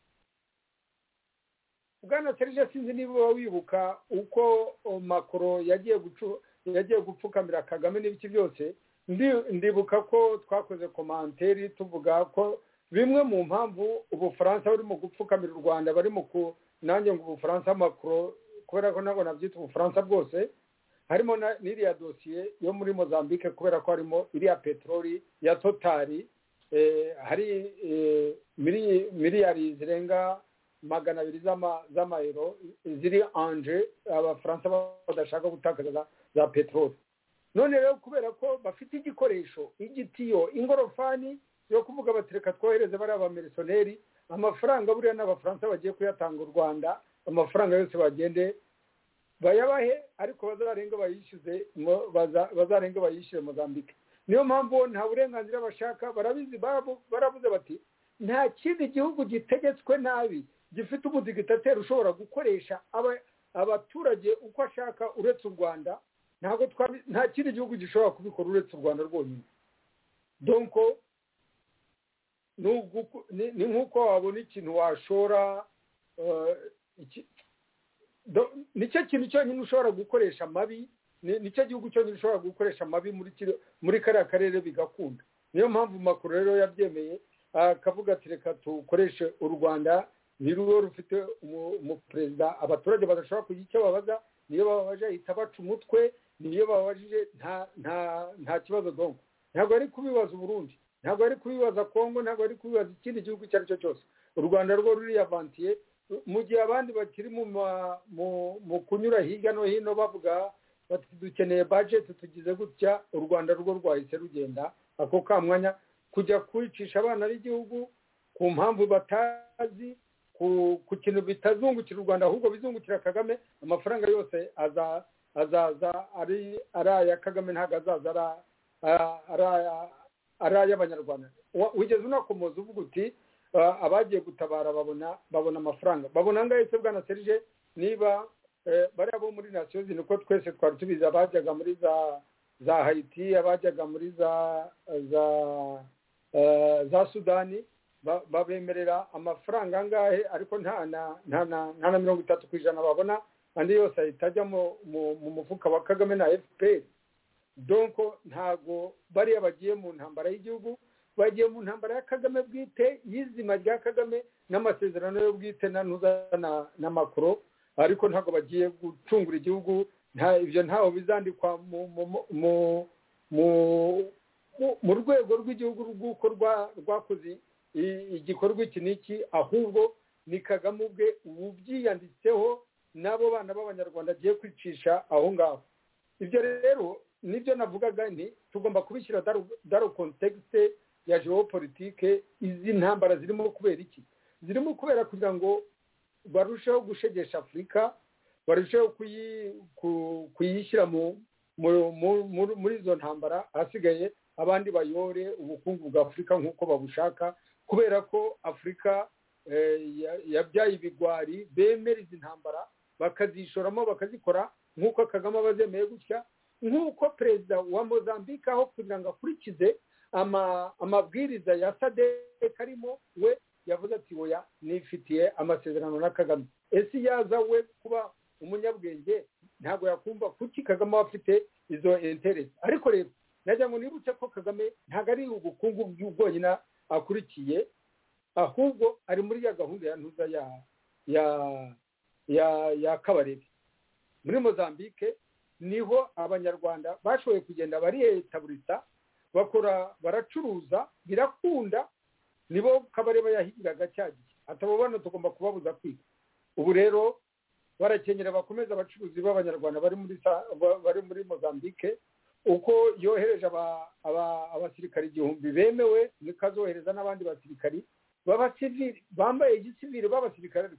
bwana serge sinzi niba wibuka uko makoro yagiye gucura yagiye gupfukamira kagame n'ibiki byose ndibuka ko twakoze komanteri tuvuga ko bimwe mu mpamvu ubufaransa burimo gupfukamira u rwanda barimo ku nanjye ngo ubufaransa makuru kubera ko ntabwo nabyita ubufaransa bwose harimo n'iriya dosiye yo muri mozambique kubera ko harimo iriya peteroli ya totari hari miliyari zirenga magana abiri z'amayero ziri anje abafaransa badashaka gutakaza za peteroli none rero kubera ko bafite igikoresho igitiyo ingorofani yo kuvuga bati reka twohereze bariya bamirisoneri amafaranga buriya n'abafaransa bagiye kuyatanga u rwanda amafaranga yose bagende bayabahe ariko bazarenga bayishyuze bazarenga bayishyure mozambique niyo mpamvu nta burenganzira bashaka barabizi barabuze bati nta kindi gihugu gitegetswe nabi gifite umudigitateri ushobora gukoresha abaturage uko ashaka uretse u rwanda ntabwo nta kindi gihugu gishobora kubikora uretse u rwanda rwonyine donko ni nk'uko wabona ikintu washora nicyo kintu cyonyine ushobora gukoresha amabi nicyo gihugu cyonyine ushobora gukoresha amabi muri kariya karere bigakunda niyo mpamvu makuru rero yabyemeye akavuga ati reka tukoreshe u rwanda ni rwo rufite umuperezida abaturage badashobora kugira icyo babaza niyo bababaje ahita baca umutwe niyo bababajije nta nta nta kibazo dongo ntabwo ari kubibaza uburundi ntabwo ari kubibaza kongo ntabwo ari kubibaza ikindi gihugu icyo ari cyo cyose u rwanda rwo ruriyavantiye mu gihe abandi bakiri mu kunyura hirya no hino bavuga bati dukeneye bajeti tugize gutya u rwanda rwo rwahise rugenda ako kamwanya kujya kwicisha abana b'igihugu ku mpamvu batazi ku kintu bitazungukira u rwanda ahubwo bizungukira kagame amafaranga yose azaza ari aya kagame ntabwo azaza ari ay'abanyarwanda wigeze unakomoza uvuga uti abagiye gutabara babona babona amafaranga babona ngaho se bwana serije niba bariya bo muri nasiyo zino uko twese twari tubizi abajyaga muri za za hayiti abajyaga muri za za sudani babemerera amafaranga angahe ariko nta na mirongo itatu ku ijana babona andi yose ahita ajya mu mufuka wa kagame na fpr donko ntabwo bariya bagiye mu ntambara y'igihugu bagiye mu ntambara ya kagame bwite y'izima rya kagame n'amasezerano yo bwite na ntuza na makoro ariko ntabwo bagiye gucungura igihugu ibyo ntaho bizandikwa mu rwego rw'igihugu rw'uko rwakoze igikorwa iki n'iki ahubwo ni kagame ubwe ubyiyanditseho n'abo bana b'abanyarwanda agiye kwicisha aho ngaho ibyo rero nibyo navugaga ni tugomba kubishyira daro kontekisite ya geopolitike izi ntambara zirimo kubera iki zirimo kubera kugira ngo barusheho gushegesha afurika barusheho kuyishyira muri izo ntambara ahasigaye abandi bayore ubukungu bwa afurika nk'uko babushaka kubera ko afurika yabyaye ibigwari bemera izi ntambara bakazishoramo bakazikora nk'uko kagame aba azemeye gutya nk'uko perezida wa mozambique aho kugira ngo akurikize amabwiriza ya sadek arimo we yavuze ati oya nifitiye amasezerano na kagame ese yaza we kuba umunyabwenge ntabwo yakumva kuki kagame aba afite izo interesi ariko rero nagira ngo nibutse ko kagame ntabwo ari ubukungu bwonyine akurikiye ahubwo ari muri ya gahunda ya ntuza ya ya ya ya kabarebe muri mozambique niho abanyarwanda bashoboye kugenda bariyetaburisa bakora baracuruza birakunda nibo kabareba yahigiraga cya gihe atababona tugomba kubabuza kwiga ubu rero barakenyera bakomeza abacuruzi b'abanyarwanda bari muri mozambique uko yohereje abasirikari igihumbi bemewe ikazohereza n'abandi basirikari b'abasivili bambaye igisivili b'abasirikari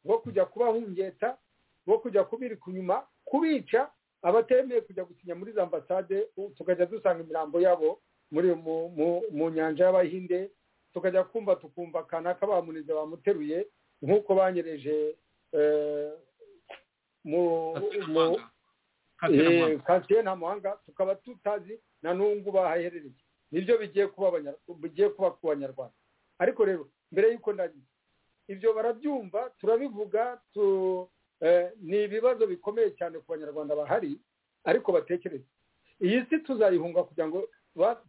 bo kujya kubahungeta bo kujya kubirika inyuma kubica abatemeye kujya gusinya muri za ambasade tukajya dusanga imirambo yabo muri mu nyanja y'abahinde tukajya kumva tukumva kanaka bamunize bamuteruye nk'uko banyereje mu kansiye nta muhanga tukaba tutazi na n'ubwo bahaherereye nibyo bigiye kuba ku banyarwanda ariko rero mbere y'uko ndagize ibyo barabyumva turabivuga ni ibibazo bikomeye cyane ku banyarwanda bahari ariko batekereza iyi si tuzayihunga kugira ngo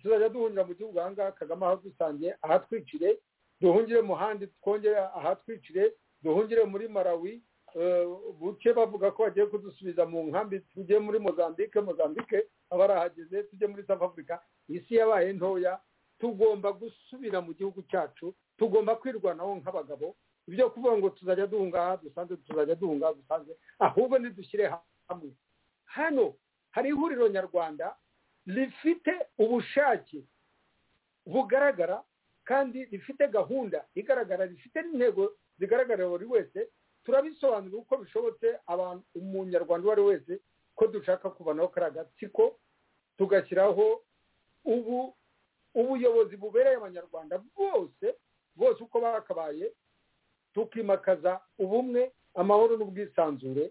tuzajya duhungira mu gihugu aha ngaha kagame aho dusangiye ahatwicire duhungire mu handi twongere ahatwicire duhungire muri marawi buke bavuga ko bagiye kudusubiza mu nkambi tujye muri mozambique mozambique abarahageze tujye muri south africa isi yabaye ntoya tugomba gusubira mu gihugu cyacu tugomba kwirwanaho nk'abagabo ibyo kuvuga ngo tuzajya duhunga aha dusanze tuzajya duhunga aha dusanze ahubwo ntidushyire hamwe hano hari ihuriro nyarwanda rifite ubushake bugaragara kandi rifite gahunda igaragara rifite n'intego zigaragarira buri wese turabisobanura uko bishobotse abantu umunyarwanda uwo ari we wese ko dushaka kuvanaho kariya gatsiko tugashyiraho ubu ubuyobozi bubereye abanyarwanda bose bose uko bakabaye tukimakaza ubumwe amahoro n'ubwisanzure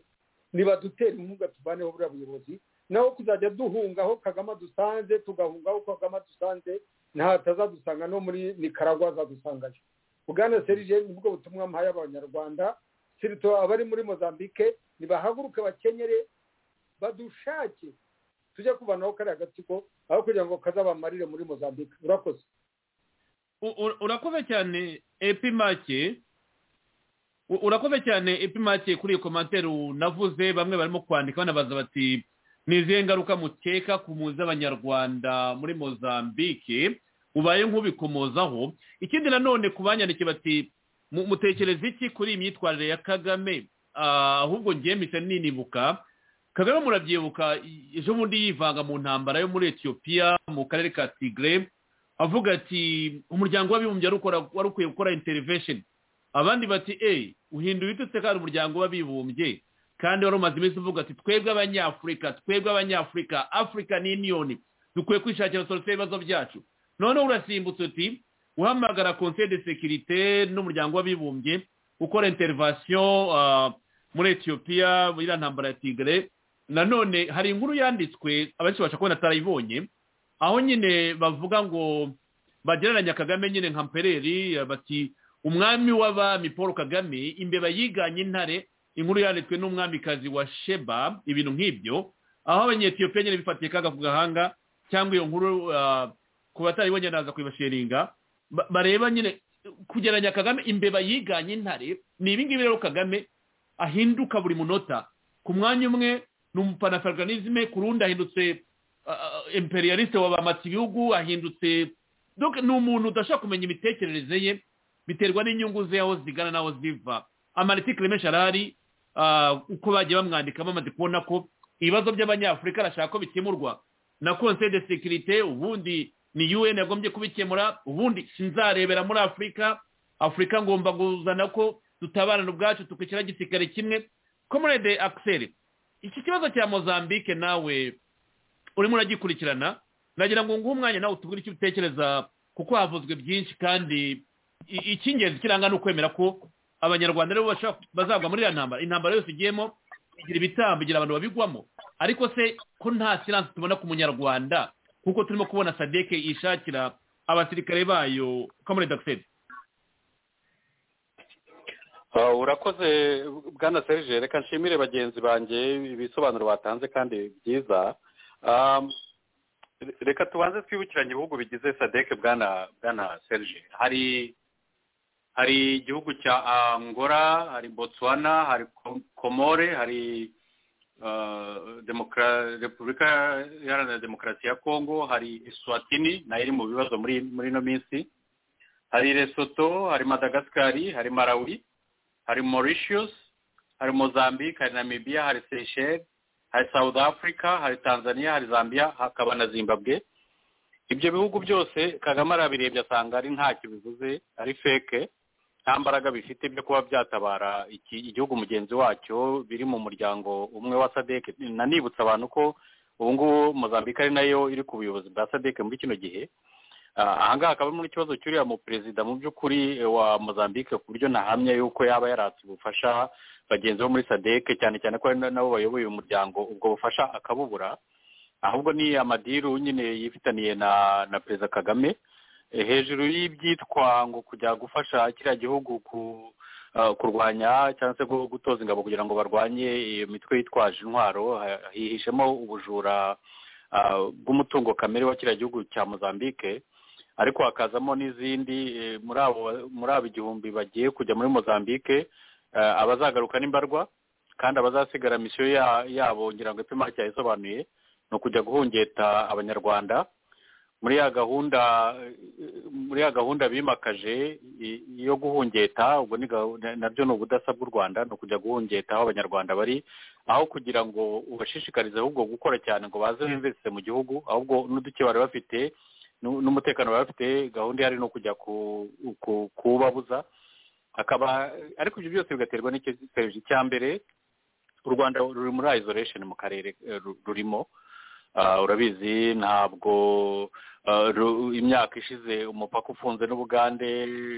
nibadutera inkunga tuvaneho buriya buyobozi naho kuzajya duhungaho kagame dusanze tugahungaho kagame dusanze ntahatazadusanga no muri nikaragwa azadusangayo bwana serije nibwo butumwa mpaye abanyarwanda sirito abari muri mozambique ntibahaguruke bakenyere badushake tujye kubanaho kariya gatsiko aho kugira ngo kazabamarire muri mozambique urakoze urakoze cyane epimake U- urakoze cyane epimake kuri iyo komantere unavuze bamwe barimo kwandika banabaza bati ni izihe ngaruka mukeka ku mpunzi z'abanyarwanda muri mozambique ubaye nk'ubikomozaho ikindi nanone ku banyandikiye bati "Mu- mutekereza iki kuri iyi myitwarire ya kagame Ah, ahubwo ngiye mpita ninibuka kagame murabyibuka i- ejo bundi yivanga mu ntambara yo muri etiyopiya mu karere ka tigre avuga ati umuryango w'abibumbye wari ukora- wari ukwiye gukora intervention abandi bati e uhinduye ututse kandi umuryango w'abibumbye kandi wari umaze iminsi uvuga ati twebwe abanyafurika twebwe abanyafurika african union dukwiye kwishakira solusiyo y'ibibazo byacu noneho urasimbutse uti uhamagara conseil de securite n'umuryango w'abibumbye ukora intervention ah, muri etiyopiya muri iriya ntambara ya tigre nanone hari inkuru yanditswe abenshi basha kubona atarayibonye aho nyine bavuga ngo bagereranya kagame nyine nka mpereri eh, bati umwami w'abami paul kagame imbeba yiganye intare inkuru yanditswe n'umwamikazi wa sheba ibintu nk'ibyo aho abanyetiyopiya nyine bifatiye kaga ku gahanga cyangwa iyo nkuru ah, ku bataribonye naza kubibashiringa ba- bareba nyine kugereranya kagame imbeba yiganye intare ni ibi ngibi rero kagame ahinduka buri munota ku mwanya umwe ni umupanafricanisme ku rundi ahindutse imperialiste wabamata ibihugu ahindutse donc ni umuntu udashobora kumenya imitekerereze ye biterwa n'inyungu ze aho zigana n'aho ziva amaritikire menshi arahari ah, uko bagiye bamwandikamo bamaze kubona ko ibibazo by'abanyafurika arashaka ko bikemurwa na conseil de sécurité ubundi ni un yagombye kubikemura ubundi sinzarebera muri afurika afurika ngomba kuzana ko dutabana ubwacu tukwishyira igisirikare kimwe comrade axel iki kibazo cya mozambique nawe urimo uragikurikirana nagira ngo nguhe umwanya nawe utubwire icyo utekereza kuko havuzwe byinshi kandi i- icy'ingenzi kiranga ni ukwemera ko abanyarwanda aribo bashobora- bazagwa muri iriya ntambara intambara yose igiyemo igira ibitambo igira abantu babigwamo ariko se ko nta siransi tubona ku munyarwanda kuko turimo kubona sadeke yishakira abasirikare bayo kamure dagiseri Ah, urakoze bwana serge reka nshimire bagenzi banjye ibisobanuro batanze kandi byiza Ah, reka tubanze twibukiranye ibihugu bigize sadeke bwana bwana serge hari hari igihugu cya angola hari botswana hari Ko- komore hari ah, Demokra- repubulika iharanira demokarasi ya kongo hari eswatini nayo iri mu bibazo muri muri ino minsi hari lesoto hari madagasikari hari marawi hari Mauritius hari Mozambique hari Namibia hari Seychelles hari South Africa hari Tanzania hari Zambia hakaba na Zimbabwe ibyo bihugu byose Kagame arabirebye asanga ari ntacyo bivuze ari feke nta mbaraga bifite byo kuba byatabara iki igihugu mugenzi wacyo biri mu muryango umwe wa SADC nanibutsa abantu ko ubu ngubu Mozambique ari nayo iri ku buyobozi bwa SADC muri kino gihe Ah, ahangaha hakaba harimo n'ikibazo cy'uriya mu perezida mu by'ukuri eh, wa mozambique ku buryo nahamya yuko yaba yaratse ubufasha bagenzi bo muri sadeke cyane cyane ko ari na- nabo bayoboye umuryango ubwo bufasha akabubura ahubwo ni amadiru nyine yifitaniye na na perezida kagame Eh, hejuru y'ibyitwa ngo kujya gufasha kiriya gihugu ku ah, kurwanya cyangwa se gu- gutoza ingabo kugira ngo barwanye iyo mitwe yitwaje intwaro ha- hihishemo ubujura ah, bw'umutungo kamere wa kiriya gihugu cya mozambique ariko hakazamo n'izindi eh, muri abo muri abo igihumbi bagiye kujya muri mozambique eh, abazagaruka n'imbarwa kandi abazasigara misiyo ya- yabo ngira ngo epimari yayisobanuye ni ukujya guhungeta abanyarwanda muri ya gahunda eh, muri ya gahunda bimakaje i- yo guhungeta ubwo ni gahunda- nabyo ni ubudasa bw'u rwanda ni ukujya guhungeta aho abanyarwanda bari aho kugira ngo ubashishikarize ahubwo gukora cyane ngo baze bimvise mu gihugu ahubwo n'uduke bari bafite nu- n'umutekano baba bafite gahunda ihari ni ukujya ku- ku- kuwubabuza akaba ariko ibyo byose bigaterwa n'icyorezo cya mbere u rwanda ruri muri isolation mu karere eh, ru- rurimo Ah, urabizi ntabwo ah, ru- imyaka ishize umupaka ufunze n'ubugande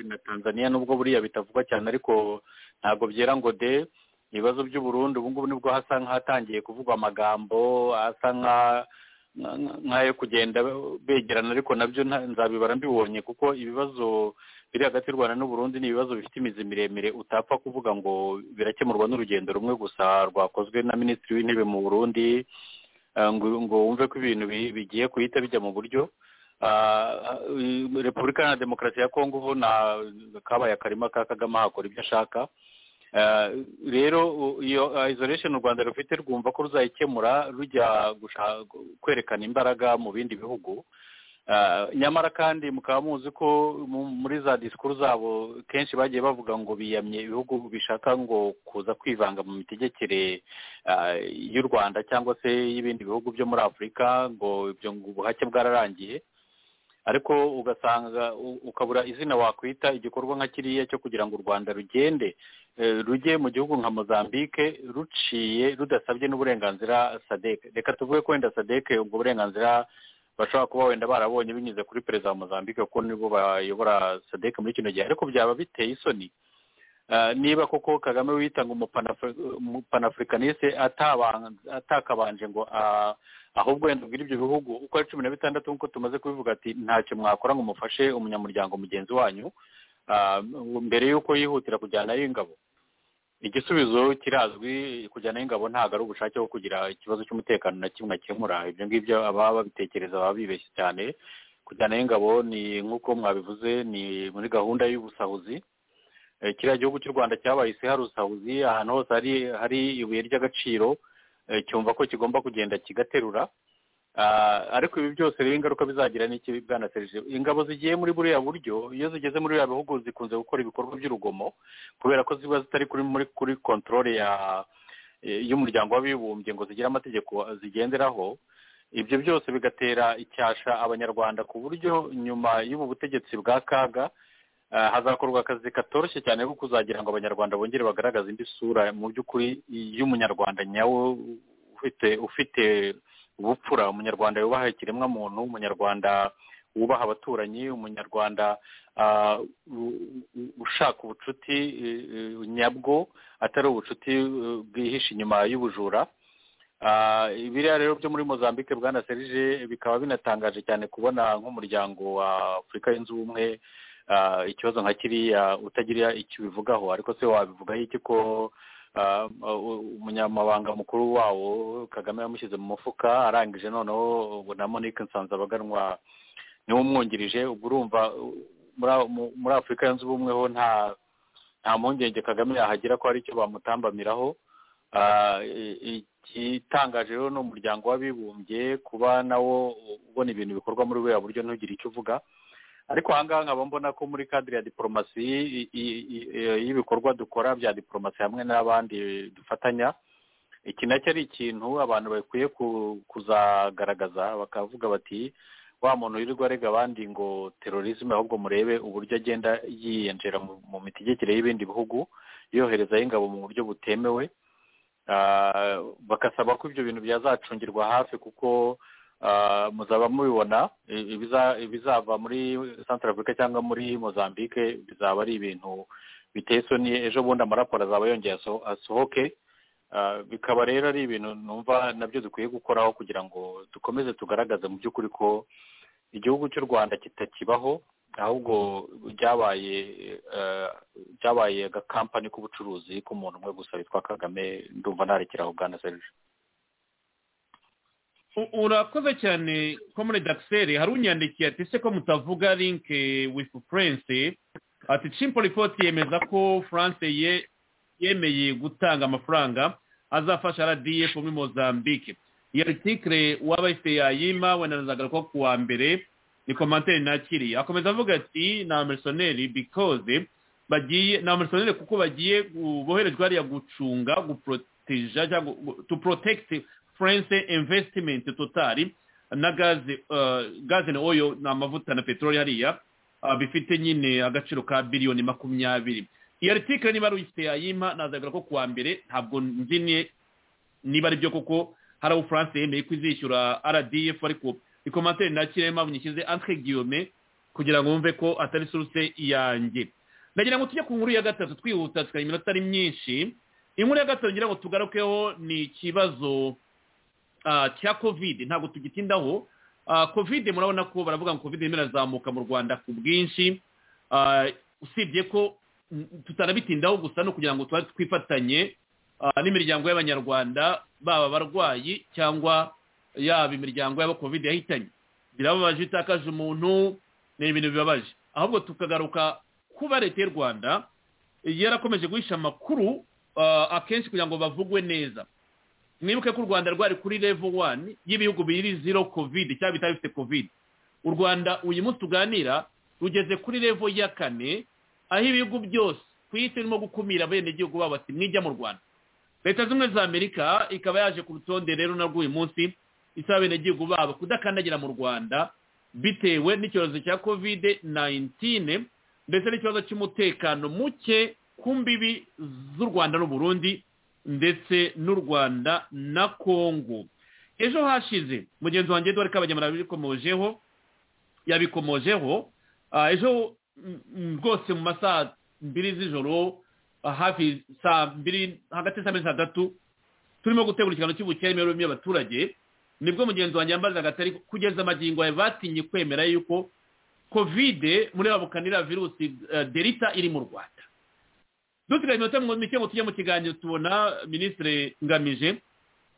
na tanzania nubwo buriya bitavugwa cyane ariko ntabwo byera ngo de ibibazo by'uburundi ubu ngubu nibwo hasa nk'ahatangiye kuvugwa amagambo asa nka- nka- nka- nk'ayo kugenda begerana ariko nabyo nta- nzabibara mbibonye kuko ibibazo biri hagati y'u rwanda n'uburundi ni ibibazo bifite imizi miremire utapfa kuvuga ngo birakemurwa n'urugendo rumwe gusa rwakozwe na minisitiri w'intebe mu burundi eh, ngo ngo wumve ko ibintu bi- bigiye guhita bijya mu buryo Ah, eh, repubulika na demokarasi ya kongo ubu na kabaye akarima ka kagame hakora ibyo ashaka rero iyo isolation u rwanda rufite rwumva ko ruzayikemura rujya kwerekana imbaraga mu bindi bihugu nyamara kandi mukaba muzi ko muri za disikuru zabo kenshi bagiye bavuga ngo biyamye ibihugu bishaka ngo kuza kwivanga mu mitegekere y'u rwanda cyangwa se y'ibindi bihugu byo muri afurika ngo ibyo ubuhake bwararangiye ariko ugasanga ukabura izina wakwita igikorwa nka kiriya cyo kugira ngo u rwanda rugende rujye mu gihugu nka mozambique ruciye rudasabye n'uburenganzira sadeke reka tuvuge ko wenda sadeke ubwo burenganzira bashobora kuba wenda barabonye binyuze kuri perezida wa mozambique kuko nibo bayobora sadeke muri kino gihe ariko byaba biteye isoni niba koko kagame witanga umupanafurikaniste atakabanje ngo ahubwo wenda ubwira ibyo bihugu uko ari cumi na bitandatu nk'uko tumaze kubivuga ati ntacyo mwakora ngo mufashe umunyamuryango mugenzi wanyu mbere y'uko yihutira kujyanayo ingabo igisubizo kirazwi kujyanayo ingabo ntabwo ari ubushake bwo kugira ikibazo cy'umutekano na kimwe akemura ibyo ngibyo ababa babitekereza baba bibeshye cyane kujyanayo ingabo ni nk'uko mwabivuze ni muri gahunda y'ubusahuzi kiriya gihugu cy'u rwanda cyabaye isi hari usahuzi ahantu hose hari ibuye ry'agaciro cyumva ko kigomba kugenda kigaterura ariko ibi byose rero ingaruka bizagira n'ikibi bwanaserije ingabo zigiye muri buriya buryo iyo zigeze muri buriya bihugu zikunze gukora ibikorwa by'urugomo kubera ko ziba zitari kuri muri kuri kontorore y'umuryango w'abibumbye ngo zigire amategeko zigenderaho ibyo byose bigatera icyasha abanyarwanda ku buryo nyuma y'ubu butegetsi bwa kaga hazakorwa akazi katoroshye cyane ko kuzagira ngo abanyarwanda bongere bagaragaze indi sura mu by'ukuri y'umunyarwanda nyawe ufite ufite ubupfura umunyarwanda yubaha ikiremwamuntu umunyarwanda wubaha abaturanyi umunyarwanda ushaka ubucuti nyabwo atari ubucuti bwihishe inyuma y'ubujura biriya rero byo muri mozambique bwana serije bikaba binatangaje cyane kubona nk'umuryango wa afurika yunze ubumwe ikibazo nka kiriya utagira icyo ubivugaho ariko se wabivugaho iki ko umunyamabanga mukuru wawo kagame yamushyize mu mufuka arangije noneho ubu na monique nsanzabaganwa niwe umwungirije ubwo urumva muri afurika yunze ubumwe ho nta nta mpungenge kagame yahagira ko hari icyo bamutambamiraho igitangaje rero ni umuryango w'abibumbye kuba nawo ubona ibintu bikorwa muri buriya buryo ntugire icyo uvuga ariko ahangaha nkaba mbona ko muri kadire ya diporomasi y'ibikorwa dukora bya diporomasi hamwe n'abandi dufatanya iki nacyo ari ikintu abantu bakwiye kuzagaragaza bakavuga bati wa muntu wirirwa arega abandi ngo terorisme ahubwo murebe uburyo agenda yiyinjira mu mitegekere y'ibindi bihugu yoherezayo ingabo mu buryo butemewe bagasaba ko ibyo bintu byazacungirwa hafi kuko muzaba mubibona ibizava muri santara afurika cyangwa muri mozambique bizaba ari ibintu biteye isoni ejo bundi amaraporo azaba yongeye asohoke bikaba rero ari ibintu numva nabyo dukwiye gukoraho kugira ngo dukomeze tugaragaze mu by'ukuri ko igihugu cy'u rwanda kitakibaho ahubwo byabaye byabaye agakampani k'ubucuruzi k'umuntu umwe gusa witwa kagame ndumva narekera aho bwana serije urakoze cyane komune dakiseri hari unyandikiye ati se ko mutavuga linke wifu furense ati cimpo ripoti yemeza ko furanse yemeye gutanga amafaranga azafasha rdf muri mozambique iyo artikire waba yayima wenazagara ko ku wa mbere ni komantere nakiriye akomeza avuga ati ni amerisoneri bikoze bagiye ni amerisoneri kuko bagiye boherejwe hariya gucunga guproteja cyangwa tu porotekiti France Investment Total na gaze uh, gaze na oil na mavuta na petroli hariya uh, bifite nyine agaciro ka biliyoni makumyabiri iyo article niba ruyifite yayima nazabwira ko kuwa mbere ntabwo nzi niba ari byo kuko hari aho France yemeye ko izishyura RDF ariko ikomantere nakirema bunyishyize entre guillemets kugira ngo wumve ko atari source yanjye ndagira ngo tujye ku nkuru ya gatatu twihuta tukagira iminota ari myinshi inkuru ya gatatu ngira ngo tugarukeho ni ikibazo cya kovide ntabwo tugitindaho kovide murabona ko baravuga ngo kovide irimo irazamuka mu rwanda ku bwinshi usibye ko tutarabitindaho gusa no kugira ngo tuba twifatanye n'imiryango y'abanyarwanda baba abarwayi cyangwa yaba imiryango y'abakovide yahitanye birababaje itakaje umuntu ni ibintu bibabaje ahubwo tukagaruka kuba leta y'u rwanda yarakomeje guhisha amakuru akenshi kugira ngo bavugwe neza mwibuke ko u rwanda rwari kuri levo wani y'ibihugu biri zero kovide cyangwa bitari bifite kovide u rwanda uyu munsi tuganira rugeze kuri levo ya kane aho ibihugu byose ku isi birimo gukumira abenegihugu babo bati mwijya mu rwanda leta zimwe za amerika ikaba yaje ku rutonde rero narwo uyu munsi isaba abenegihugu babo kudakandagira mu rwanda bitewe n'icyorezo cya kovide nayintine ndetse n'ikibazo cy'umutekano muke ku mbibi z'u rwanda n'uburundi ndetse n'u rwanda na kongo ejo hashize mugenzi wanjye eduard kabagema yabikomojeho yabikomojeho ejo rwose mu masaha mbiri z'ijoro hafi saa mbiri hagati y'saa mbiri saa tatu turimo gutegura ikiganiro cy'ubukeremere y'abaturage nibwo mugenzi wanjye yambazaga atari kugeza amagingo yawe batinye kwemera yuko kovide muri babukanira virusi derita iri mu rwanda dusigaye iminota mike ngo tujye mu kiganiro tubona minisitiri ngamije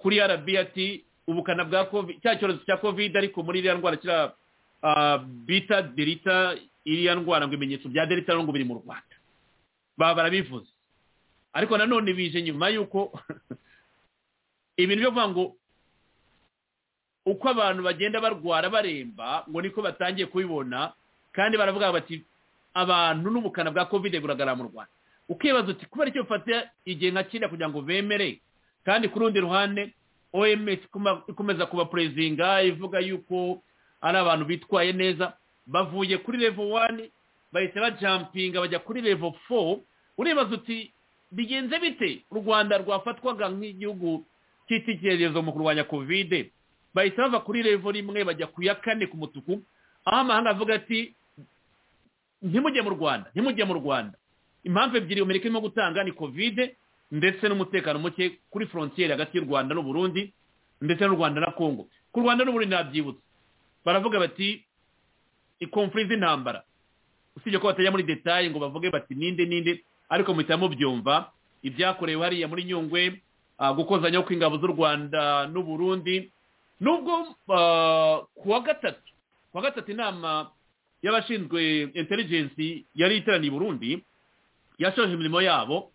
kuri rbrt ubukana bwa covid cya cyorezo cya kovide ariko muri iriya ndwara kira bita derita iriya ndwara ngo ibimenyetso bya derita ngo biri mu rwanda baba barabivuze ariko nanone bije nyuma y'uko ibintu byo kuvuga ngo uko abantu bagenda barwara baremba ngo niko batangiye kubibona kandi baravuga bati abantu n'ubukana bwa kovide buragaragara mu rwanda ukibaza uti kubera icyo bafata igihe nka kiriya kugira ngo bemere kandi ku rundi ruhande oms ikomeza kuba purezinga ivuga yuko ari abantu bitwaye neza bavuye kuri levo wani bahita bajampinga bajya kuri levo fo uribaza uti bigenze bite u rwanda rwafatwaga nk'igihugu cy'itekerezo mu kurwanya kovide bahita bava kuri revo rimwe bajya ku ya kane ku mutuku aho amahanga avuga ati ntimujye mu rwanda ntimujye mu rwanda impamvu ebyiri amerika irimo gutanga ni kovide ndetse n'umutekano muke kuri forontiyeri hagati y'u rwanda n'uburundi ndetse n'u rwanda na kongo ku rwanda n'uburundi ntabyibutse baravuga bati ikomfuri z'intambara usibye ko batajya muri detaye ngo bavuge bati ninde ninde ariko muhitamo byumva ibyakorewe hariya muri nyungwe gukozanyaho kw'ingabo z'u rwanda n'uburundi nubwo ku wa gatatu ku wa gatatu inama y'abashinzwe intelligence yari iteraniye i burundi yashoje imirimo yabo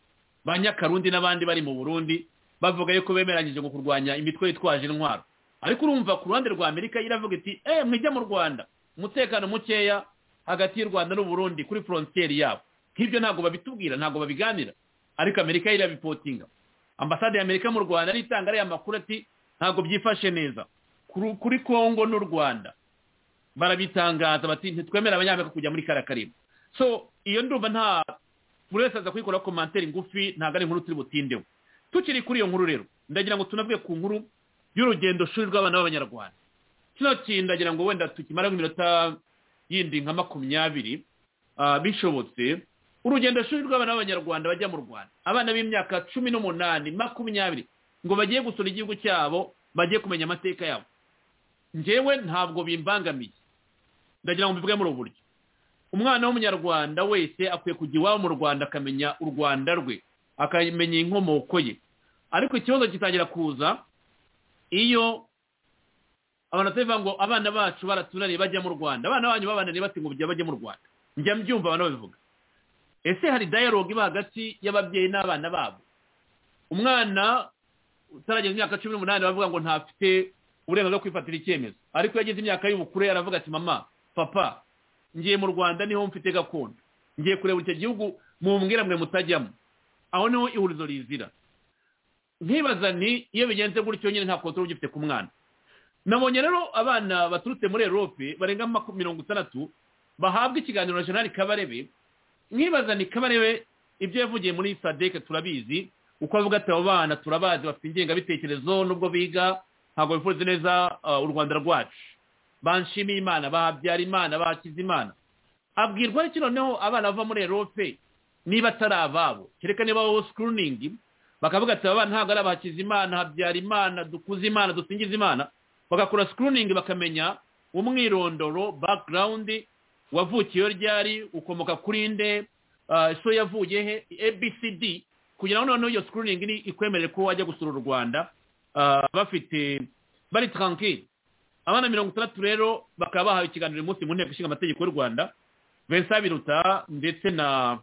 ba nyakarundi n'abandi bari mu burundi bavuga yuko bemeranyije ngo kurwanya imitwe yitwaje intwaro ariko urumva ku ruhande rwa amerika iravuga iti eee mwijya mu rwanda umutekano mukeya hagati y'u rwanda n'uburundi kuri forontiyeri yabo nk'ibyo ntabwo babitubwira ntabwo babiganira ariko amerika irabipotinga ambasade ya amerika mu rwanda itanga ariya makuru ati ntabwo byifashe neza kuri kongo n'u rwanda barabitangaza bati ntitwemere abanyamerika kujya muri kariya so iyo ndumva nta buri wese aza kuyikora komantere ngufi ntabwo ari inkuru turi butindeho tukiri kuri iyo nkuru rero ndagira ngo tunavuge ku nkuru y'urugendo shuri rw'abana b'abanyarwanda kino kintu ndagira ngo wenda tukimara nk'iminota yindi nka makumyabiri bishobotse urugendo shuri rw'abana b'abanyarwanda bajya mu rwanda abana b'imyaka cumi n'umunani makumyabiri ngo bagiye gusura igihugu cyabo bagiye kumenya amateka yabo ngewe ntabwo bimbangamiye ndagira ngo mbivuge muri ubu buryo umwana w'umunyarwanda wese akwiye kujya iwabo mu rwanda akamenya u rwanda rwe akamenya inkomoko ye ariko ikibazo gitangira kuza iyo abantu batari ngo abana bacu baratunaniye bajya mu rwanda abana banyu babananiye bati ngo bajya mu rwanda njya mbyumva abantu babivuga ese hari dayalogue iba hagati y'ababyeyi n'abana babo umwana utarageza imyaka cumi n'umunani bavuga ngo ntafite uburenganzira bwo kwifatira icyemezo ariko iyo ageze imyaka y'ubukure aravuga ati mama papa ngiye mu rwanda niho mfite gakondo ngiye kureba icyo gihugu mumbwira mwe mutajyamo aho niho ihurizo rizira nkibaza ni iyo bigenze gutyo nyine nta kontorore ugifite ku mwana nabonye rero abana baturutse muri erope barenga mirongo itandatu bahabwa ikiganiro na jenali kabarebe nkibaza ni kabarebe ibyo yavugiye muri sadeke turabizi uko avuga ati abo bana turabazi bafite ingengabitekerezo nubwo biga ntabwo bifuza neza u rwanda rwacu banshimiye imana bahabyara imana bakiza imana abwirwa ariko noneho abana bava muri erope niba atari ababo kereka niba wowe sikuruningi bakavuga ati aba bana ntabwo ari abahakiza imana habyara imana dukuze imana dusingiza imana bagakora sikuruningi bakamenya umwirondoro background wavukiye ryari ukomoka kuri nde so yavuye he abcd kugira ngo noneho iyo sikuriningi ni ikwemerere ko wajya gusura u rwanda bafite bari tarankiri abana mirongo itandatu rero bakaba bahawe ikiganiro uyu munsi mu nteko ishinga amategeko y'u rwanda vincent biruta ndetse na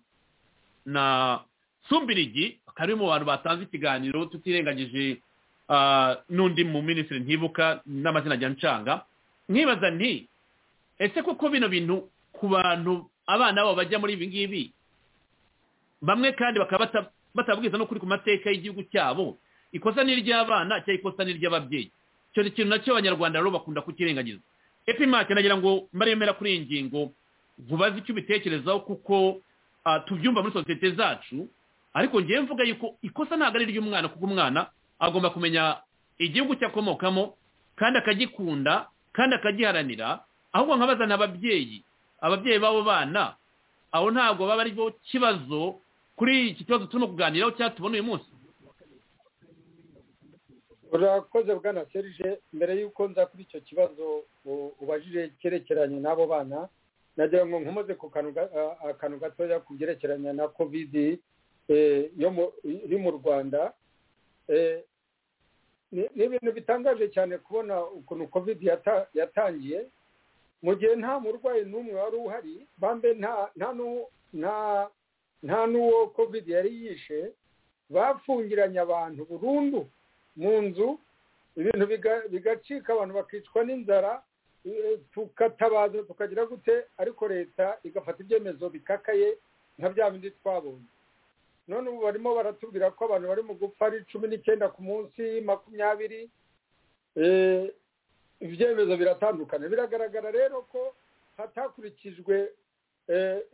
na sumbirigi akaba ari mu bantu batanze ikiganiro tutirengagije n'undi mu minisitiri ntibuka n'amazina ajya ncanga mwibaza nti ese koko bino bintu ku bantu abana babo bajya muri ibi ngibi bamwe kandi bakaba batabwiza n'ukuri ku mateka y'igihugu cyabo ikosa ni iry'abana cyangwa ikosa ni iry'ababyeyi icyo ni ikintu nacyo abanyarwanda rero bakunda kukirengagiza epimake nagira ngo mbaremera kuri iyi ngingo nkubaze icyo ubitekerezaho kuko tubyumva muri sosiyete zacu ariko ngewe mvuga yuko ikosa ntabwo ari iry'umwana kuko umwana agomba kumenya igihugu cye akomokamo kandi akagikunda kandi akagiharanira ahubwo nkabazana ababyeyi ababyeyi b'abo bana aho ntabwo baba ari bo kibazo kuri iki kibazo turimo kuganiraho cyangwa tubona uyu munsi urakoze bwana serije mbere y'uko nza kuri icyo kibazo ubajije cyerekeranye n'abo bana nagira ngo nkomoze ku kantu gatoya ku byerekeranye na kovidi iri mu rwanda ni ibintu bitangaje cyane kubona ukuntu kovidi yatangiye mu gihe nta murwayi n'umwe wari uhari bambe nta n'uwo kovidi yari yishe bafungiranye abantu burundu mu nzu ibintu bigacika abantu bakicwa n'inzara tukatabaza tukagira gute ariko leta igafata ibyemezo bikakaye nka bya bindi twabonye none ubu barimo baratubwira ko abantu bari mu gupfa ari cumi n'icyenda ku munsi makumyabiri ibyemezo biratandukana biragaragara rero ko hatakurikijwe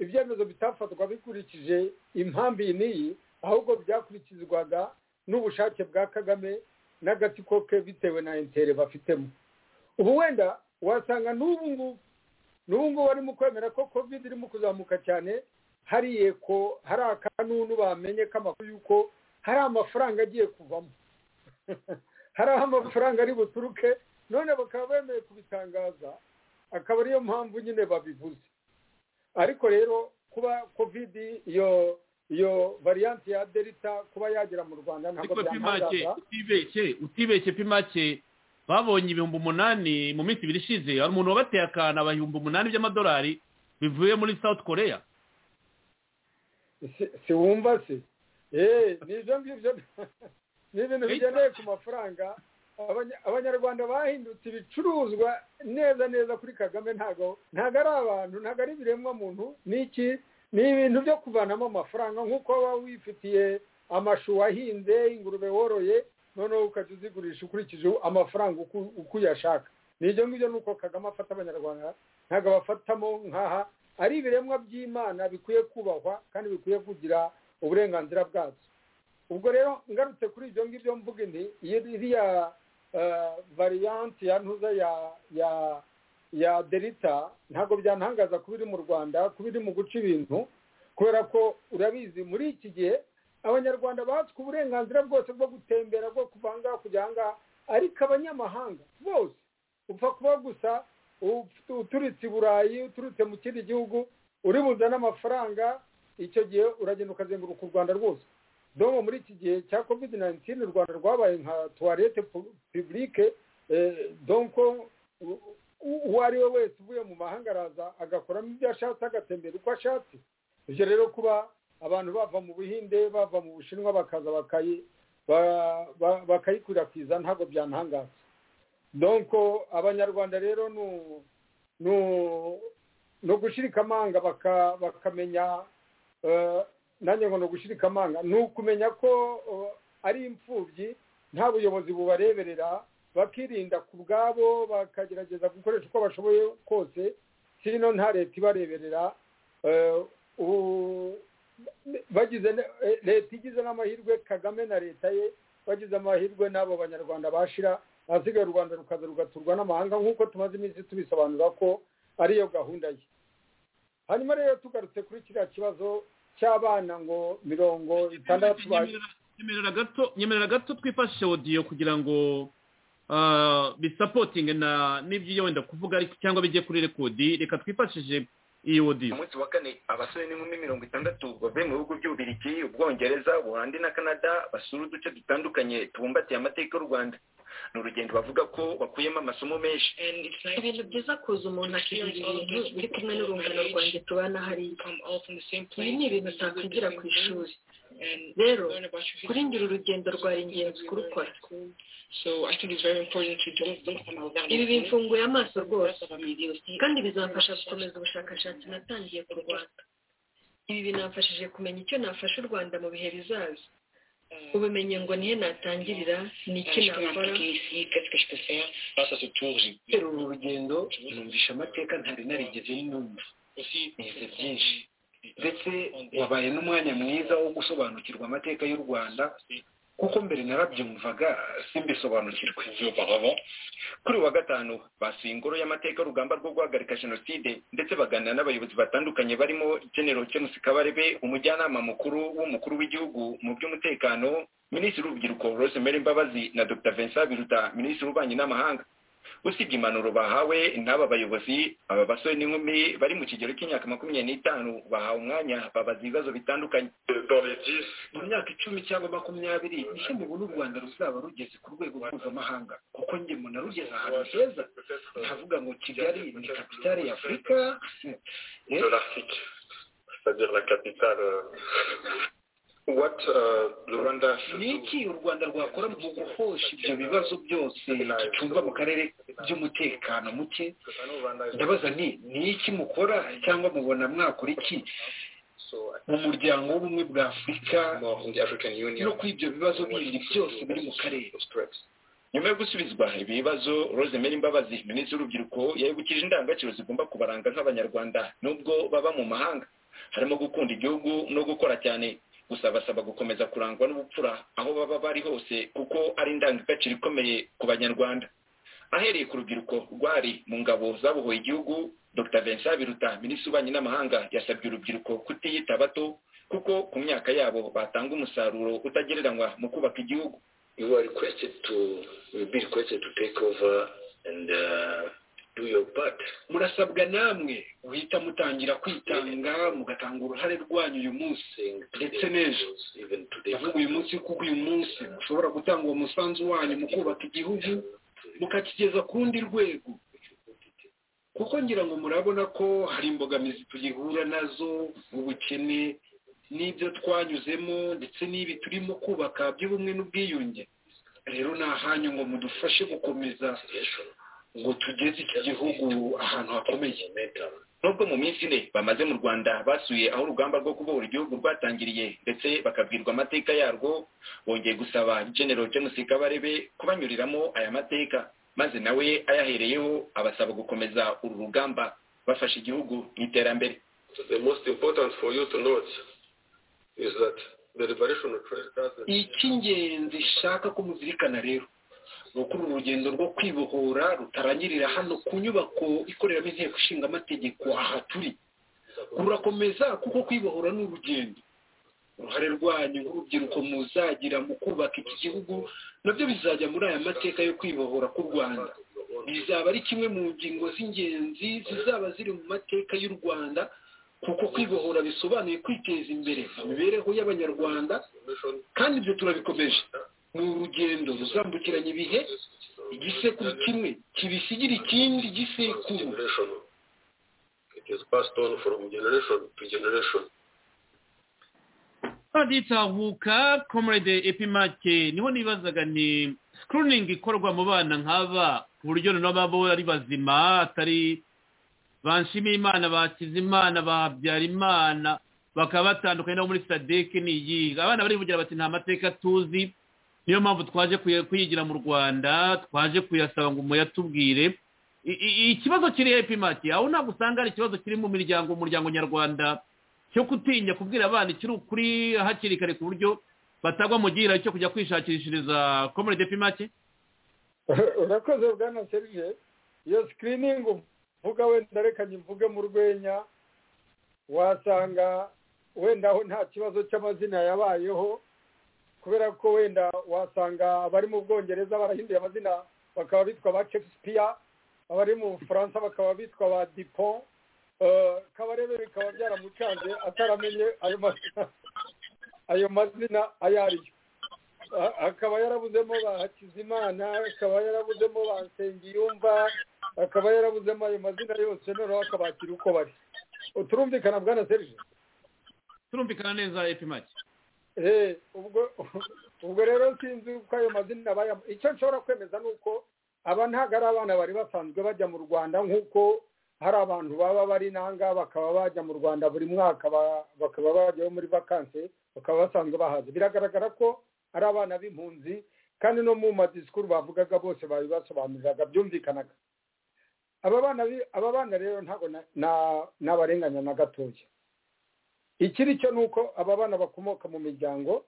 ibyemezo bitafatwa bikurikije impamvu iyi n'iyi ahubwo byakurikizwaga n'ubushake bwa kagame n'agatsiko ke bitewe na intere bafitemo ubu wenda wasanga n'ubu ngubu n'ubu ngubu barimo kwemera ko covid irimo kuzamuka cyane hari yeko hari akanunu bamenye k'amakuru y'uko hari amafaranga agiye kuvamo hari aho amafaranga ari buturuke none bakaba bemeye kubitangaza akaba ariyo mpamvu nyine babivuze ariko rero kuba covid iyo iyo variyanti ya delita kuba yagera mu rwanda ntabwo byamuhaza utibeshye pimake babonye ibihumbi umunani mu minsi ibiri ishize hari umuntu wabateye akantu aba ibihumbi umunani by'amadolari bivuye muri south korea si wumva se eee ni ibyo ngibyo ni ibintu bigendeye ku mafaranga abanyarwanda bahindutse ibicuruzwa neza neza kuri kagame ntabwo ntabwo ari abantu ntabwo ari ibiremwa muntu ni iki ni ibintu byo kuvanamo amafaranga nk'uko waba wifitiye amashu wahinze ingurube woroye noneho ukajya uzigurisha ukurikije amafaranga uko uyashaka ni ibyo ngibyo ni uko kagame afata abanyarwanda ntabwo abafatamo nkaha ari ibiremwa by'imana bikwiye kubahwa kandi bikwiye kugira uburenganzira bwabyo ubwo rero ngarutse kuri ibyo ngibyo mvuga inti iriya variyanti ya ntuza ya ya ya delita ntabwo byantangaza kuba iri mu rwanda kuba iri mu guca ibintu kubera ko urabizi muri iki gihe abanyarwanda batswe uburenganzira bwose bwo gutembera bwo kuvangaho kujya ahangaha ariko abanyamahanga bose upfa kuba gusa uturutse i burayi uturutse mu kindi gihugu uri buzane amafaranga icyo gihe uragenda ukazenguruka u rwanda rwose domo muri iki gihe cya covid 19 u rwanda rwabaye nka tuwarete publike donko uwo ari we wese uvuye mu mahanga araza agakoramo ibyo ashatse agatembera uko ashatse ibyo rero kuba abantu bava mu buhinde bava mu bushinwa bakaza bakayikwirakwiza ntabwo byantangaza donko abanyarwanda rero ni ugushirika amanga bakamenya nanjye ngo ni ugushirika amanga ni ukumenya ko ari imfubyi nta buyobozi bubareberera bakirinda ku bwabo bakagerageza gukoresha uko bashoboye kose sino nta leta ibareberera bagize leta igize n'amahirwe kagame na leta ye bagize amahirwe n'abo banyarwanda bashira ahasigaye u rwanda rukaza rugaturwa n'amahanga nk'uko tumaze iminsi tubisobanura ko ariyo gahunda ye hanyuma rero tugarutse kuri kiriya kibazo cy'abana ngo mirongo itandatu nyemerera gato twifashe odiyo kugira ngo bisapotinge na n'ibyo wenda kuvuga ariko cyangwa bijye kuri rekodi reka twifashije iyo wodiyo umunsi wa kane abasore n'inkumi mirongo itandatu bavuye mu bihugu by'ububirigi ubwongereza ubuhandi na canada basura uduce dutandukanye tubumbatiye amateka y'u rwanda ni urugendo bavuga ko bakuyemo amasomo menshi ibintu byiza kuza umuntu akirinda ibintu biri kumwe n'urungano rwanjye tubana hariya ibi ni ibintu utakwigira ku ishuri rero kuri ngira urugendo rwari ingenzi kurukora ibi bimfunguye amaso rwose kandi bizamfasha gukomeza ubushakashatsi natangiye ku rwanda ibi binamfashije kumenya icyo nafasha u rwanda mu bihe bizaza ubumenyi ngo nihe natangirira ni iki nakora rero uru rugendo numvisha amateka ntari narigeze numva nize byinshi ndetse wabaye n'umwanya mwiza wo gusobanukirwa amateka y'u rwanda kuko mbere narabyumvaga simbisobanukirwe kuri uyu wa gatanu basuye ingoro y'amateka y'urugamba rwo guhagarika jenoside ndetse baganira n'abayobozi batandukanye barimo genero james kabarebe umujyanama mukuru w'umukuru w'igihugu mu by'umutekano minisitiri w'urubyiruko rosemary mbabazi na dr vincent biruta minisitiri w'ububanyi n'amahanga usibye impanuro bahawe n'aba bayobozi aba basore n'inkumi bari mu kigero cy'imyaka makumyabiri n'itanu bahawe umwanya babaza ibibazo bitandukanye mu myaka icumi cyangwa makumyabiri nicyo mubona u rwanda ruzaba rugeze ku rwego mpuzamahanga kuko njye mbona rugeze ahantu heza ntavuga ngo kigali ni kapitale ya afurika de l'Arctique, c'est-à-dire la capitale. euh, What uh, the Rwanda should ni iki u rwanda rwakora mu guhosha ibyo bibazo byose gicumba mu karere by'umutekano muke ndabaza nti ni iki mukora cyangwa mubona mwakora iki mu muryango w'ubumwe bwa afurika no kuri ibyo bibazo bindi byose biri mu karere nyuma yo gusubizwa ibi bibazo rosemary mbabazi minisitiri w'urubyiruko yabibukije indangagaciro zigomba kubaranga nk'abanyarwanda nubwo baba mu mahanga harimo gukunda igihugu no gukora cyane gusa basaba gukomeza kurangwa n'ubupfura aho baba bari hose kuko ari indangagaciro ikomeye ku banyarwanda ahereye ku rubyiruko rwari mu ngabo zabohoye igihugu dr vincent biruta minisitiri w'ububanyi n'amahanga yasabye urubyiruko kutiyita bato kuko ku myaka yabo batanga umusaruro utagereranywa mu kubaka igihugu you are requested to you will be requested to take over and uh, do your part. murasabwa namwe guhita mutangira kwitanga mugatanga uruhare rwanyu uyu munsi ndetse n'ejo Even today, ndavuga uyu munsi kuko uyu munsi mushobora gutanga uwo musanzu wanyu mu kubaka igihugu mukakigeza ku rundi rwego kuko ngira ngo murabona ko hari imbogamizi tugihura nazo ubukene n'ibyo twanyuzemo ndetse n'ibi turimo kubaka by'ubumwe n'ubwiyunge rero ni ahanyu ngo mudufashe gukomeza ngo tugeze iki gihugu ahantu hakomeye nubwo mu minsi ine bamaze mu rwanda basuye aho urugamba rwo kubohora igihugu rwatangiriye ndetse bakabwirwa amateka yarwo bongeye gusaba general james kabarebe kubanyuriramo aya mateka maze nawe ayahereyeho abasaba gukomeza uru rugamba bafasha igihugu mu iterambere the most important for you to note is that the liberation of trade doesn't icy'ingenzi shaka ko muzirikana rero ni uko uru rugendo rwo kwibohora rutarangirira hano ku nyubako ikoreramo inteko ishinga amategeko aha turi rurakomeza kuko kwibohora ni urugendo uruhare rwanyu nk'urubyiruko muzagira mu kubaka iki gihugu nabyo bizajya muri aya mateka yo kwibohora k'u rwanda bizaba ari kimwe mu ngingo z'ingenzi zizaba ziri mu mateka y'u rwanda kuko kwibohora bisobanuye kwiteza imbere mu mibereho y'abanyarwanda kandi ibyo turabikomeje ni urugendo ruzambukiranya ibihe igisekuru kimwe kibisigira ikindi gisekuru generation. It is passed on from generation to generation. baditahuka komurede epimake niho nibazaga ni sikiriningi ikorwa mu bana nk'aba ku buryo noneho baba ari bazima atari banshima imana bakiza imana babyara imana bakaba batandukanye no muri sadeke ni iyi abana barivugira bati nta mateka tuzi niyo mpamvu twaje kuya- kuyigira mu rwanda twaje kuyasaba ngo muyatubwire I- i- ikibazo kiri epimake aho ntabwo usanga ari ikibazo kiri mu miryango umuryango nyarwanda cyo gutinya kubwira abana ikiri ukuri hakiri kare ku buryo batagwa mu gihira cyo kujya kwishakishiriza komurede epimake urakoze bwana serije iyo sikiriningi uvuga wenda reka mvuge mu rwenya wasanga wenda aho nta kibazo cy'amazina yabayeho kubera ko wenda wasanga abari mu bwongereza barahinduye amazina bakaba bitwa ba shakespeare abari mu bufaransa bakaba bitwa ba dipon kabarebe bikaba byaramucanze ataramenye ayo mazina ayo mazina ayo ari yo akaba yarabuzemo ba hakizimana akaba yarabuzemo ba nsengiyumva akaba yarabuzemo ayo mazina yose noneho akabakira uko bari turumvikana bwana serije turumvikana neza epimaki ubwo ubwo rero sinzi uko ayo mazina aba icyo nshobora kwemeza ni uko aba ntabwo ari abana bari basanzwe bajya mu rwanda nk'uko hari abantu baba bari nanga bakaba bajya mu rwanda buri mwaka bakaba bajyayo muri vakansi bakaba basanzwe bahaza biragaragara ko ari abana b'impunzi kandi no mu madisikuru bavugaga bose babibasobanuriraga byumvikanaga aba bana rero ntabwo n'abarenganya na gatoya ikiri cyo ni uko aba bana bakomoka mu miryango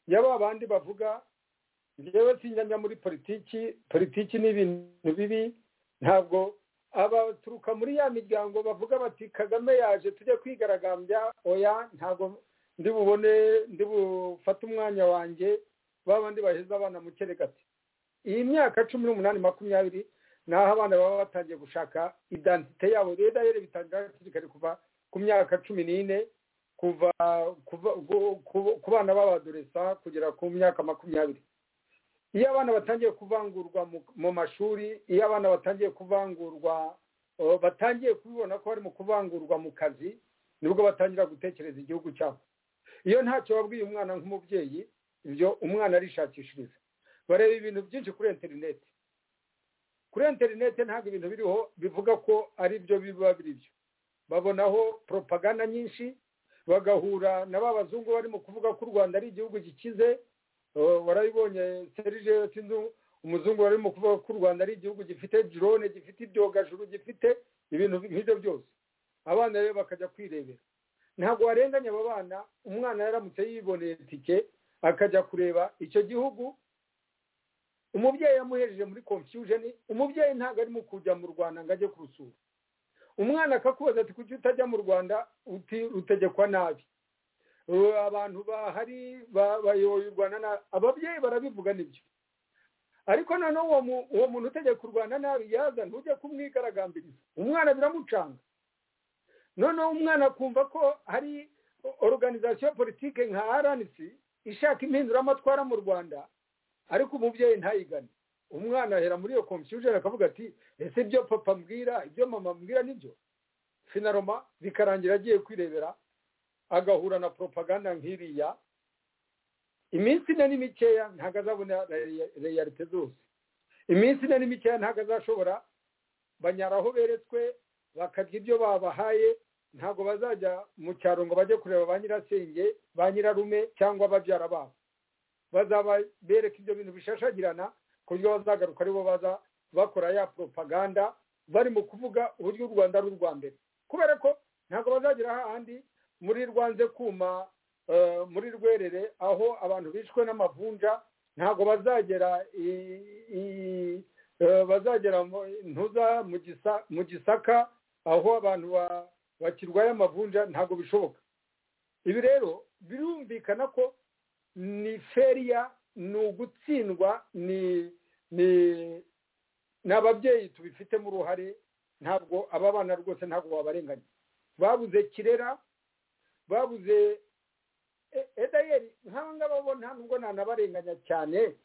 yaba bandi bavuga njyewe sinyanya muri politiki politiki ni ibintu bibi ntabwo abaturuka muri ya miryango bavuga bati kagame yaje tujye kwigaragambya oya ntabwo ndi bubone ndi bufate umwanya wanjye babandi baheza abana mu keregati iyi myaka cumi n'umunani makumyabiri ni aho abana baba batangiye gushaka idantite yabo rero dayere bitangira hakiri kare kuva ku myaka cumi n'ine kuva ku bana b'abadoresa kugera ku myaka makumyabiri iyo abana batangiye kuvangurwa mu mashuri iyo abana batangiye kuvangurwa batangiye kubibona ko bari mu kuvangurwa mu kazi nibwo batangira gutekereza igihugu cyabo iyo ntacyo wabwiye umwana nk'umubyeyi ibyo umwana arishakishiriza bareba ibintu byinshi kuri interineti kuri interineti ntabwo ibintu biriho bivuga ko ari byo biba biri byo babonaho poropaganda nyinshi bagahura na ba bazungu barimo kuvuga ko u rwanda ari igihugu gikize warabibonye serije sinzi umuzungu barimo kuvuga ko u rwanda ari igihugu gifite drone gifite ibyogajuru gifite ibintu nk'ibyo byose abana rero bakajya kwirebera ntabwo warenganya aba bana umwana yaramutse yiboneye itike akajya kureba icyo gihugu umubyeyi yamuhejeje muri confusion umubyeyi ntabwo arimo kujya mu rwanda ngo ajye kurusura umwana akakubaza ati kuki utajya mu rwanda utegekwa nabi abantu bahari bayoboye u rwanda ababyeyi barabivuga nibyo ariko noneho uwo muntu utegeka u rwanda nabi yaza ntujye kumwigaragambiriza umwana biramucanga noneho umwana akumva ko hari organizasiyo politike nka rnc ishaka impinduramatwara mu rwanda ariko umubyeyi ntayigane umwana ahera muri iyo confusion akavuga ati ese ibyo papa mbwira ibyo mama mbwira nibyo finaroma bikarangira agiye kwirebera agahura na poropaganda nk'iriya iminsi ine ni mikeya ntabwo azabona reyalite zose iminsi ine ni mikeya ntabwo azashobora banyaraho beretswe bakarya ibyo babahaye ntabwo bazajya mu cyaro ngo bajye kureba ba nyirasenge ba nyirarume cyangwa ababyara babo bazaba bereka ibyo bintu bishashagirana ku buryo bazagaruka aribo baza bakora ya poropaganda barimo kuvuga uburyo u rwanda ari urwa mbere kubera ko ntabwo bazagera hahandi muri rwanze kuma muri rwerere aho abantu bishwe n'amavunja ntabwo bazagera bazagera ntuza mu gisaka aho abantu bakirwaye amavunja ntabwo bishoboka ibi rero birumvikana ko ni feriya ni ugutsindwa ni ababyeyi tubifitemo uruhare ntabwo aba bana rwose ntabwo wabarenganya babuze kirera babuze edayeri nk'aba ngaba bo nta nubwo ntanabarenganya cyane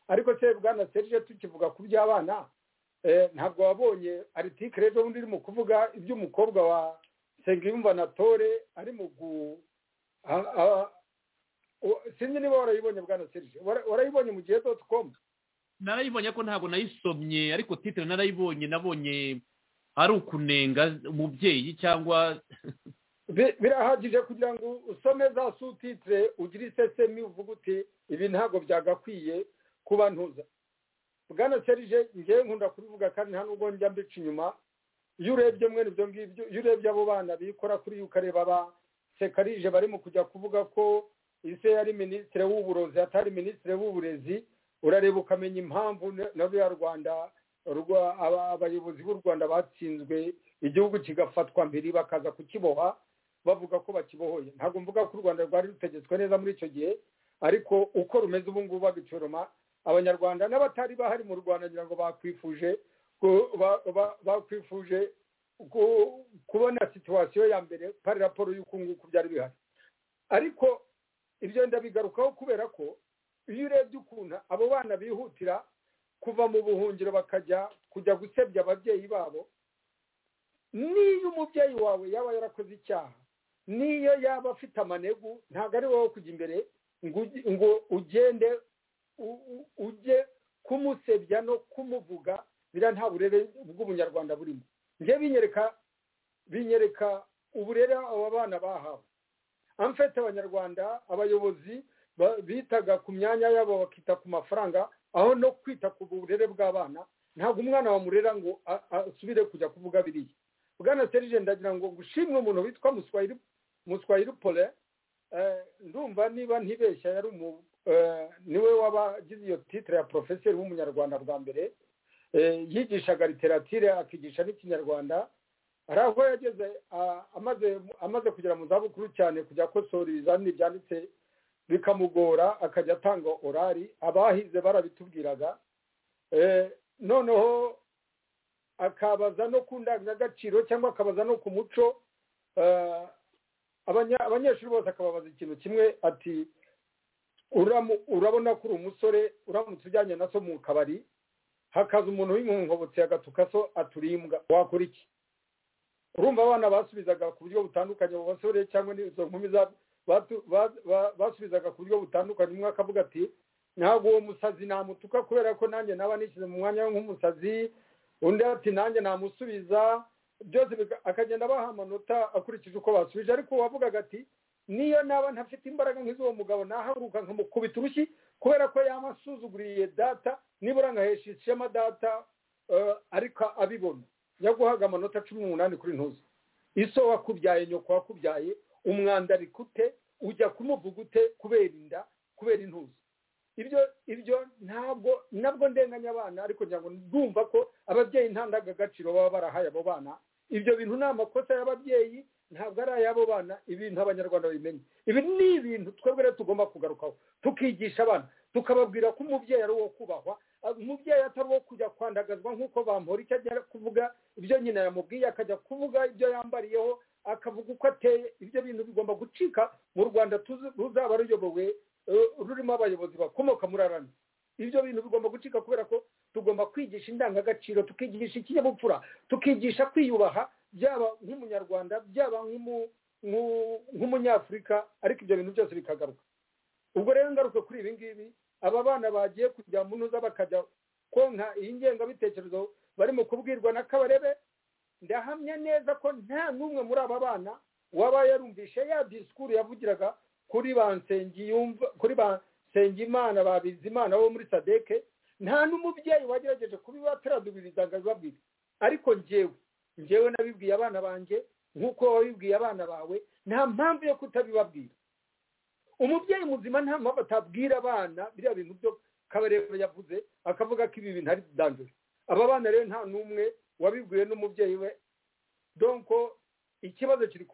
ariko se bwana serije tukivuga ku by'abana ntabwo wabonye aritike ejo bundi irimo kuvuga iby'umukobwa wa segimba na tore ari mu gu sinzi niba warayibonye bwana serije warayibonye mu gihe doti komu narayibonye ko ntabwo nayisomye ariko titire narayibonye nabonye ari ukunenga umubyeyi cyangwa birahagije kugira ngo usome za sutitire ugire isesemi uvuga uti ibi ntabwo byagakwiye kuba ntuza bwana serije ngewe nkunda kubivuga kandi nta nubwo njya mbica inyuma iyo urebye mwene ibyo ngibyo iyo urebye abo bana bikora kuri yo ukareba ba sekarije barimo kujya kuvuga ko ise yari minisitiri w'uburozi atari minisitiri w'uburezi urareba ukamenya impamvu na ruriya rwanda abayobozi b'u rwanda batsinzwe igihugu kigafatwa mbere bakaza kukiboha bavuga ko bakibohoye ntabwo mvuga ko u rwanda rwari rutegetswe neza muri icyo gihe ariko uko rumeze ubu ngubu babicoroma abanyarwanda n'abatari bahari mu rwanda ngira ngo bakwifuje bakwifuje kubona situwasiyo ya mbere pari raporo y'uko nguko byari bihari ariko ibyo ndabigarukaho kubera ko iyo urebye ukuntu abo bana bihutira kuva mu buhungiro bakajya kujya gusebya ababyeyi babo niyo umubyeyi wawe yaba yarakoze icyaha niyo yaba afite amanegu ntabwo ari wowe kujya imbere ngo ugende ujye kumusebya no kumuvuga biriya nta burere bw'ubunyarwanda burimo njye binyereka binyereka uburere abo bana bahawe amfete abanyarwanda abayobozi bitaga ku myanya yabo bakita ku mafaranga aho no kwita ku burere bw'abana ntabwo umwana wamurera ngo asubire kujya kuvuga biriya bwana serije ndagira ngo gushimwe umuntu witwa muswayiri pole ndumva niba ntibeshya yari umu niwe wabagize iyo titire ya porofeseri w'umunyarwanda bwa mbere yigishaga literatire akigisha n'ikinyarwanda hari aho yageze amaze kugera mu zabukuru cyane kujya akosora ibizamini byanditse bikamugora akajya atanga orari abahize barabitubwiraga noneho akabaza no ku ndangagaciro cyangwa akabaza no ku muco abanyeshuri bose akababaza ikintu kimwe ati urabona ko uri umusore uramutse ujyanye na so mu kabari hakaza umuntu w'inkonkobotsi agatuka so aturimbwa wakora iki urumva abana basubizaga ku buryo butandukanye abo basore cyangwa n'izo nkumi basubizaga ku buryo butandukanye umwe akavuga ati ntabwo uwo musazi namutuka kubera ko nanjye naba nishyize mu mwanya nk'umusazi undi ati nanjye namusubiza byose akagenda abaha amanota akurikije uko basubije ariko uwavugaga ati niyo naba ntafite imbaraga nk'iz'uwo mugabo nahaguruka nkamukubita urushyi kubera ko yamasuzuguriye data nibura nkahesha ishema data ariko abibona yaguhaga amanota cumi n'umunani kuri ntuzi iso wakubyaye nyoko wakubyaye umwanda rikute ujya kumuvuga ute kubera inda kubera intuzi ibyo ibyo ntabwo nabwo ndenganya abana ariko ngira ngo ndumva ko ababyeyi nta ndangagaciro baba barahaye abo bana ibyo bintu ni amakosa y'ababyeyi ntabwo ari ay'abo bana ibintu abanyarwanda babimenye ibi ni ibintu twebwe rero tugomba kugarukaho tukigisha abana tukababwira ko umubyeyi ari uwo kubahwa umubyeyi atari uwo kujya kwandagazwa nk'uko bamura icyo agera kuvuga ibyo nyina yamubwiye akajya kuvuga ibyo yambariyeho akavuga uko ateye ibyo bintu bigomba gucika mu rwanda ruzaba ruyobowe rurimo abayobozi bakomoka muri arani ibyo bintu bigomba gucika kubera ko tugomba kwigisha indangagaciro tukigisha ikinyabupfura tukigisha kwiyubaha byaba nk'umunyarwanda byaba nk'umunyafurika ariko ibyo bintu byose bikagaruka ubwo rero ngaruka kuri ibi ngibi aba bana bagiye kujya mu ntuza bakajya konka iyi ngengabitekerezo barimo kubwirwa na kabarebe ndahamya neza ko nta n'umwe muri aba bana waba yarumvishe ya disikuru yavugiraga kuri ba nsengimana ba bizimana bo muri sadeke nta n'umubyeyi wagerageje kubibateradubiriza ngo abibabwire ariko ngewe ngewe nabibwiye abana banjye nk'uko wabibwiye abana bawe nta mpamvu yo kutabibabwira umubyeyi muzima nta mpamvu atabwira abana biriya bintu byo kabarebe yavuze akavuga ko ibi bintu ari dandure aba bana rero nta n'umwe wabibwiwe n'umubyeyi we donko ikibazo kiri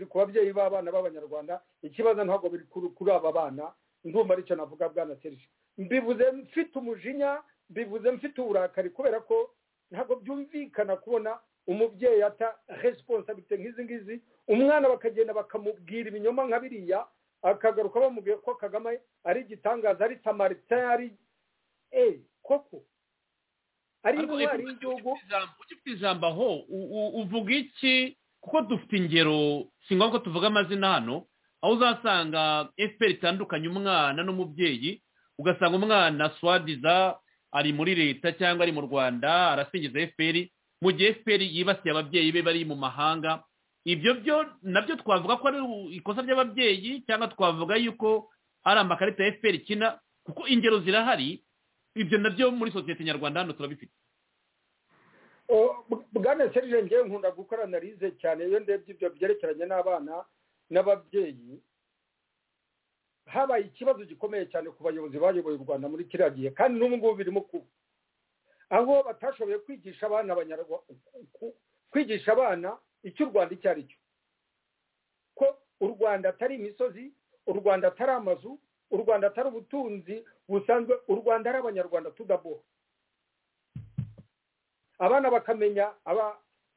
ku babyeyi b'abana b'abanyarwanda ikibazo ntabwo biri kuri aba bana ndumva aricyo navuga bwana serije mbivuze mfite umujinya mbivuze mfite uburakari kubera ko ntabwo byumvikana kubona umubyeyi ata resiponsabite nk'izi ngizi umwana bakagenda bakamubwira ibinyoma nka biriya akagaruka bamubwiye ko kagame ari igitangaza ari samarita ari eee koko ari intwari y'igihugu ufite ijambo aho uvuga iki kuko dufite ingero si ngombwa ko tuvuga amazina hano aho uzasanga efuperi itandukanye umwana n'umubyeyi ugasanga umwana swadiza ari muri leta cyangwa ari mu rwanda arasingiza efuperi mu gihe efuperi yibasiye ababyeyi be bari mu mahanga ibyo byo nabyo twavuga ko ari ikosa ry'ababyeyi cyangwa twavuga yuko ari amakarita ya efuperi ikina kuko ingero zirahari ibyo nabyo muri sosiyete nyarwanda hano turabifite bwana serije ngewe nkunda gukora analize cyane iyo ndebye ibyo byerekeranye n'abana n'ababyeyi habaye ikibazo gikomeye cyane ku bayobozi bayoboye u rwanda muri kiriya gihe kandi n'ubu ngubu birimo kuba aho batashoboye kwigisha abana kwigisha abana icyo u rwanda icyo ari cyo ko u rwanda atari imisozi u rwanda atari amazu u rwanda atari ubutunzi busanzwe u rwanda ari abanyarwanda tudaboha abana bakamenya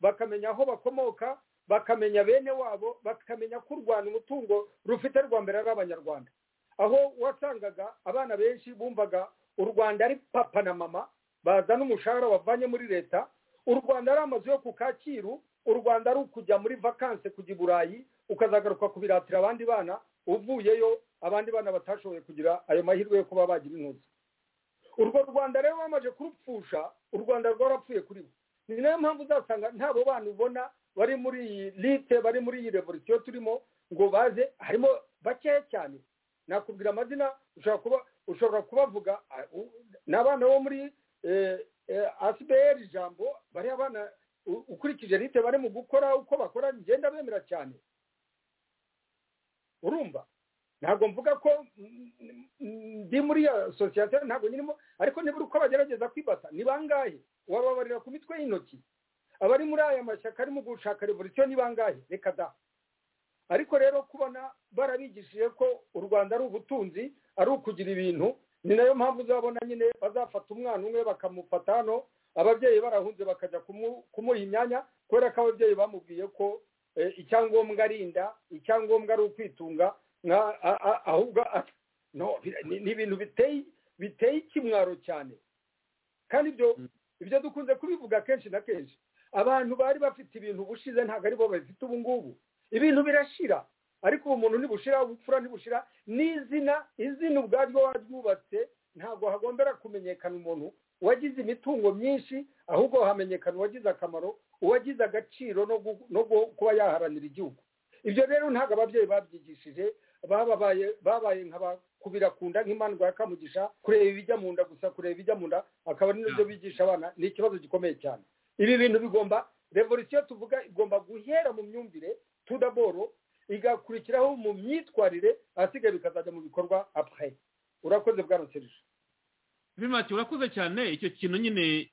bakamenya aho bakomoka bakamenya bene wabo bakamenya ko u rwanda umutungo rufite rwa mbere ari abanyarwanda aho wasangaga abana benshi bumvaga u rwanda ari papa na mama bazana umushahara wavanye muri leta u rwanda ari amazu yo ku kacyiru u rwanda ari ukujya muri vakanse kujya i burayi ukazagaruka kubiratira abandi bana uvuyeyo abandi bana batashoboye kugira ayo mahirwe yo kuba bagira intuzi urwo rwanda rero bamaze kurupfusha u rwanda rwarapfuye kuri bo ni nayo mpamvu uzasanga ntabo bana ubona bari muri iyi lite bari muri iyi revolisiyo turimo ngo baze harimo bakeya cyane nakubwira amazina ushobora kuba ushobora kubavuga ni abana bo muri asiberi ijambo bari abana ukurikije lite bari mu gukora uko bakora ngenda bemera cyane urumva ntabwo mvuga ko ndi muri iyo sosiyete ntabwo nyirimo ariko nibura uko bagerageza kwibata ni bangahe wababarira ku mitwe y'intoki abari muri aya mashyaka arimo gushaka revolisiyo ni bangahe reka da ariko rero kubona barabigishije ko u rwanda ari ubutunzi ari ukugira ibintu ni nayo mpamvu uzabona nyine bazafata umwana umwe bakamufata hano ababyeyi barahunze bakajya kumuha imyanya kubera ko ababyeyi bamubwiye ko icyangombwa ari inda icyangombwa ari ukwitunga ahubwo ni ibintu biteye ikimwaro cyane kandi ibyo dukunze kubivuga kenshi na kenshi abantu bari bafite ibintu bushize ntabwo ari bo babifite ubu ngubu ibintu birashira ariko ubu muntu ntibushira ubupfura ntibushira n'izina izina ubwaryo waryubatse ntabwo hagombera kumenyekana umuntu wagize imitungo myinshi ahubwo hamenyekana uwagize akamaro uwagize agaciro no kuba yaharanira igihugu ibyo rero ntabwo ababyeyi babyigishije babaye nk'abakubira ku nda nk'imandwa ya kamugisha kureba ibijya mu nda gusa kureba ibijya mu nda akaba ari nabyo bigisha abana ni ikibazo gikomeye cyane ibi bintu bigomba revolisiyo tuvuga igomba guhera mu myumvire tudaboro igakurikiraho mu myitwarire ahasigaye bikazajya mu bikorwa apure urakoze bwarutsirije bimake urakoze cyane icyo kintu nyine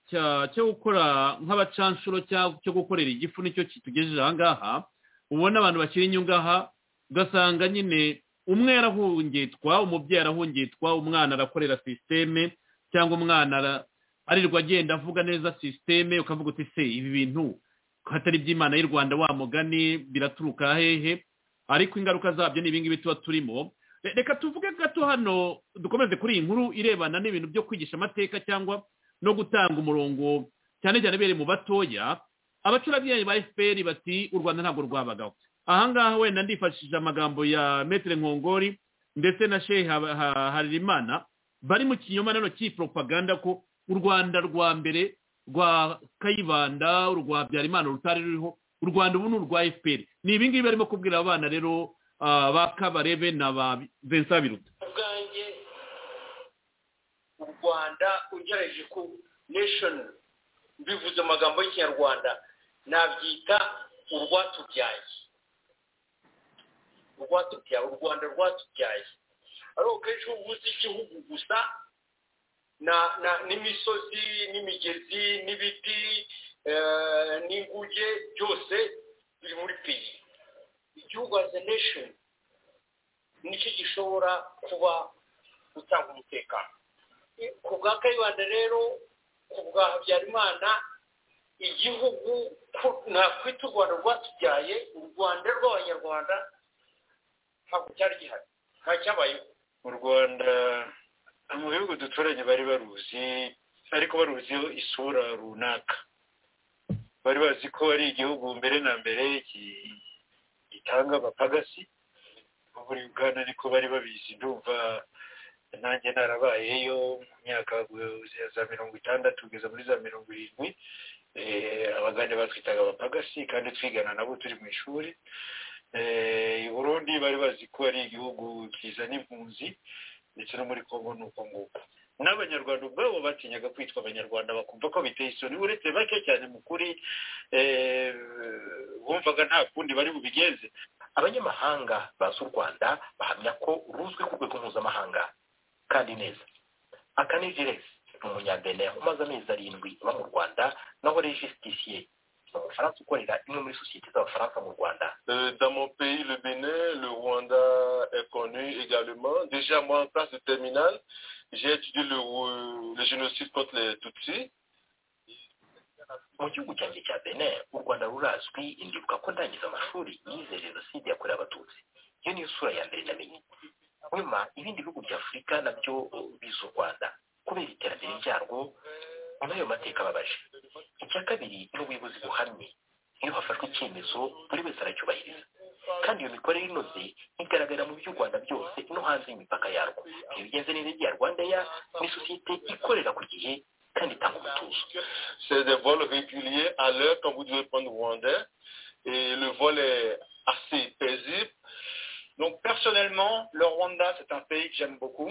cyo gukora nk'abacanshuro cyo gukorera igifu nicyo kitugejeje ahangaha ubona abantu bakiri inyungaha ugasanga nyine umwe yarahungitwa umubyeyi arahungitwa umwana arakorera sisiteme cyangwa umwana arirwa agenda avuga neza sisiteme ukavuga uti se ibi bintu hatari iby'imana y'u rwanda wa mugani biraturuka hehe ariko ingaruka zabyo ni ibingibi tuba turimo reka tuvuge gato hano dukomeze kuri iyi nkuru irebana n'ibintu byo kwigisha amateka cyangwa no gutanga umurongo cyane cyane bere mu batoya abacurabyeyi ba efuperi bati u rwanda ntabwo rwabagaho ahangaha wenda ndifashishije amagambo ya metero nkongori ndetse na shehe harimana bari mu kinyoma nano cy'iyi poropaganda ko u rwanda rwa mbere rwa kayibanda rwa byarimana rutari ruriho u rwanda ubu ni urwa efuperi ni ibi ngibi barimo kubwira abana rero ba kabarebe na ba vincent biruta ubwanjye u rwanda ugerageje ku neshoni bivuze amagambo y'ikinyarwanda nabyita urwatubyaye urwatubyaye u rwanda rwatubyaye ariko kenshi iyo uvuze igihugu gusa n'imisozi n'imigezi n'ibiti n'inguge byose biri muri peyi igihugu azi nesheni nicyo gishobora kuba gutanga umutekano ku bwa kayibanda rero ku bwa habyarimana igihugu nakwita u rwanda rwatubyaye u rwanda rw'abanyarwanda ntabwo cyari gihari nta cyabayeho mu rwanda mu bihugu duturanye bari baruzi ariko baruziho isura runaka bari bazi ko ari igihugu mbere na mbere gitanga abapagasi muri uganda niko bari babizi ndumva nanjye narabayeyo mu myaka ya za mirongo itandatu kugeza muri za mirongo irindwi abagande batwitaga abapagasi kandi twigana nabo turi mu ishuri burundi bari bazi ko ari igihugu kizana impunzi ndetse no muri kongo ni uko nguko n'abanyarwanda ubwabo batinyaga kwitwa abanyarwanda bakumva ko biteye isoni uretse bake cyane mu kuri bumvaga nta kundi bari bubigenze abanyamahanga bazi u rwanda bahamya ko ruzwi ku rwego mpuzamahanga kandi neza akanijiresi ni umunyabene umaze amezi arindwi uba mu rwanda naho rejisitisiye umufaransa ukorera imwe muri sosiyete z'abafaransa mu rwanda dans mon pays le Bénin le Rwanda est connu également déjà moi en classe de terminale j'ai étudié le, le génocide contre les Tutsis mu gihugu cyanjye cya Benin u Rwanda rurazwi ndibuka ko ndangiza amashuri yize jenoside yakorewe abatutsi iyo niyo sura ya mbere namenye bahwema ibindi bihugu bya afurika nabyo biza u rwanda kubera iterambere ryarwo n'ayo mateka ababaje icya kabiri ni ubuyobozi buhamye iyo hafashwe icyemezo buri wese aracyubahiriza kandi iyo mikorere inoze igaragara mu by'u rwanda byose no hanze y'imipaka yarwo iyo bigenze neza rya rwanda ya ni sosiyete ikorera ku gihe kandi itanga umutuzo C'est des vols réguliers à l'heure quand vous devez prendre Rwandais. Et le vol est assez paisible. Donc personnellement, le Rwanda, c'est un pays que j'aime beaucoup.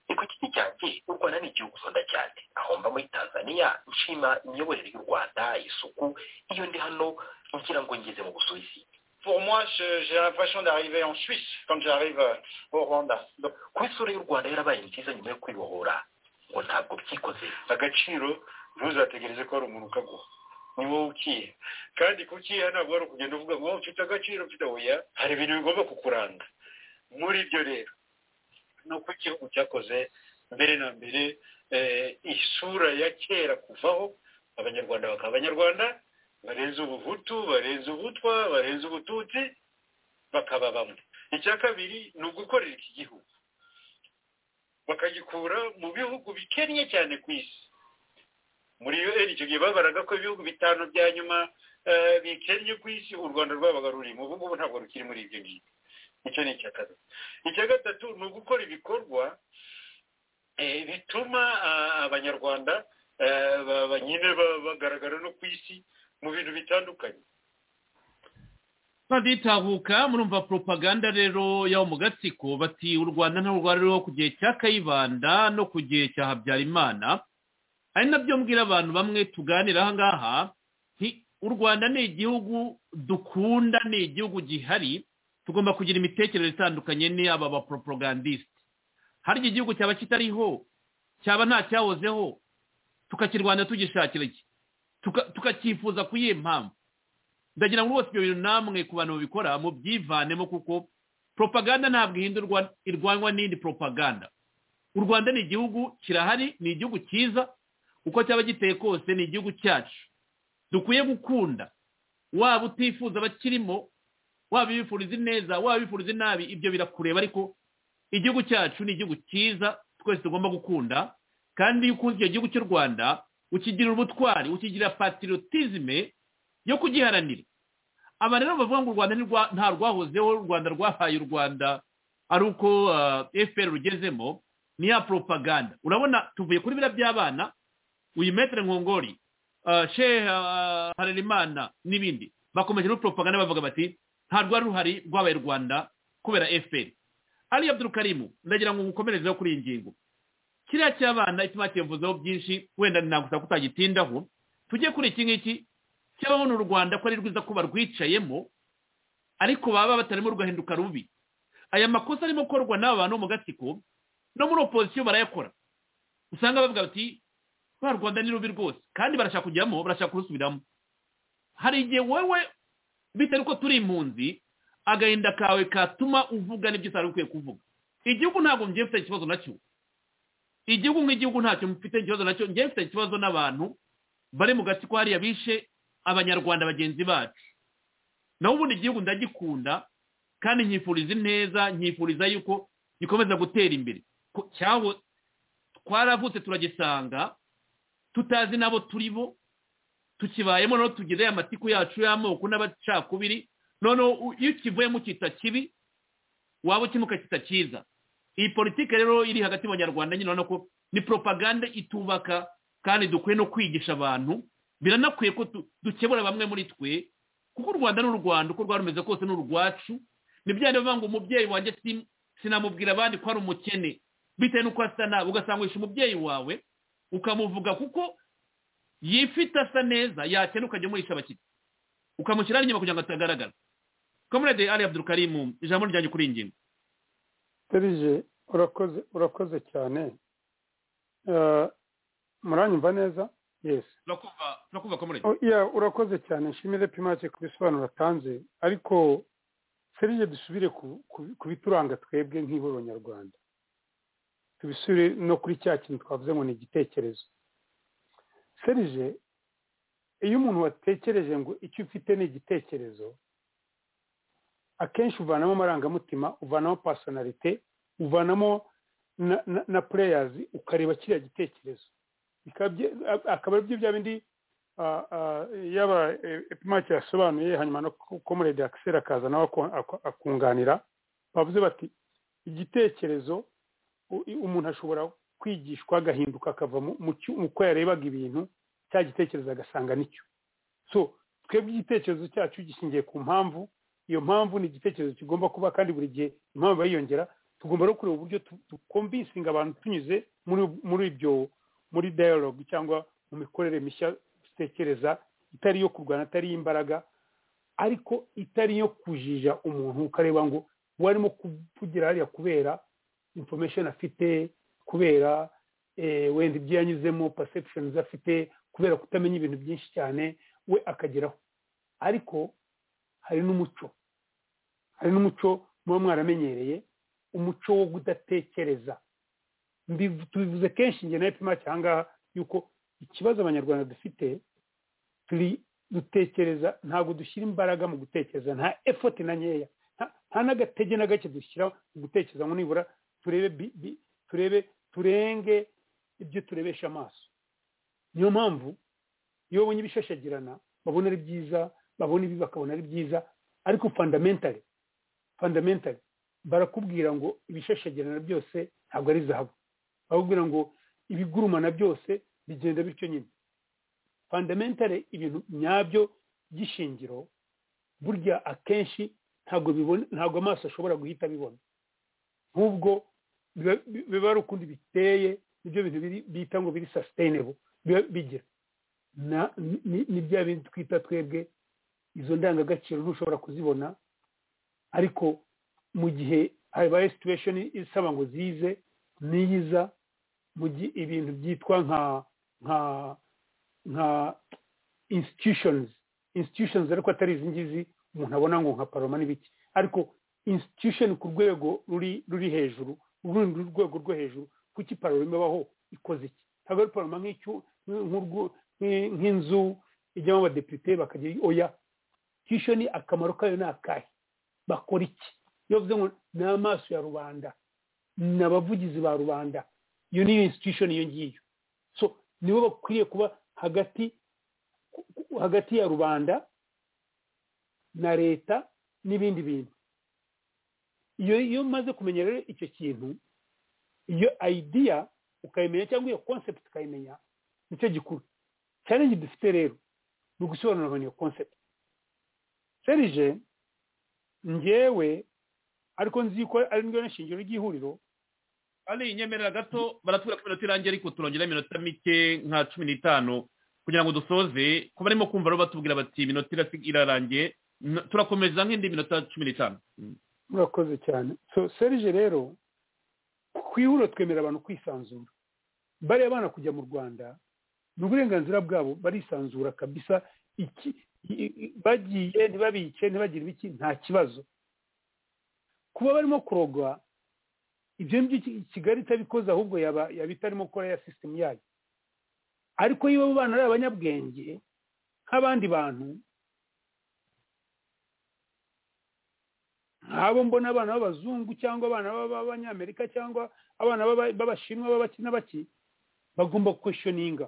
Écoutez, Kijyange, u Rwanda ni igihugu nkunda cyane aho mba muri tanzania nshima imiyoborere y'u rwanda isuku iyo ndi hano ngira ngo ngeze mu busuwisi Pour moi, je- j'ai l'impression d'arriver en Suisse quand j'arrive euh, au Rwanda. Donc, kuba isura y'u rwanda yarabaye nziza nyuma yo kwibohora ngo ntabwo byikoze agaciro ntuzategereze ko hari umuntu ukaguha ni wowe ukiye kandi kukiha ntabwo ari ukugenda uvuga ngo mfite agaciro mfite oya hari ibintu bigomba kukuranga muri ibyo rero ni uko igihugu cyakoze mbere na mbere eh, isura ya kera kuvaho abanyarwanda bakaba abanyarwanda barenze ubuhutu barenze ubutwa barenze ubututsi bakaba bamwe icya kabiri ni ugukorera iki gihugu bakagikura mu bihugu bikennye cyane ku isi muri un icyo gihe babaraga ko ibihugu bitanu bya nyuma eh, bikennye ku isi u rwanda rwabaga rurimo ubu ngubu ntabwo rukiri muri ibyo ngibyo icyo ni icya kabiri icya gatatu ni ugukora ibikorwa eh, bituma ah, abanyarwanda eh, ba- ba- nyine ba- bagaragara no ku isi mu bintu bitandukanye baditahuka murumva propaganda rero y'abo mu gatsiko bati u rwanda ntabwo rwari ruriho ku gihe cya kayibanda no ku gihe cya habyarimana ari nabyo mbwira abantu bamwe tuganira aha ngaha nti u rwanda ni igihugu dukunda ni igihugu gihari tugomba kugira imitekerereze itandukanye n'iyaba abapropagandiste harya igihugu cyaba kitariho cyaba nta cyahozeho tukakirwanya tugishakira iki Tuka- tukacyifuza ku yihe mpamvu ndagira ngo rwose ibyo bintu namwe ku bantu babikora mubyivanemo kuko propaganda ntabwo ihindurwa irwanywa n'indi propaganda u rwanda ni igihugu kirahari ni igihugu cyiza uko cyaba giteye kose ni igihugu cyacu dukwiye gukunda waba utifuza abakirimo waba ibifuriza ineza waba ibifuriza inabi ibyo birakureba ariko igihugu cyacu ni igihugu cyiza twese tugomba gukunda kandi iyo ukunze icyo gihugu cy'u rwanda ukigira ubutwari ukigira patriotisme yo kugiharanira aba rero bavuga ngo u rwanda ni rwa- nta rwahozeho u rwanda rwahaye u rwanda ari uko fpr rugezemo ni ya propaganda urabona tuvuye kuri biriya by'abana uyu metere nkongori ah, shehe ah, harerimana n'ibindi bakomeje no propaganda bavuga bati nta rwari ruhari rwabaye u rwanda kubera fpr ali abdurukarimu ndagira ngo ngukomerezeho kuri iyi ngingo kiriya cy'abana ituma kivuzeho byinshi wenda nagusaba kutagitindaho tujye kuri iki ngiki cy'ababona u rwanda ko ari rwiza ko barwicayemo ariko baba batarimo rugahinduka rubi aya makosa arimo gukorwa n'aba bantu bo mu gatsiko no muri opozisiyo barayakora usanga bavuga bati rwa rwanda ni rubi rwose kandi barashaka kujyamo barashaka kurusubiramo hari igihe wowe bitewe uko turi impunzi agahinda kawe katuma uvuga n'ibyo utari ukwiye kuvuga igihugu ntabwo ngiye mfite ikibazo nacyo igihugu nk'igihugu ntacyo mfite ikibazo nacyo ngiye mfite ikibazo n'abantu bari mu gatsiko hariya bishe abanyarwanda bagenzi bacu naho ubundi igihugu ndagikunda kandi nkifuriza ineza nkifuriza yuko gikomeza gutera imbere Ko- cyaho twaravutse turagisanga tutazi n'abo turi bo tukibayemo noneho tugire amatiku yacu y'amoko n'abacakubiri noneho u- iyo ukivuyemo ukita kibi waba ukina ukakita cyiza iyi politiki rero iri hagati mu banyarwanda nyine urabona ko ni propaganda itubaka kandi dukwiye no kwigisha abantu biranakwiye ko tu- dukebura bamwe muri twe kuko u rwanda ni u rwanda uko rwaba rumeze kose ni urwacu ni bya bindi bavuga ngo umubyeyi wanjye sim- sinamubwira abandi ko ari umukene bitewe n'uko asa nabi ugasanga wishe umubyeyi wawe ukamuvuga kuko yifite asa neza yakena ukajya umuhisha abakiriya ukamushyira inyuma kugira ngo atagaragara kamerade ari abdurukarimu ijambo ryanjye kuri iyi ngingo serije urakoze urakoze cyane Eh, muranyumva neza yes turakumva turakumva kamerade Oh, yeah, urakoze cyane nshimire pimake ku bisobanuro atanze ariko serije dusubire ku- ku- ku bituranga twebwe nk'ihuriro nyarwanda tubisubire no kuri cya kintu twavuze ngo ni igitekerezo serije iyo umuntu watekereje ngo icyo ufite ni igitekerezo akenshi uvanamo amarangamutima uvanamo pasonarite uvanamo na pureyazi ukareba kiriya gitekerezo akaba ari byo bya bindi yaba epimaki yasobanuye hanyuma no komurede akisera akaza nawe akunganira bavuze bati igitekerezo umuntu ashobora kwigishwa agahinduka akava mu ko yarebaga ibintu cya gitekerezo agasanga nicyo so twebwe igitekerezo cyacu gishingiye ku mpamvu iyo mpamvu ni igitekerezo kigomba kuba kandi buri gihe impamvu yiyongera tugomba no kureba uburyo tukomvisinga abantu tunyuze muri ibyo muri dialogue cyangwa mu mikorere mishya dutekereza itari iyo kurwana atari imbaraga ariko itari iyo kujija umuntu ukareba ngo uwo arimo kuvugira hariya kubera information afite kubera wenda ibyo yanyuzemo perception afite kubera kutamenya ibintu byinshi cyane we akageraho ariko hari n'umuco hari n'umuco muba mwaramenyereye umuco wo kudatekereza tubivuze kenshi njye na epima cyangwa yuko ikibazo abanyarwanda dufite turi dutekereza ntabwo dushyira imbaraga mu gutekereza nta effort na nkeya nta n'agatege na gake dushyira mu gutekereza ngo nibura turebe turebe turenge ibyo turebesha amaso niyo mpamvu iyo babonye ibishashagirana babona ari byiza babona ibi bakabona ari byiza ariko fundamentally fundamentally barakubwira ngo ibishashagirana byose ntabwo ari zahabu barakubwira ngo ibigurumana byose bigenda bityo nyine fundamentally ibintu nyabyo by'ishingiro burya akenshi ntabwo ntabwo amaso ashobora guhita abibona nk'ubwo biba ari ukundi biteye nibyo bintu bita ngo biri sustainable bigira ni bya bintu twita twebwe izo ndangagaciro ntushobora kuzibona ariko mu gihe habaye situation isaba ngo zize niyiza mu gihe ibintu byitwa nka nka nka institutions institutions ariko atari izi ngizi umuntu abona ngo nka paroma n'ibiki ariko institution ku rwego ruri ruri hejuru urundi rwego rwo hejuru kuki paroma ibaho ikoze iki ntabwo ari paroma nk'inzu ijyamo abadepite bakagira oya kisho ni akamaro kayo ni akahe bakora iki iyo bivuze ngo ni amaso ya rubanda ni abavugizi ba rubanda iyo ni institution iyo ngiyo so nibo bakwiriye kuba hagati hagati ya rubanda na leta n'ibindi bintu iyo iyo umaze kumenya rero icyo kintu iyo idea ukayimenya cyangwa iyo concept ukayimenya nicyo gikuru challenge dufite rero ni ugusobanurira iyo concept serije ngewe ariko nzi ko ari ndyo nshingiro ry'ihuriro ari inyemerera gato baratubwira ko iminota irangiye ariko turongera iminota mike nka cumi n'itanu kugira ngo dusoze ku barimo kumva rero batubwira bati iminota irarangiye turakomeza nk'indi minota cumi n'itanu murakoze cyane so serije rero ku ihuriro twemera abantu kwisanzura bariya abana kujya mu rwanda ni uburenganzira bwabo barisanzura kabisa iki bagiye ntibabice ntibagire ibiki nta kibazo kuba barimo kurogwa ibyo ngibyo kigali itabikoze ahubwo yaba itarimo gukora ya sisitemu yayo ariko iyo abo bana ari abanyabwenge nk'abandi bantu nk'abo mbona abana b'abazungu cyangwa abana b'abanyamerika cyangwa abana b'abashinwa b'abaki n'abaki bagomba kweshoninga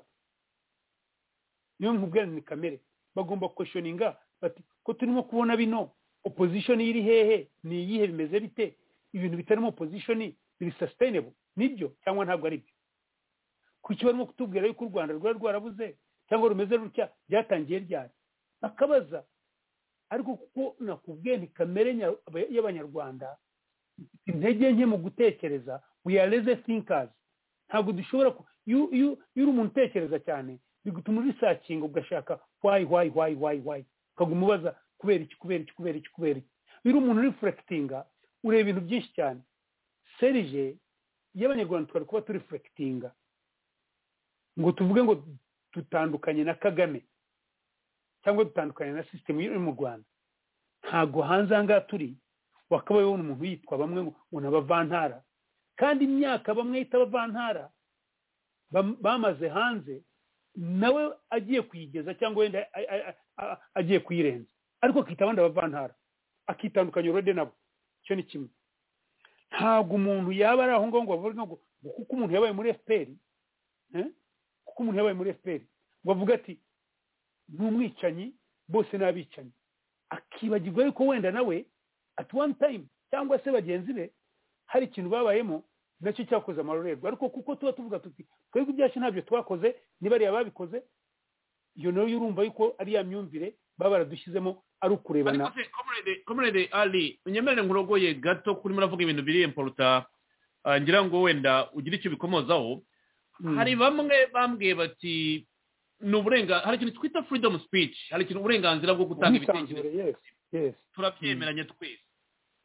niyo nkubwira ni kamere bagomba kweshoninga bati ko turimo kubona bino opozishoni iri hehe ni iyihe bimeze bite ibintu bitarimo opozishoni biri sasitayinebo nibyo cyangwa ntabwo ari byo kuki barimo kutubwira yuko u rwanda rwari rwarabuze cyangwa rumeze rutya byatangiye ryari bakabaza ariko kuko nakubwiye ni kamere y'abanyarwanda intege nke mu gutekereza we are lazy thinkers ntabwo dushobora iyo uri umuntu utekereza cyane bigutuma urisakinga ugashaka wayi wayi wayi wayi wayi ukaguma ubaza kubera iki kubera iki kubera iki kubera iki iyo uri umuntu urifurekitinga ureba ibintu byinshi cyane serije y'abanyarwanda twari kuba turifurekitinga ngo tuvuge ngo dutandukanye na kagame cyangwa dutandukanye na sisitemu iri mu rwanda ntabwo hanze aha ngaha turi wakabaye ubona umuntu yitwa bamwe ngo ni abavantara kandi imyaka bamwe yita abavantara bamaze hanze nawe agiye kuyigeza cyangwa wenda agiye kuyirenza ariko akita abandi abavantara akitandukanya urode nabo icyo ni kimwe ntabwo umuntu yaba ari aho ngaho ngo bavuge ngo kuko umuntu yabaye muri efuperi kuko umuntu yabaye muri efuperi ngo avuge ati ni umwicanyi bose ni abicanyi akibagirwa ariko wenda nawe ati wani tayimu cyangwa se bagenzi be hari ikintu babayemo nacyo cyakoze amarorerwa ariko kuko tuba tuvuga tuti twebwe ibyacu ntabyo twakoze nibariya babikoze iyo nayo urumva yuko ari ya myumvire baba baradushyizemo ari ukurebana komerede ari unyemerere nkurogoye gato kuri muravuga ibintu biri emporuta ngira ngo wenda ugire icyo bikomozaho hari bamwe bambwiye bati ni uburenga hari ikintu twita freedom speech hari ikintu uburenganzira bwo gutanga ibitekerezo turabyemeranye twese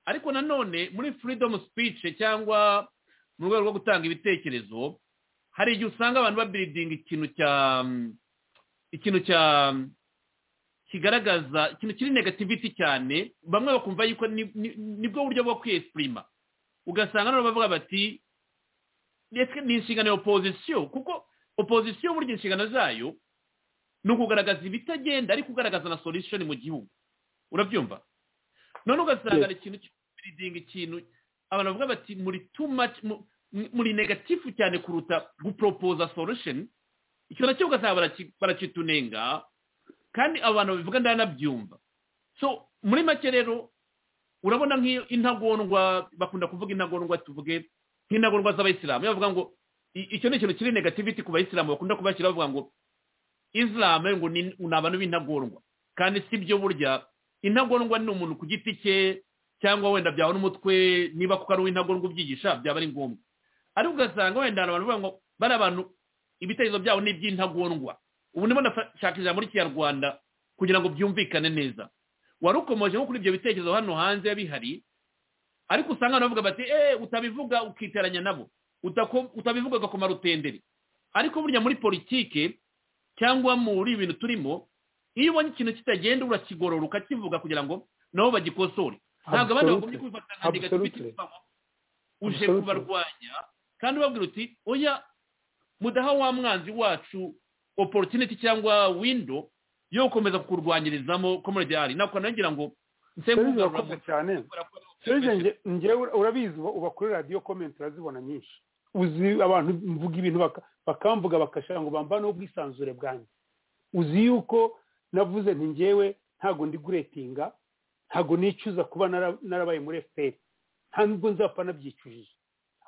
ariko nanone muri freedom speech cyangwa mu rwego rwo gutanga ibitekerezo hari igihe usanga abantu babiridinga ikintu cya ikintu cya kigaragaza ikintu kiri negativiti cyane bamwe bakumva yuko nibwo buryo bwo kwiyesipurima ugasanga nabo bavuga bati ni inshingano ya opozisiyo kuko opozisiyo burya inshingano zayo ni ukugaragaza ibitagenda ariko ugaragaza na solusiyoni mu gihugu urabyumva none ugasanga ni ikintu cy'uburidinga ikintu abantu bavuga bati muri too much muri negatifu cyane kuruta guporopoza solusheni icyo nacyo ugasanga barakitunenga kandi abantu babivuga ndanabyumva so muri make rero urabona nk'iyo intagondwa bakunda kuvuga intagondwa tuvuge nk'intagondwa z'abayisilamu bavuga ngo icyo ni ikintu kiri negativiti ku bayisilamu bakunda kubashyira bavuga ngo isilamu ngo ni abantu b'intagondwa kandi si byo burya intagondwa ni umuntu ku giti cye cyangwa wenda byaba n'umutwe niba kuko ari uw'intagondwa ubyigisha byaba ari ngombwa ariko ugasanga wenda abantu bavuga ngo bari abantu ibitekerezo byabo ni iby'intagondwa ubu ndimo ndashaka ijambo muri kinyarwanda kugira ngo byumvikane neza wari ukomeje nko kuri ibyo bitekerezo hano hanze bihari ariko usanga abantu bavuga bati eee utabivuga ukiteranya nabo utabivuga ugakoma rutenderi ariko burya muri politike cyangwa muri ibintu turimo iyo ubonye ikintu kitagenda urakigorora ukakivuga kugira ngo nabo bagikosore ntabwo abandi bagomye kubifata nka negativiti uje kubarwanya kandi ubabwira uti oya mudaha wa mwanzi wacu opportunity cyangwa windo yo gukomeza kukurwanyirizamo komedi ari ntabwo nagira ngo nsengumva cyane ngewe urabizi uba kuri radiyo komenti urazibona nyinshi uzi abantu mvuga ibintu bakamvuga bakashaka ngo bambaneho ubwisanzure bwanjye uzi yuko navuze nti ngewe ntabwo ndi guretinga ntabwo nicuza kuba narabaye muri efuperi nta nubwo nzapfa nabyicujije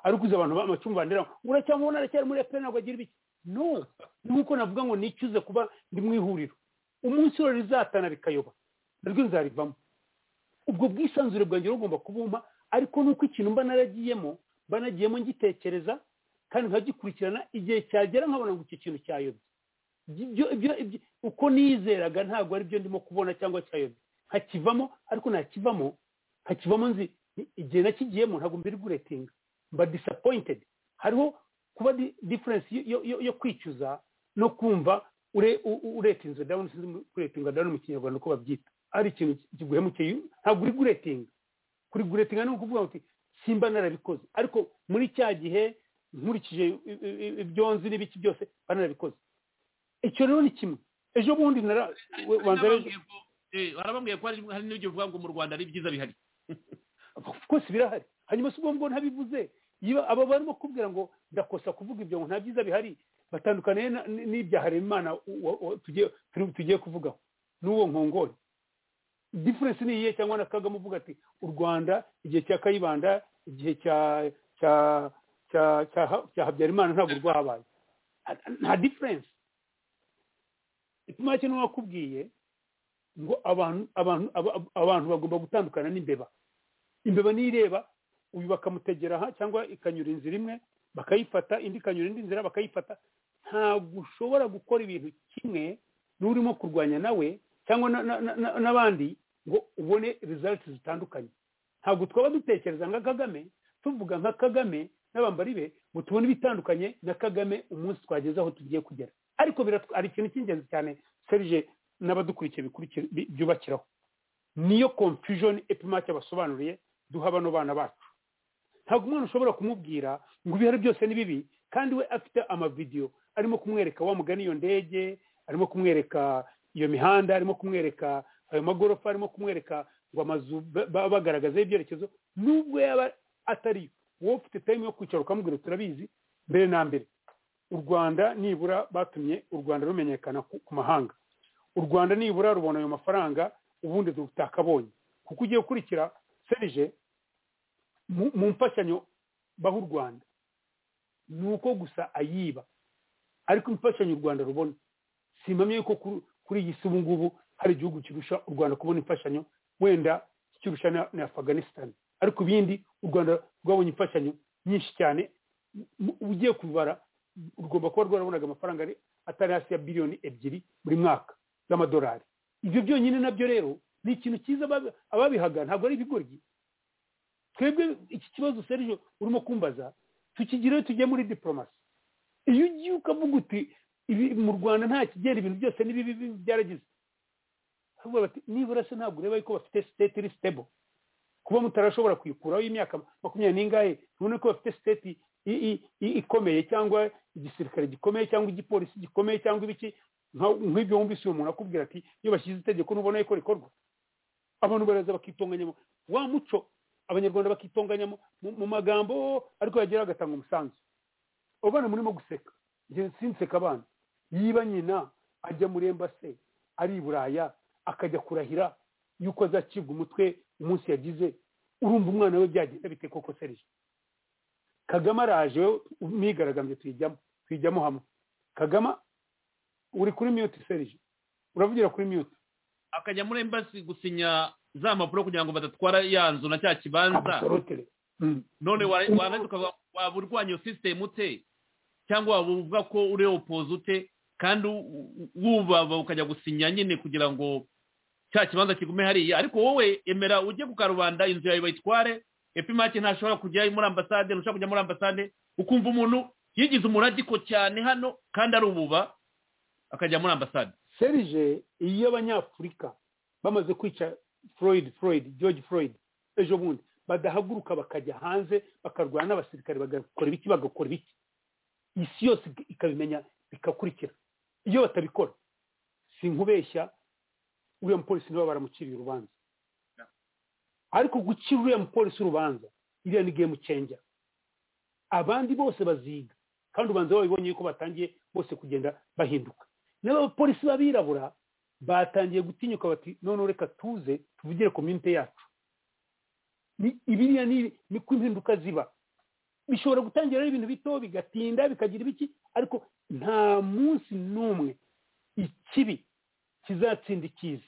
ari ukuze abantu b'amacumu bandera uracyamubona aracyari muri efuperi ntabwo agira ibiki no nk'uko navuga ngo nicuze kuba ndi mu ihuriro umunsi rero rizatana rikayoba naryo nzarivamo ubwo bwisanzure bwanjye rugomba kubumpa ariko nuko ikintu mba naragiyemo mba nagiyemo ngitekereza kandi nkagikurikirana igihe cyagera nkabona ngo iki kintu cyayobye uko nizeraga ntabwo aribyo ndimo kubona cyangwa cyayobye nkakivamo ariko nakivamo nkakivamo nzi igihe nakigiyemo ntabwo mbiri guretinga mba disappointed hariho kuba diferensi yo kwicuza no kumva uretinze dawuni sinzi kuretinga dawuni mu kinyarwanda uko babyita ari ikintu kiguhemukeye ntabwo uri guretinga kuri guretinga ni ukuvuga ngo simba narabikoze ariko muri cya gihe nkurikije ibyo nzi n'ibiki byose banarabikoze icyo rero ni kimwe ejo bundi harabambwiye ko hari n'igihe uvuga ngo mu rwanda ari byiza bihari rwose birahari hanyuma si ubwo ntabivuze aba barimo kubwira ngo ndakosa kuvuga ibyo ngo nta byiza bihari batandukaniye n'ibya haremana tugiye kuvugaho n'uwo nkongore diferensi ni iyihe cyangwa na kagame uvuga ati u rwanda igihe cya kayibanda igihe cya habyarimana ntabwo rwahabaye nta diferensi ipima cyane wakubwiye ngo abantu bagomba gutandukana n'imbeba imbeba nireba uyu bakamutegera aha cyangwa ikanyura inzira imwe bakayifata indi ikanyura indi nzira bakayifata ntabwo ushobora gukora ibintu kimwe n'urimo kurwanya nawe cyangwa n'abandi ngo ubone results zitandukanye ntabwo twaba dutekereza nka kagame tuvuga nka kagame n'abambari be ngo tubone ibitandukanye na kagame umunsi twageze aho tugiye kugera ariko hari ikintu cy'ingenzi cyane serije n'abadukurikiye byubakiraho niyo confusion epimake basobanuriye duha bano bana bacu ntabwo umwana ushobora kumubwira ngo ibihari byose ni bibi kandi we afite amavidewo arimo kumwereka wa mugani iyo ndege arimo kumwereka iyo mihanda arimo kumwereka ayo magorofa arimo kumwereka ngo amazu baba bagaragazaho ibyerekezo nubwo yaba atari wowe ufite tayimu yo kwicara ukamubwira turabizi mbere na mbere u rwanda nibura batumye u rwanda rumenyekana ku mahanga u rwanda nibura rubona ayo mafaranga ubundi rutakabonye kuko ugiye gukurikira serije mu mfashanyo baha u rwanda ni uko gusa ayiba ariko imfashanyo u rwanda rubona simpamye yuko kuri iyi si ubu ngubu hari igihugu kirusha u rwanda kubona imfashanyo wenda kirusha na afganistan ariko ibindi u rwanda rwabonye imfashanyo nyinshi cyane ugiye kubara rugomba kuba rwarabonaga amafaranga atari hasi ya biliyoni ebyiri buri mwaka z'amadolari ibyo byonyine nabyo rero ni ikintu cyiza ababihaga ntabwo ari ibigoryi twebwe iki kibazo serije urimo kumbaza tukigireho tujye muri diporomasi iyo ugiye ukavuga uti mu rwanda nta kigera ibintu byose n'ibibi byaragize nibura se ntabwo ureba yuko bafite siteti iri sitebo kuba mutarashobora kuyikuraho y'imyaka makumyabiri n'ingahe none ko bafite siteti ikomeye cyangwa igisirikare gikomeye cyangwa igipolisi gikomeye cyangwa ibiki nk'ibyo wumvise uyu muntu akubwira ati iyo bashyize itegeko ntubona yuko rikorwa abantu baraza bakitunganyamo wa muco abanyarwanda bakitunganya mu magambo ariko yagera agatanga umusanzu abana murimo guseka sinseka abana yiba nyina ajya muri embase ari i buraya akajya kurahira yuko azacibwa umutwe umunsi yagize urumva umwana we byagenda bite koko serije kagame araje mwigaragambye tuyijyamo tuyijyamo hamwe kagame uri kuri miyuti serije uravugira kuri miyuti akajya muri embasi gusinya za mpapuro kugira ngo badatwara ya nzu na cya kibanza none waba urwanya iyo sisitemu ute cyangwa waba uvuga ko uri opoze ute kandi wubaba ukajya gusinya nyine kugira ngo cya kibanza kigume hariya ariko wowe emera ujye ku karubanda inzu yawe bayitware epimake ntashobora kujya muri ambasade ntushobora kujya muri ambasade ukumva umuntu yigize umuragiko cyane hano kandi ari ububa akajya muri ambasade serije iyo abanyafurika bamaze kwica Floyd Floyd George Floyd ejo bundi badahaguruka bakajya hanze bakarwana n'abasirikare bagakora ibiki bagakora ibiki isi yose ikabimenya bikakurikira iyo batabikora si nkubeshya uriya mupolisi niba baramuciriye urubanza ariko gucira uriya mupolisi urubanza iriya ni game changer abandi bose baziga kandi ubanza babibonye yuko batangiye bose kugenda bahinduka n'abapolisi b'abirabura batangiye gutinyuka bati none reka tuze tuvugire ku minite yacu ibiriya niko impinduka ziba bishobora gutangira ari ibintu bito bigatinda bikagira ibiki ariko nta munsi n'umwe ikibi kizatsinda icyiza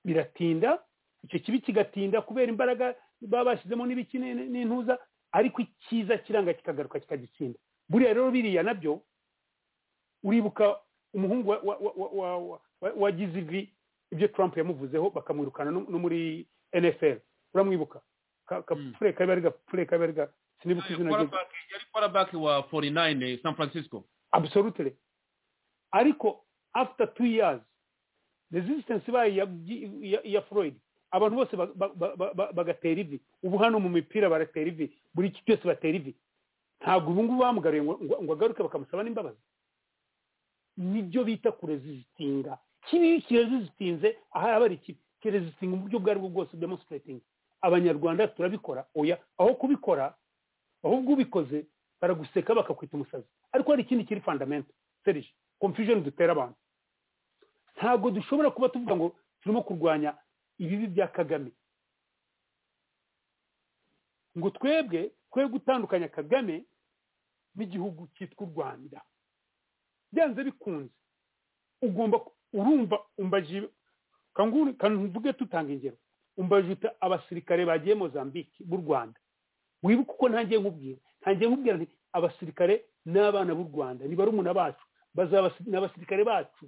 biratinda icyo kibi kigatinda kubera imbaraga baba bashyizemo n'ibiki n'intuza ariko icyiza kiranga kikagaruka kikagitsinda buriya rero biriya nabyo uribuka umuhungu wagize ivi ibyo Trump yamuvuzeho bakamwirukana no muri NFL uramwibuka kapfure kabe ari gapfure kabe ari sinibuka izina rye yari quarterback wa 49 San Francisco absolutely ariko after two years resistance bayi ya Floyd abantu bose bagatera ivi ubu hano mu mipira baratera ivi buri kintu cyose batera ivi ntabwo ubu ngubu bamugaruye ngo agaruke bakamusaba n'imbabazi nibyo bita kurezisitinga kibi kirezisitinze aha yaba ari kibi kirezisitinga mu buryo ubwo aribwo bwose demonstrating abanyarwanda turabikora oya aho kubikora ahubwo ubikoze baraguseka bakakwita umusazi ariko hari ikindi kiri fundamento serije confusion dutera abantu ntabwo dushobora kuba tuvuga ngo turimo kurwanya ibibi bya kagame ngo twebwe twe gutandukanya kagame n'igihugu cyitwa u rwanda byanze bikunze ugomba urumva umbaje kanvuge tutanga ingero umbaje uta abasirikare bagiye mozambique b'u rwanda wibuke uko ntangiye nkubwira ntangiye nkubwira nti abasirikare n'abana b'u rwanda ni barumuna bacu bazaba n'abasirikare bacu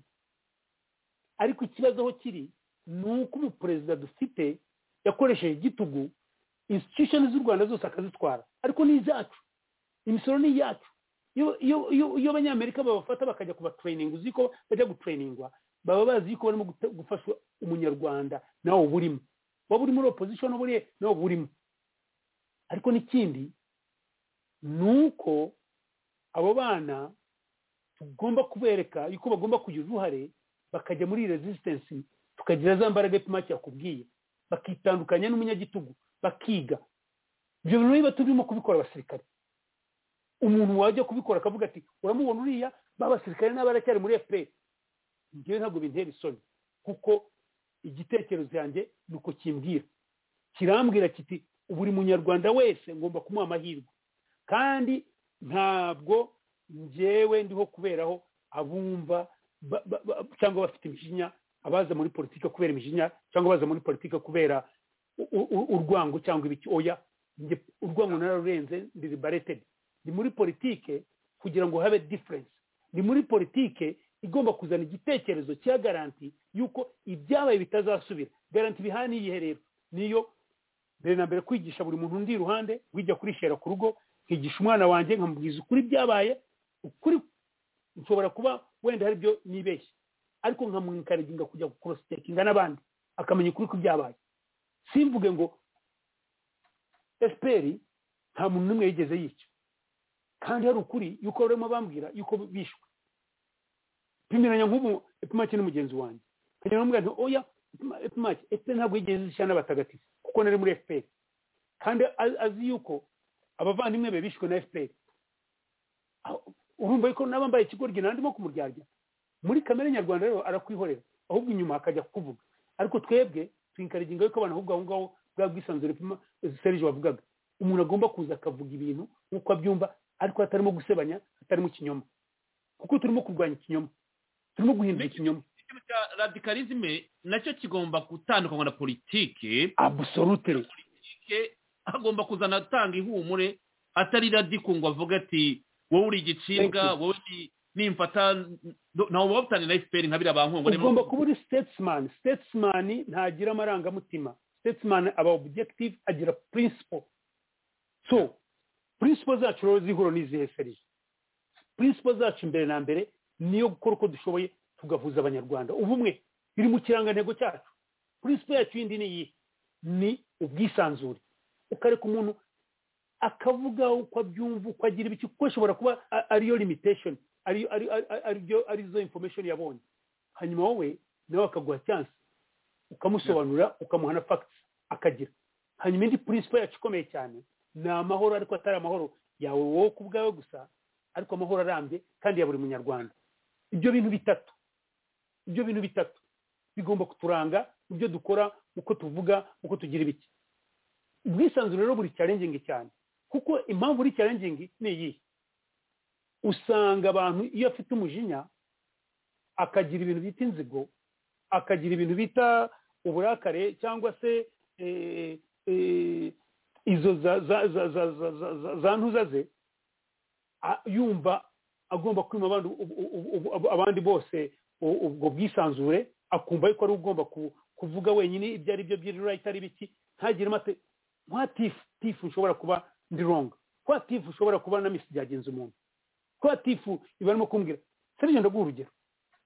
ariko ikibazo aho kiri ni uko umuperezida dufite yakoresheje igitugu institution z'u rwanda zose akazitwara ariko ni izacu imisoro ni iyacu iyo abanyamerika babafata bakajya kubatereyininga uzi ko bajya gutereningwa baba bazi yuko barimo gufasha umunyarwanda nawe uba urimo waba uri muri opozisiyo n'uburiye nawe uba urimo ariko n'ikindi ni uko abo bana tugomba kubereka yuko bagomba kugira uruhare bakajya muri rezisitansi tukagira za mbaraga epimake yakubwiye bakitandukanya n'umunyagitugu bakiga ibyo bintu niba turimo kubikora abasirikare umuntu wajya kubikora akavuga ati uramubona uriya b'abasirikare n'abaracyari muri efuperi njyewe ntabwo bintera isoni kuko igitekerezo yanjye ni uko kimbwira kirambwira kiti buri munyarwanda wese ngomba kumuha amahirwe kandi ntabwo ngewe ndiho kuberaho abumva cyangwa bafite imijinya abaza muri politiki kubera imijinya cyangwa abaza muri politiki kubera urwango cyangwa ibiki oya urwango nararurenze ndi baretedi ni muri politike kugira ngo habe diferense ni muri politike igomba kuzana igitekerezo cya garanti y'uko ibyabaye bitazasubira garanti bihana iyihe rero niyo mbere na mbere kwigisha buri muntu undi iruhande wijya kurishera ku rugo nkigisha umwana wanjye nkamubwiza ukuri byabaye ukuri nshobora kuba wenda hari ibyo nibeshye ariko nkamwikariginga kujya kurositekinga n'abandi akamenya ukuri ko byabaye simvuge ngo esiperi nta muntu n'umwe yigeze yica kandi hari ukuri yuko barimo bambwira yuko bishwe pimiranya nk'ubu epimake n'umugenzi wanjye kagenda bamubwira nti oya epimake efuperi ntabwo yigeze zishyira n'abatagatifu kuko nari muri efuperi kandi azi yuko abavandimwe be bishwe na efuperi urumva yuko n'abambaye ikigoryi nandimo kumuryarya muri kamere nyarwanda rero arakwihorera ahubwo inyuma hakajya kuvuga ariko twebwe twikariginga yuko abantu ahubwo aho ngaho bwa bwisanzure serije wavugaga umuntu agomba kuza akavuga ibintu nk'uko abyumva ariko hatarimo gusebanya hatarimo ikinyoma kuko turimo kurwanya ikinyoma turimo guhindura ikinyoma radikalizme nacyo kigomba gutandukanywa na politike abusorutire politike agomba kuzana atanga ihumure atari radikungo avuga ati wowe uri igicibwa wowe nimfata ntawe wabutane na efuperi nka biriya bankungu ugomba kuba uri sitesimani sitesimani ntagira amarangamutima sitesimani aba obujekitive agira purinsipo so purinsipo zacu rero zihura n'izihe serije purinsipo zacu imbere na mbere niyo gukora uko dushoboye tugahuza abanyarwanda ubumwe biri mu kirangantego cyacu purinsipo yacu yindi ni iyi ni ubwisanzure ukareka umuntu akavuga uko abyumva uko agira ibiki kuko ashobora kuba ariyo limitesheni arizo information yabonye hanyuma wowe nawe akaguha chance ukamusobanurira ukamuha na facts akagira hanyuma indi principle yacu ikomeye cyane ni amahoro ariko atari amahoro yawe wowe ku bwawe gusa ariko amahoro arambye kandi ya buri munyarwanda ibyo bintu bitatu ibyo bintu bitatu bigomba kuturanga ibyo dukora uko tuvuga uko tugira ibiki ubwisanzure rero buri challenging cyane kuko impamvu uri challenging ni iyihe usanga abantu iyo afite umujinya akagira ibintu bita inzigo akagira ibintu bita uburakare cyangwa se izo za ntuza ze yumva agomba kwima abandi bose ubwo bwisanzure akumva yuko ari ugomba kuvuga wenyine ibyo ari byo by'irira itari biki ntagire amate nka tifu ushobora kuba ndi ronga kwa tifu ushobora kuba na misi byagenze umuntu kuba tifu iba arimo kumbwira serije ndaguha urugero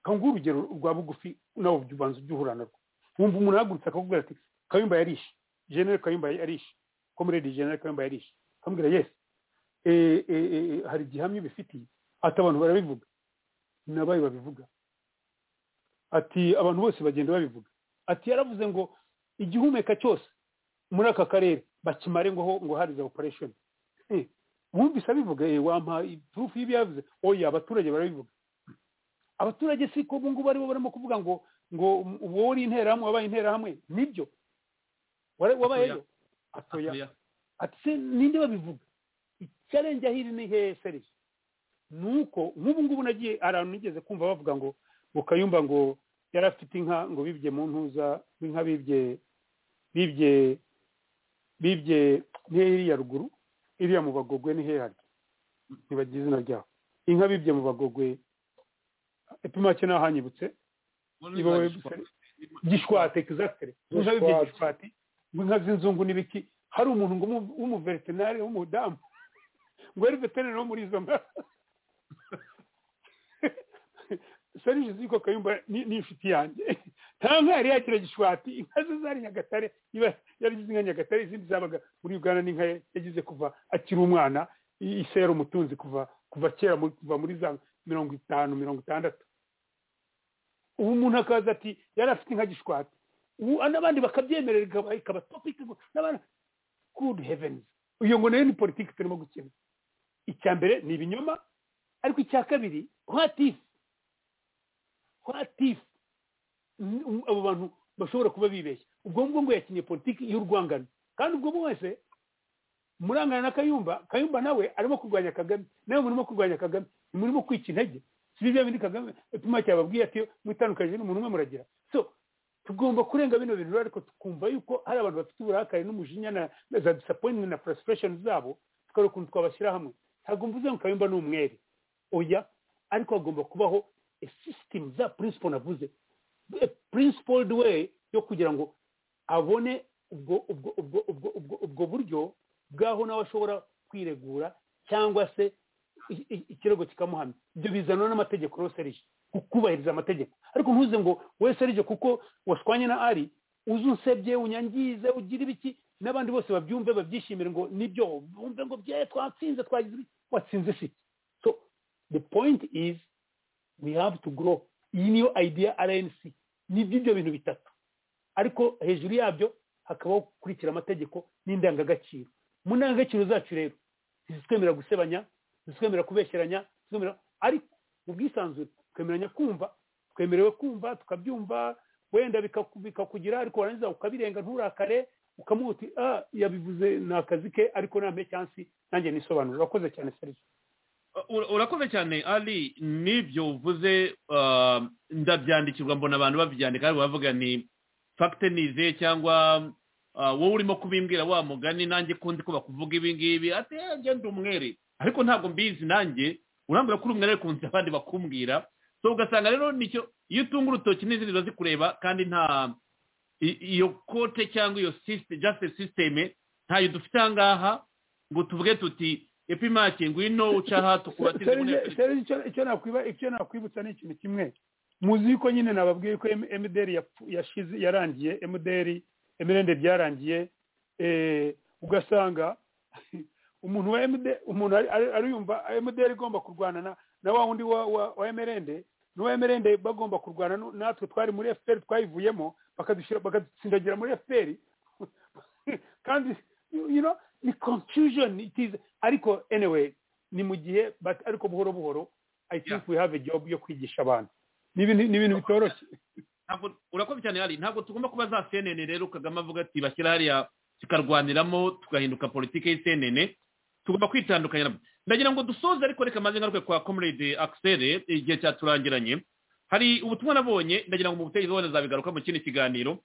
kanguha urugero rwa bugufi nawe ubanza ujya uhura narwo wumva umuntu ahagurutse akakubwira ati kayumba yarishe jenere kayumba yarishe komuredi jenere kayumba yarishe akambwira yesi hari igihamya ubifitiye ati abantu barabivuga nabaye babivuga ati abantu bose bagenda babivuga ati yaravuze ngo igihumeka cyose muri aka karere bakimare ngo ngo hariza operesheni wumvise abivuga wampa turufu y'ibyavuze oya abaturage barabivuga abaturage si ko ngubu aribo barimo kuvuga ngo ngo wowe uri interahamwe wabaye interahamwe nibyo wabayeyo atoya ati ninde babivuga icyarenze aho iri ni hehe serije ni uko nk'ubu ngubu nagiye ahantu nigeze kumva bavuga ngo ngo kayumba ngo yari afite inka ngo bibye mu ntuza inka bibye bibye bibye iriya ruguru iriya mu bagogwe ni hehe ntibagira izina ryaho inka bibye mu bagogwe epimake naho hanyibutse gishwate egizagitire inka bibye gishwati inka z'inzungu n'ibiki hari umuntu ngo w'umuveterinari w'umudamu ngo yari veterinari wo muri izo nka serije ziko kayumba ni inshuti yanjye nta nka yari yagira gishwati inka ze zari nyagatare yarigize inka nyagatare izindi zabaga muri uganda n'inka yagize kuva akiri umwana isera umutunzi kuva kuva kera kuva muri za mirongo itanu mirongo itandatu ubu umuntu akaza ati yari afite inka gishwati n'abandi bakabyemerera ikaba topiki n'abandi gudu heveni uyu ngo nayo ni politiki turimo gukina icya mbere ni ibinyoma ariko icya kabiri watifu watifu abo bantu bashobora kuba bibeshya ubwo ngubwo ngo yakinnye politiki y'urwangano kandi ubwo wese murangana na kayumba kayumba nawe arimo kurwanya kagame nawe murimo kurwanya kagame murimo kwica intege si bya bindi kagame ipima cyababwiye ati mutandukanyije n'umuntu umwe muragira so tugomba kurenga bino bintu ariko tukumva yuko hari abantu bafite uburakari n'umujinya na za disappointment na frustration zabo tukareba ukuntu twabashyira hamwe ntabwo mvuze ngo kayumba ni umwere oya ariko hagomba kubaho a system za principle navuze a principled way yo kugira ngo abone ubwo ubwo ubwo ubwo ubwo ubwo buryo bwaho nawe ashobora kwiregura cyangwa se ikirego kikamuhamya ibyo bizanwa n'amategeko rero serije kubahiriza amategeko ariko ntuze ngo we serije kuko washwanye na ari uze unsebye unyangize ugire ibiki n'abandi bose babyumve babyishimire ngo nibyo bumve ngo bye twatsinze twagize watsinze si so the point is we have to grow iyi niyo idea rnc ni by'ibyo bintu bitatu ariko hejuru yabyo hakabaho gukurikira amategeko n'indangagaciro mu ndangagaciro zacu rero ntizitwemerera gusebanya ntizitwemerera kubesheranya ariko mu bwisanzure twemeranya kumva twemerewe kumva tukabyumva wenda bikakugira ariko warangiza ukabirenga nturakare ukamuha uti ah yabivuze ni akazi ke ariko nampe cyansi nanjye nisobanura urakoze cyane serivisi urakoze cyane ari n'ibyo uvuze ndabyandikirwa mbona abantu babyandika ariko bavuga ni fagitenize cyangwa wowe urimo kubimbwira wa mugani nanjye kundi ko bakuvuga ibingibi ati ngende umwere ariko ntabwo mbizi nanjye urambwira ko uri umwere ku nzira abandi bakumbwira so ugasanga rero nicyo iyo utunga urutoki n'izindi ziba zikureba kandi nta iyo kote cyangwa iyo jasite sisiteme ntayo dufite aha ngaha ngo tuvuge tuti epimake ngwino uca aha tukubatize icyo nakwibutsa ni ikintu kimwe muzi yuko nyine nababwiye ko emuderi yashize yarangiye emuderi emirende byarangiye ugasanga umuntu wa emide umuntu ariyumva emuderi igomba kurwana na wa wundi wa emirende n'uwa emirende bagomba kurwana natwe twari muri efuperi twayivuyemo bakadutsindagira muri efuperi kandi ni confusion ariko anyway ni mu gihe ariko buhoro buhoro i think we have a job yo kwigisha abantu ni ibintu bitoroshye urakoze cyane hari ntabwo tugomba kuba za cnn rero kagame avuga ati bashyira hariya tukarwaniramo tugahinduka politiki y'cnn tugomba kwitandukanya ndagira ngo dusoze ariko reka maze ngaruke kwa comrade axel igihe cyaturangiranye hari ubutumwa nabonye ndagira ngo mu butegetsi wenda zabigaruka mu kindi kiganiro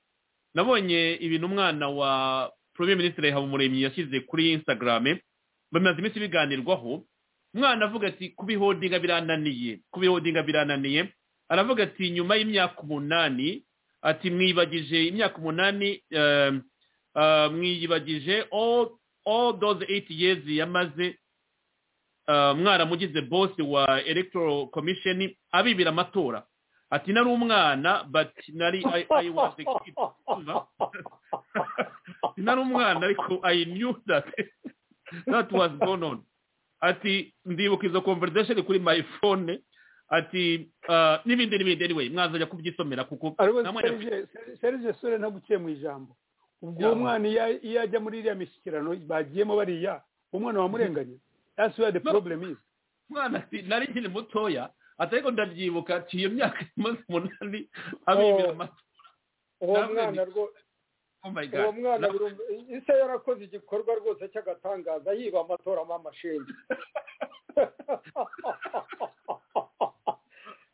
nabonye ibintu umwana wa premier ministre habumuremyi yashyize kuri instagram bamaze iminsi biganirwaho umwana avuga ati kubihodinga birananiye kubihodinga birananiye aravuga ati nyuma y'imyaka umunani ati mwibagije imyaka umunani mwiyibagije all those eight years yamaze mwaramugize bose wa electoral commission abibira amatora ati nari umwana but nari i was a kid nari umwana ariko i knew that that was going on ati ndibuka izo conversation kuri my phone ati n'ibindi n'ibindi anyway mwazajya kubyisomera kuko serge sore ntaguciye mu ijambo ubwo mwana iyo ajya muri iriya mishyikirano bagiyemo bariya umwana wamurenganye that's where the problem is mwana ati nari nkiri mutoya atari ko ndabyibuka ati iyo myaka imaze umunani abibira amatora uwo mwana uwo mwana ise yarakoze igikorwa rwose cy'agatangaza yiba amatoramo amashinga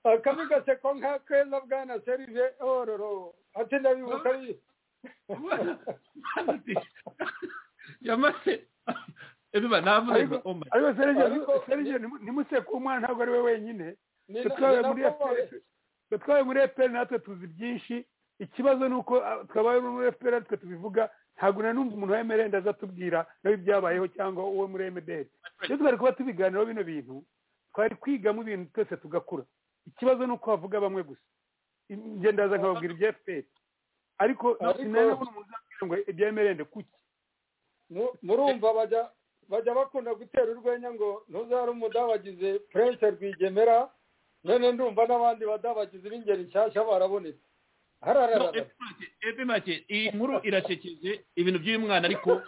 akami gaseko nka keza bwana serije ororo ati ndabibuka yamaze ariko serije ntimuseke umwana ntabwo ari we wenyine twabaye muri efuperi natwe tuzi byinshi ikibazo ni uko twabaye muri efuperi natwe tubivuga ntabwo nanumva umuntu wa emerende aza atubwira nawe ibyabayeho cyangwa uwo muri emederi iyo twari kuba tubiganiraho bino bintu twari kwigamo ibintu twese tugakura ikibazo ni uko havuga bamwe gusa ndaza nkababwira ibya efuperi ariko sinabona umuntu uzabwira ngo ibya emerende kuki murumva bajya bajya bakunda gutera urwenya ngo ntuzare umudabagize purense rwigemera none ndumva n'abandi badabagize b'ingeri nshyashya barabonetse epe make iyi nkuru irasekeje ibintu by'uyu mwana ariko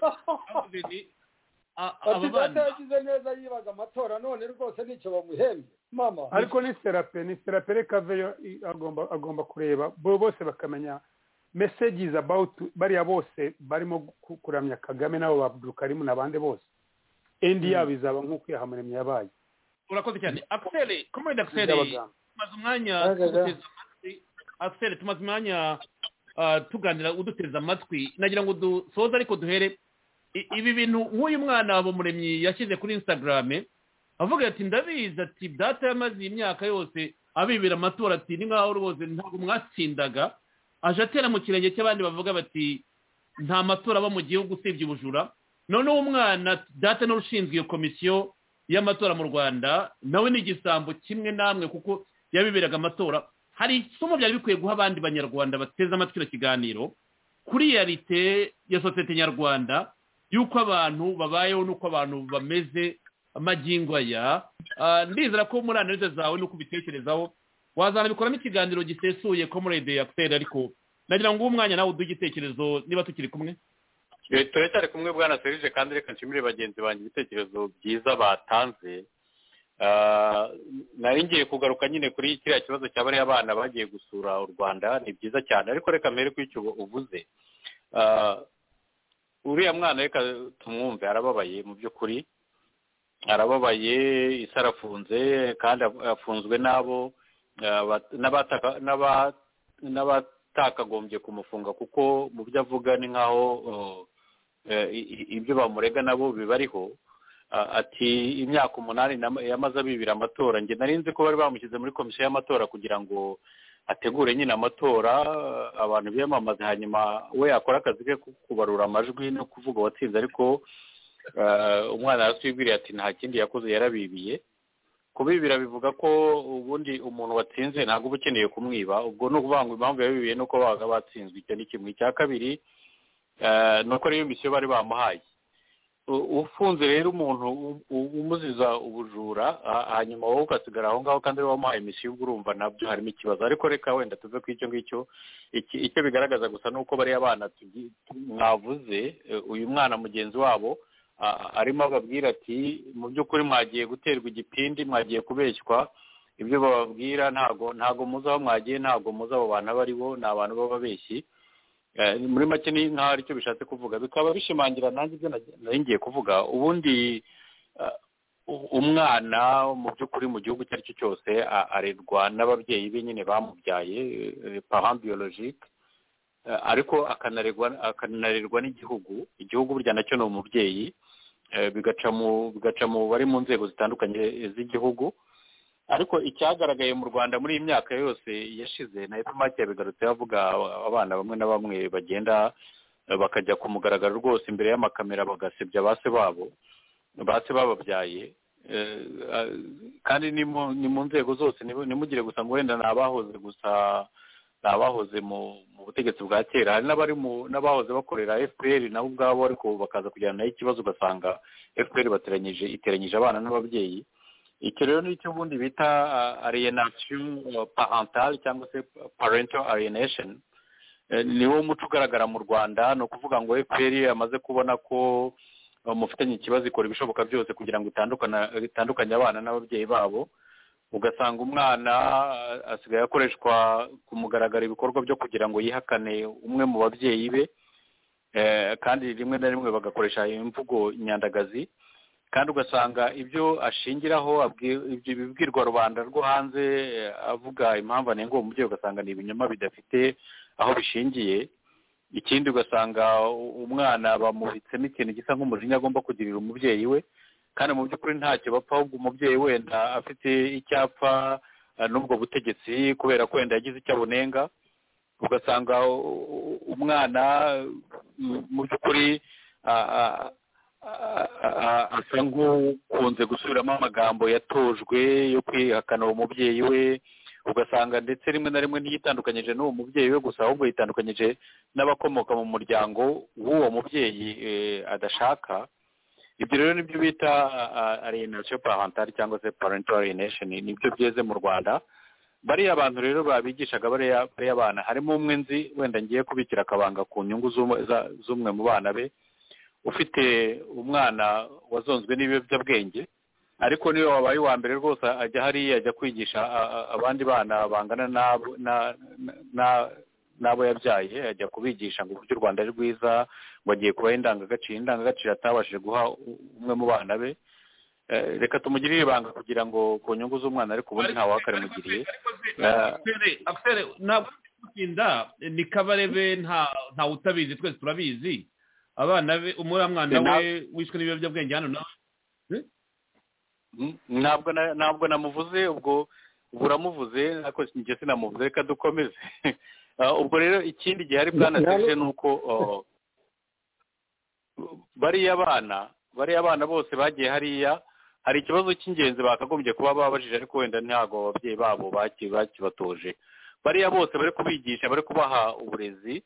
ati data yagize neza yibaga amatora none rwose nicyo bamuhembye mama ariko ni serape ni serape reka veyo i- agomba agomba kureba bo bose bakamenya mesejizi abawutu bariya bose barimo ku- kuramya kagame n'abo ba abdulkarimu n'abandi bose endi yabo izaba nk'ukwiyaha muremyi yabaye urakoze cyane akiseri komedi akiseri Ndabaga. tumaze umwanya Ndabaga. tuguteze amatwi akiseri tumaze umwanya ah, tuganira uduteze amatwi nagira ngo dusoze ariko duhere I- ibi bintu nk'uyu mwana wa muremyi yashyize kuri instagrame avuga ati ndabizi ati data yamaze iyi myaka yose abibira amatora ati ni nkaho rwose ntabwo mwatsindaga aje atera mu kirenge cy'abandi bavuga bati nta matora aba mu gihugu usibye ubujura noneho umwana ati, data ni ushinzwe iyo komisiyo y'amatora mu rwanda nawe ni igisambo kimwe namwe kuko yabiberaga amatora hari isomo byari bikwiye guha abandi banyarwanda bateze amatwi icyo kiganiro kuri yarite ya sosiyete nyarwanda y'uko abantu babayeho n'uko abantu bameze amagingo aya Ah, ndizera ko muri analize zawe n'uko ubitekerezaho wazanabikoramo ikiganiro gisesuye ko muri rede yakiseri ariko nagira ngo uwo mwanya nawe uduhe igitekerezo niba tukiri kumwe Eh, turacyari kumwe bwana serije kandi reka nshimire bagenzi banjye ibitekerezo byiza batanze Ah, nari ngiye kugaruka nyine kuri kiriya kibazo cya bariya bana bagiye gusura u rwanda ni byiza cyane ariko reka mbere kuri icyo uvuze Ah, uriya mwana reka tumwumve arababaye mu by'ukuri arababaye isi arafunze kandi af- afunzwe n'abo ah, bat- n'abataka- n'aba- n'abatakagombye kumufunga kuko mu byo avuga ni nk'aho oh, eh, i- i- ibyo bamurega nabo bibariho Ah, ati imyaka umunani nam- yamaze abibira amatora njye nari nzi ko bari bamushyize muri komisiyo y'amatora kugira ngo ategure nyine amatora ah, abantu biyamamaze hanyuma we yakora akazi ke ko kubarura amajwi no kuvuga uwatsinze ariko ah, umwana yaraswibwiriye ati nta kindi yakoze yarabibiye kubibira bivuga ko ubundi umuntu watsinze ntabwo uba ukeneye kumwiba ubwo ni ukuvuga ngo impamvu yabibiye ni uko babaga batsinzwe icyo ni kimwe icya kabiri eh, ni uko n'iyo misiyo bari bamuhaye U- ufunze rero umuntu u- u- umuziza ubujura ha- hanyuma wowe ugasigara aho ngaho kandi ariwe wamuhaye misiyo ubwo urumva nabyo harimo ikibazo ariko reka wenda tuve ku icyo ngicyo Iki- icyo bigaragaza gusa ni uko bariya bana tugi- tu- mwavuze eh, uyu mwana mugenzi wabo a- arimo ababwira ati mu by'ukuri mwagiye guterwa igipindi mwagiye kubeshywa ibyo bababwira ntago ntago muzi aho mwagiye ntago muzi abo bantu abo ari bo ni abantu b'ababeshyi Eh, muri make ni nkaho aricyo bishatse kuvuga bikaba bishimangira nanjye ibyo nage- nari ngiye kuvuga ubundi eh, u- umwana mu by'ukuri mu gihugu icyo ari cyo cyose a- arerwa n'ababyeyi be nyine bamubyaye eh, parent biologique Eh, ariko akanaregwa akanarerwa n'igihugu igihugu burya nacyo ni umubyeyi eh, bigaca mu bigaca mu bari mu nzego zitandukanye z'igihugu ariko icyagaragaye mu rwanda muri iyi myaka yose yashize na epomake yabigarutse avuga abana bamwe na bamwe bagenda eh, bakajya ku mugaragaro rwose imbere y'amakamera bagasebya ba se babo ba se bababyaye Eh, ah, kandi ni mu ni mu nzego zose ntimu- ntimugire gusa ngo wenda ni abahoze gusa ni abahoze mu mu butegetsi bwa kera hari n'abari mu n'abahoze bakorera fpr nabo ubwabo ariko bakaza kujyana nayo ikibazo ugasanga fpr bateranyije iteranyije abana n'ababyeyi icyo rero ni icyo ubundi bita uh, alienation uh, parental cyangwa se parental alienation Eh, ni wo muco ugaragara mu rwanda ni ukuvuga ngo fpr yamaze kubona ko uh, mufitanye ikibazo ikora ibishoboka byose kugira ngo itandukana itandukanye abana n'ababyeyi babo ugasanga umwana uh, asigaye akoreshwa ku mugaragaro ibikorwa byo kugira ngo yihakane umwe mu babyeyi be Eh, kandi rimwe na rimwe bagakoresha imvugo nyandagazi kandi ugasanga ibyo ashingiraho abwi- ibyo bibwirwa rubanda rwo hanze eh, avuga impamvu anenga uwo mubyeyi ugasanga ni ibinyoma bidafite aho bishingiye ikindi ugasanga u- umwana bamubitsemo ikintu gisa nk'umujinya agomba kugirira umubyeyi we kandi mu by'ukuri ntacyo bapfa ahubwo umubyeyi wenda afite icyapa eh, n'ubwo butegetsi kubera ko wenda yagize icyo abunenga ugasanga u- u- umwana mu- mu by'ukuri ah, ah, a- a- a- asa nk'ukunze gusubiramo amagambo yatojwe yo kwihakana uwo mubyeyi we ugasanga ndetse rimwe na rimwe ntiyitandukanyije n'uwo mubyeyi we gusa ahubwo yitandukanyije n'abakomoka mu muryango w'uwo mubyeyi eh, adashaka ibyo rero nibyo bita alienation parentale cyangwa se parental alienation nibyo byeze mu rwanda bariya bantu rero babigishaga bariya bana harimo umwe nzi wenda ngiye kubikira akabanga ku nyungu z'umwe mu bana be ufite umwana wazonzwe n'ibiyobyabwenge ariko niyo wabaye uwa mbere rwose ajya hariya ajya kwigisha abandi bana bangana n'abo yabyaye ajya kubigisha ngo uburyo u rwanda ari rwiza ngo agiye kubaha indangagaciro indangagaciro atabashije guha umwe mu bana be reka tumugirire ibanga kugira ngo ku nyungu z'umwana ariko ubundi ntawe akarimugiriye ntabwo gutinda ni kabarebe ntawe utabizi twese turabizi abana be umuramwana we wishwe n'ibiyobyabwenge hano nawe ntabwo ntabwo namuvuze ubwo buramuvuze ariko njye sinamuvuze reka dukomeze ubwo rero ikindi gihari bwanasirije ni uko bariya bana bariya bana bose bagiye hariya hari ikibazo cy'ingenzi bakagombye kuba babajije ariko wenda ntabwo ababyeyi babo bakibatoje bariya bose bari kubigisha bari kubaha uburezi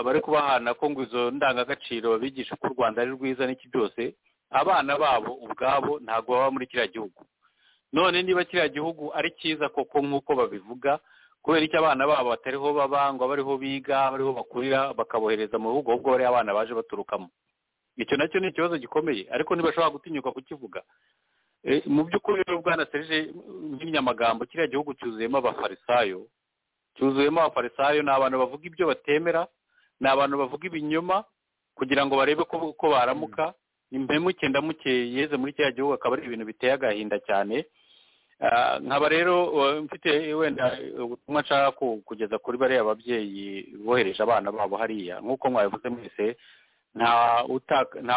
bari kubahana ko ngo izo ndangagaciro babigisha ko u rwanda ari rwiza n'iki byose abana babo ubwabo ntabwo baba muri kiriya gihugu none niba kiriya gihugu ari cyiza koko nk'uko babivuga kubera icyo abana babo batariho babangwa bariho biga bariho bakurira bakabohereza mu bihugu ahubwo bariya abana baje baturukamo icyo nacyo ni ikibazo gikomeye ariko ntibashobora gutinyuka kukivuga mu by'ukuri rero bwana serije nk'inyamagambo kiriya gihugu cyuzuyemo abafarisayo cyuzuyemo abafarisayo ni abantu bavuga ibyo batemera ni abantu bavuga ibinyoma kugira ngo barebe ko baramuka impemuke ndamuke yeze muri kiriya gihugu akaba ari ibintu biteye agahinda cyane nkaba rero mfite wenda ubutumwa nshaka kugeza kuri bariya babyeyi bohereje abana babo hariya nk'uko mwabivuze mwese nta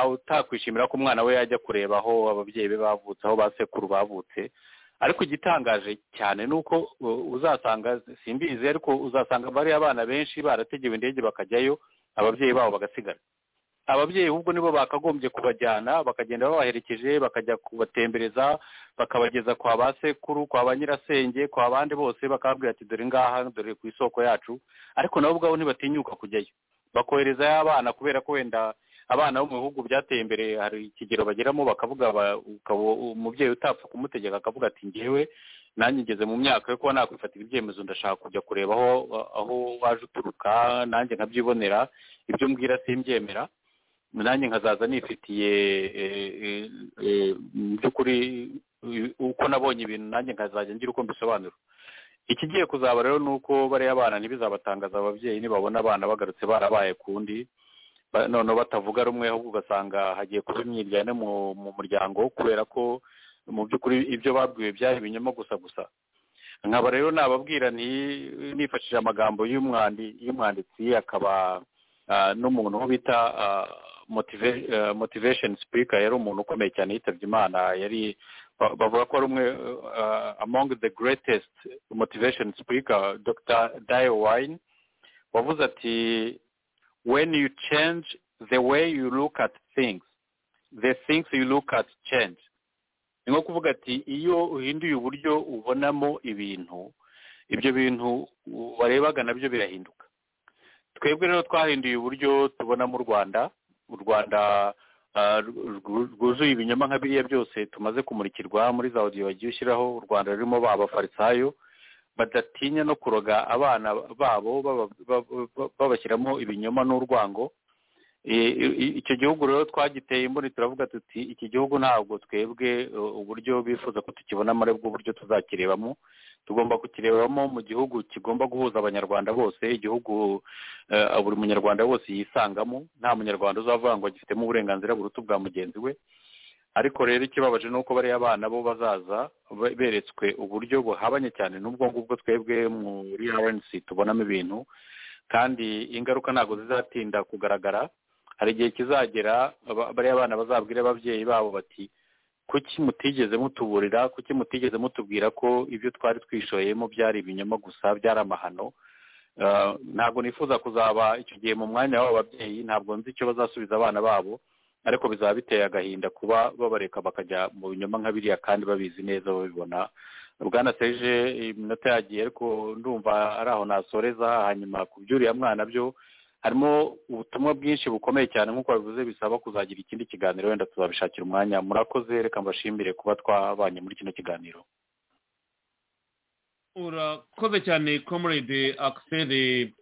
utakwishimira ko umwana we yajya kureba aho ababyeyi be bavutse aho ba sekuru bavutse ariko igitangaje cyane ni uko uzasanga simbizi ariko uzasanga bariya abana benshi barategewe indege bakajyayo ababyeyi babo bagasigara ababyeyi ahubwo nibo bakagombye kubajyana bakagenda babaherekeje bakajya kubatembereza bakabageza kwa ba sekuru kwa ba nyirasenge kwa bandi bose bakababwira ati dore ngaha dore ku isoko yacu ariko nabo ubwabo ntibatinyuka kujyayo bakoherezayo abana kubera ko wenda abana bo mu bihugu byateye imbere hari ikigero bageramo bakavuga umubyeyi utapfa kumutegeka akavuga ati ngewe nanjye ngeze mu myaka yo kuba nakwifatira ibyemezo ndashaka kujya kureba aho aho waje uturuka nanjye nkabyibonera ibyo mbwira simbyemera nanjye nkazaza nifitiye mu by'ukuri uko nabonye ibintu nanjye nkazajya ngira uko mbisobanura ikigiye kuzaba rero ni uko bariya bana ntibizabatangaza ababyeyi nibabona abana bagarutse barabaye kundi noneho batavuga rumwe ahubwo ugasanga hagiye kuba imyiryane mu muryango kubera ko mu by'ukuri ibyo babwiwe byari ibinyoma gusa gusa nkaba rero nababwira nifashishije amagambo y'umwanditsi akaba n'umuntu wo bita motivation speaker yari umuntu ukomeye cyane yitabye imana yari bavuga ko ari umwe among the greatest motivation speaker dr dio wine wavuze ati when you change the way you look at things the things you look at change ni nko kuvuga ati iyo uhinduye uburyo ubonamo ibintu ibyo bintu warebaga nabyo birahinduka twebwe rero twahinduye uburyo tubona mu rwanda u rwanda rwuzuye ibinyoma nka biriya byose tumaze kumurikirwa muri za odiyo bagiye ushyiraho u rwanda rurimo ba bafarisayo badatinya no kuroga abana babo babashyiramo ibinyoma n'urwango icyo gihugu rero twagiteye imboni turavuga tuti iki gihugu ntabwo twebwe uburyo bifuza ko tukibonamo aribwo buryo tuzakirebamo tugomba kukirebamo mu gihugu kigomba guhuza abanyarwanda bose igihugu buri munyarwanda wese yisangamo nta munyarwanda uzavuga ngo agifitemo uburenganzira buruta ubwa mugenzi we ariko rero ikibabaje ni uko bariya abana bo bazaza beretswe uburyo buhabanye cyane n'ubwo ngubwo twebwe muri rnc tubonamo ibintu kandi ingaruka ntabwo zizatinda kugaragara hari igihe kizagera bariya bana bazabwira ababyeyi babo bati kuki mutigeze mutuburira kuki mutigeze mutubwira ko ibyo twari twishoyemo byari ibinyoma gusa byari amahano ntabwo nifuza kuzaba icyo gihe mu mwanya w'aba babyeyi ntabwo nzi icyo bazasubiza abana babo ariko bizaba biteye agahinda kuba babareka bakajya mu binyoma nka biriya kandi babizi neza babibona bwana seje iminota yagiye ariko ndumva ari aho nasoreza hanyuma ku by'uriya mwana byo harimo ubutumwa bwinshi bukomeye cyane nk'uko babivuze bisaba kuzagira ikindi kiganiro wenda tuzabishakira umwanya murakoze reka mbashimire kuba twabanye muri kino kiganiro urakoze cyane comrade akiseri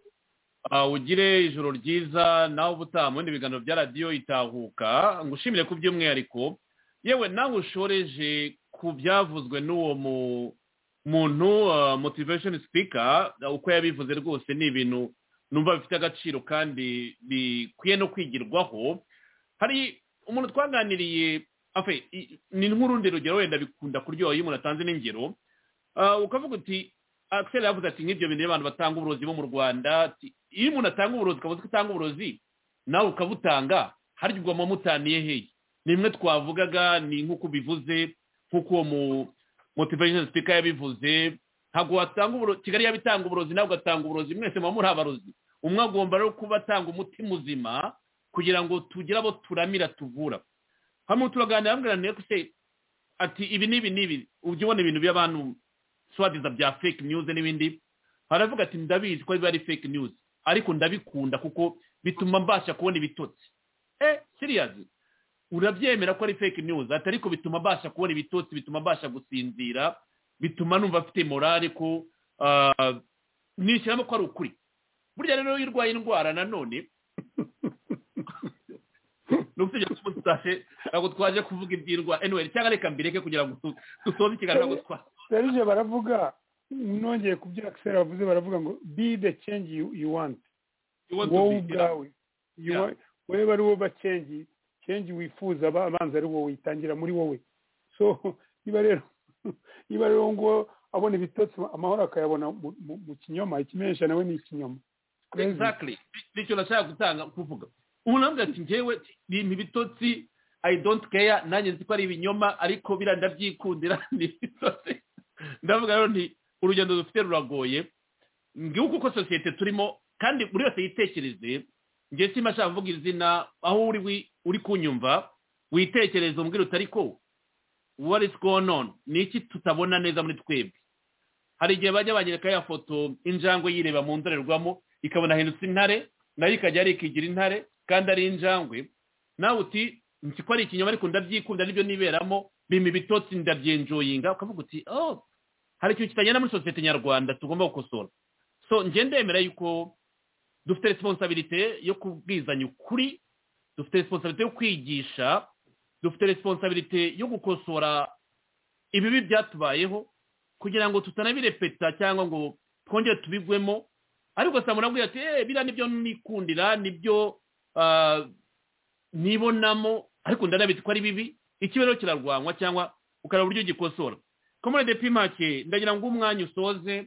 ugire ijoro ryiza nawe ubutaha mu bindi biganiro bya radiyo itahuka ngushimire ku by'umwihariko yewe nawe ushoreje ku byavuzwe n'uwo muntu motivation speaker uko yabivuze rwose ni ibintu numva bifite agaciro kandi bikwiye no kwigirwaho hari umuntu twaganiriye ni nk'urundi rugero wenda bikunda kuryoha iyo umuntu atanze n'ingero ukavuga uti akiseri yavuze ati nk'ibyo bintu abantu batanga uburozi bo mu rwanda iyo umuntu atanga uburozi ukavuze ko utanga uburozi nawe ukabutanga hari igihe uba mutaniye hehe nimwe twavugaga ni nk'uko ubivuze nk'uko uwo mu motivation speaker yabivuze ntabwo watanga uburozi kigali yabitanga uburozi nawe ugatanga uburozi mwese muba muri abarozi umwe agomba rero kuba atanga umuti muzima kugira ngo tugire abo turamira tuvura hano turaganira bamweraniye ko se ati ibi n'ibi n'ibi ujya ubona ibintu by'abantu swadiza bya fake news n'ibindi haravuga ati ndabizi ko biba ari fake news ariko ndabikunda kuko bituma mbasha kubona ibitotsi eh siriyazi urabyemera ko ari fake news ati ariko bituma mbasha kubona ibitotsi bituma mbasha gusinzira bituma numva afite morale ko nishyiramo ko ari ukuri burya rero iyo urwaye indwara nanone ntabwo twaje kuvuga iby'indwara anyway cyangwa reka mbireke kugira ngo dusoze ikiganiro ntabwo twaje baravuga nongeye ku bya akiseri bavuze baravuga ngo be the change you want wowe ubwawe wowe ari wowe bacengi change wifuza abanza ari wowe witangira muri wowe so niba rero niba rero ngo abona ibitotsi amahoro akayabona mu kinyoma ikimenyesha nawe ni ikinyoma exactly nicyo nashaka gutanga kuvuga umuntu aravuga ati ngewe ni ibitotsi i don't care nanjye nzi ko ari ibinyoma ariko biriya ndabyikundira ni ibitotsi ndavuga rero nti urugendo dufite ruragoye ngihugu ko sosiyete turimo kandi buri wese yitekereze ngewe simba ashaka kuvuga izina aho uri uri kunyumva witekereza umbwira utari ko what is going on ni iki tutabona neza muri twebwe hari igihe bajya banyereka ya foto injangwe yireba mu ndorerwamo ikabona ahindutse intare nayo ikajya arikigira intare kandi ari injangwe nawe uti nzi ko ari ikinyoma ariko ndabyikunda nibyo niberamo bimpa ibitotsi ndabyenjoyinga ukavuga uti oh hari ikintu kitagenda muri sosiyete nyarwanda tugomba gukosora so ngende yemera yuko dufite responsabilite yo kubwizanya ukuri dufite responsabilite yo kwigisha dufite responsabilite yo gukosora ibibi byatubayeho kugira ngo tutanabirepeta cyangwa ngo twongere tubigwemo ariko saa muntu ati eee biriya nibyo nikundira nibyo nibonamo ariko ndanabizi ko ari bibi ikibero kirarwanywa cyangwa ukareba uburyo ugikosora komorede pimake ndagira ngo umwanya usoze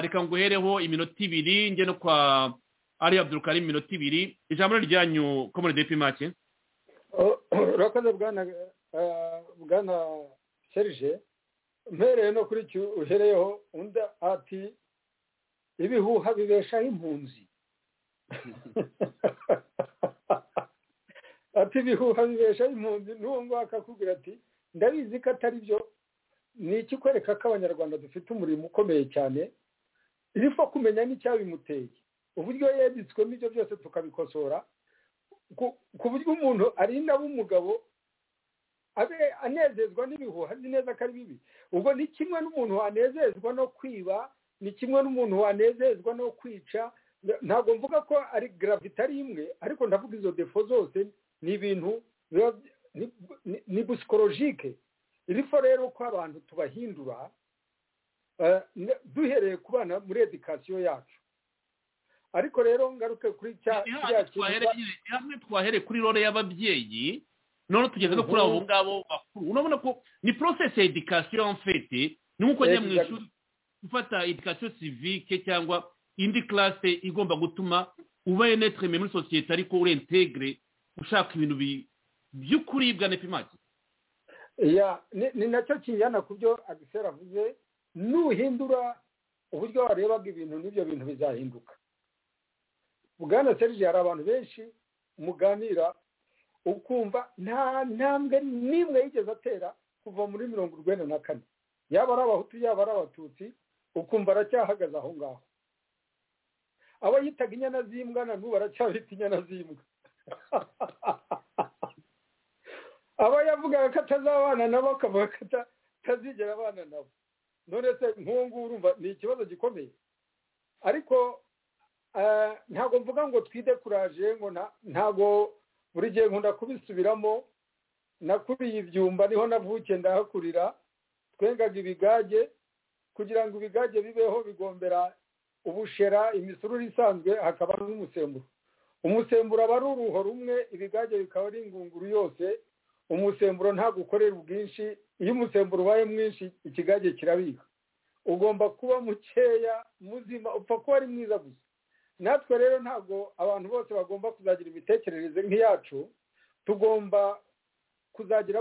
reka nguhereho iminota ibiri njye no kwa ari abdurukari iminota ibiri ijambo ryanyu komorede pimake urakoze bwana serije mpereye no kuri icyo uhereyeho undi ati ibihuha bibeshaho impunzi ati ibihuha bibeshaho impunzi n'uwo nguwo akakubwira ati ndabizi ko atari byo ni ikikwereka ko abanyarwanda dufite umurimo ukomeye cyane rifo kumenya n'icyabimuteye uburyo yeditswemo ibyo byose tukabikosora ku buryo umuntu arinda umugabo abe anezezwa n'ibihuha azi neza ko ari bibi ubwo ni kimwe n'umuntu wanezezwa no kwiba ni kimwe n'umuntu wanezezwa no kwica ntabwo mvuga ko ari garavita ari imwe ariko ndavuga izo defo zose ni ibintu ni busikorojike rifo rero ko abantu tubahindura duhereye ku bana muri edikasiyo yacu ariko rero ngaruke kuri cya hamwe twahere kuri role y'ababyeyi none tugeze no kuri abo ngabo bakuru urabona ko ni porosesi ya edikasiyo mfete ni nk'uko njya mu ishuri gufata edikasiyo sivike cyangwa indi karase igomba gutuma uba enetireme muri sosiyete ariko urentegre ushaka ibintu by'ukuri bwa nepimaki ni nacyo kinjyana ku byo agisera avuze nuhindura uburyo warebaga ibintu n'ibyo bintu bizahinduka bwana serge hari abantu benshi muganira ukumva nta ntambwe n'imwe yigeze atera kuva muri mirongo urwenda na kane yaba ari abahutu yaba ari abatutsi ukumva aracyahagaze aho ngaho abo yitaga inyana z'imbwa na n'ubu aracyabita inyana z'imbwa abo yavugaga ko atazabana nabo akavuga ko atazigera abana nabo none se nkungu urumva ni ikibazo gikomeye ariko ntabwo mvuga ngo twidekuraje ngo ntabwo buri gihe nkunda kubisubiramo nakuriye ibyumba niho navukiye ndahakurira twengaga ibigage kugira ngo ibigage bibeho bigombera ubushera imisururu isanzwe hakaba n'umusemburo umusemburo aba ari uruho rumwe ibigage bikaba ari ingunguru yose umusemburo ntabwo ukorera ubwinshi iyo umusemburo ubaye mwinshi ikigage kirabika ugomba kuba mukeya muzima upfa kuba ari mwiza gusa natwe rero ntabwo abantu bose bagomba kuzagira imitekerereze nk'iyacu tugomba kuzagira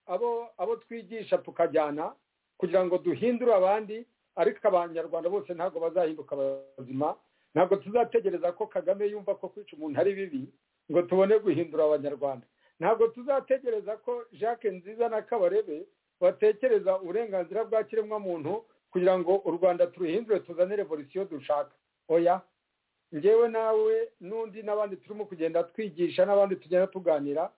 abo abo twigisha tukajyana kugira ngo duhindure abandi ariko abanyarwanda bose ntabwo bazahinduka abazima ntabwo tuzategereza ko kagame yumva ko kwica umuntu ari bibi ngo tubone guhindura abanyarwanda ntabwo tuzategereza ko jacques nziza na kabarebe batekereza uburenganzira bwa kiremwamuntu kugira ngo u rwanda turuhindure tuzane revolisiyo dushaka oya ngewe nawe n'undi n'abandi turimo kugenda twigisha n'abandi tugenda tuganira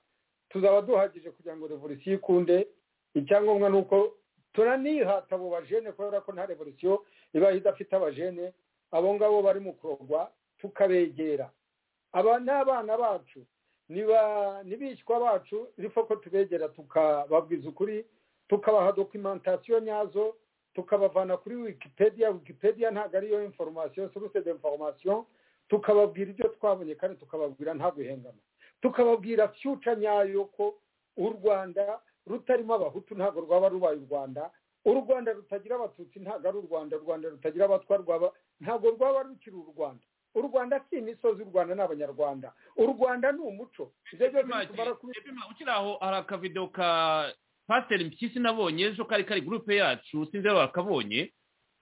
tuzaba duhagije kugira ngo revolisiyo ikunde icyangombwa ni uko turanihata abo bajene kubera ko nta revolisiyo ibaye idafite abajene abo ngabo bari mu kurogwa tukabegera aba ni abana bacu n'ibishywa bacu rifo ko tubegera tukababwiza ukuri tukabaha dokimentasiyo nyazo tukabavana kuri wikipedia wikipedia ntabwo ariyo inforomasiyo suruse de inforomasiyo tukababwira ibyo twabonye kandi tukababwira nta guhengama tukababwira fyuca nyayo ko u rwanda rutarimo abahutu ntabwo rwaba rubaye u rwanda u rwanda rutagira abatutsi ntabwo ari u rwanda u rwanda rutagira abatwa rwaba ntabwo rwaba rukiri u rwanda u rwanda si imisozi u rwanda ni abanyarwanda u rwanda ni umuco ukiri aho hari akavido ka pasiteri mpyisi nabonye ejo kari kari gurupe yacu sinzi niba bakabonye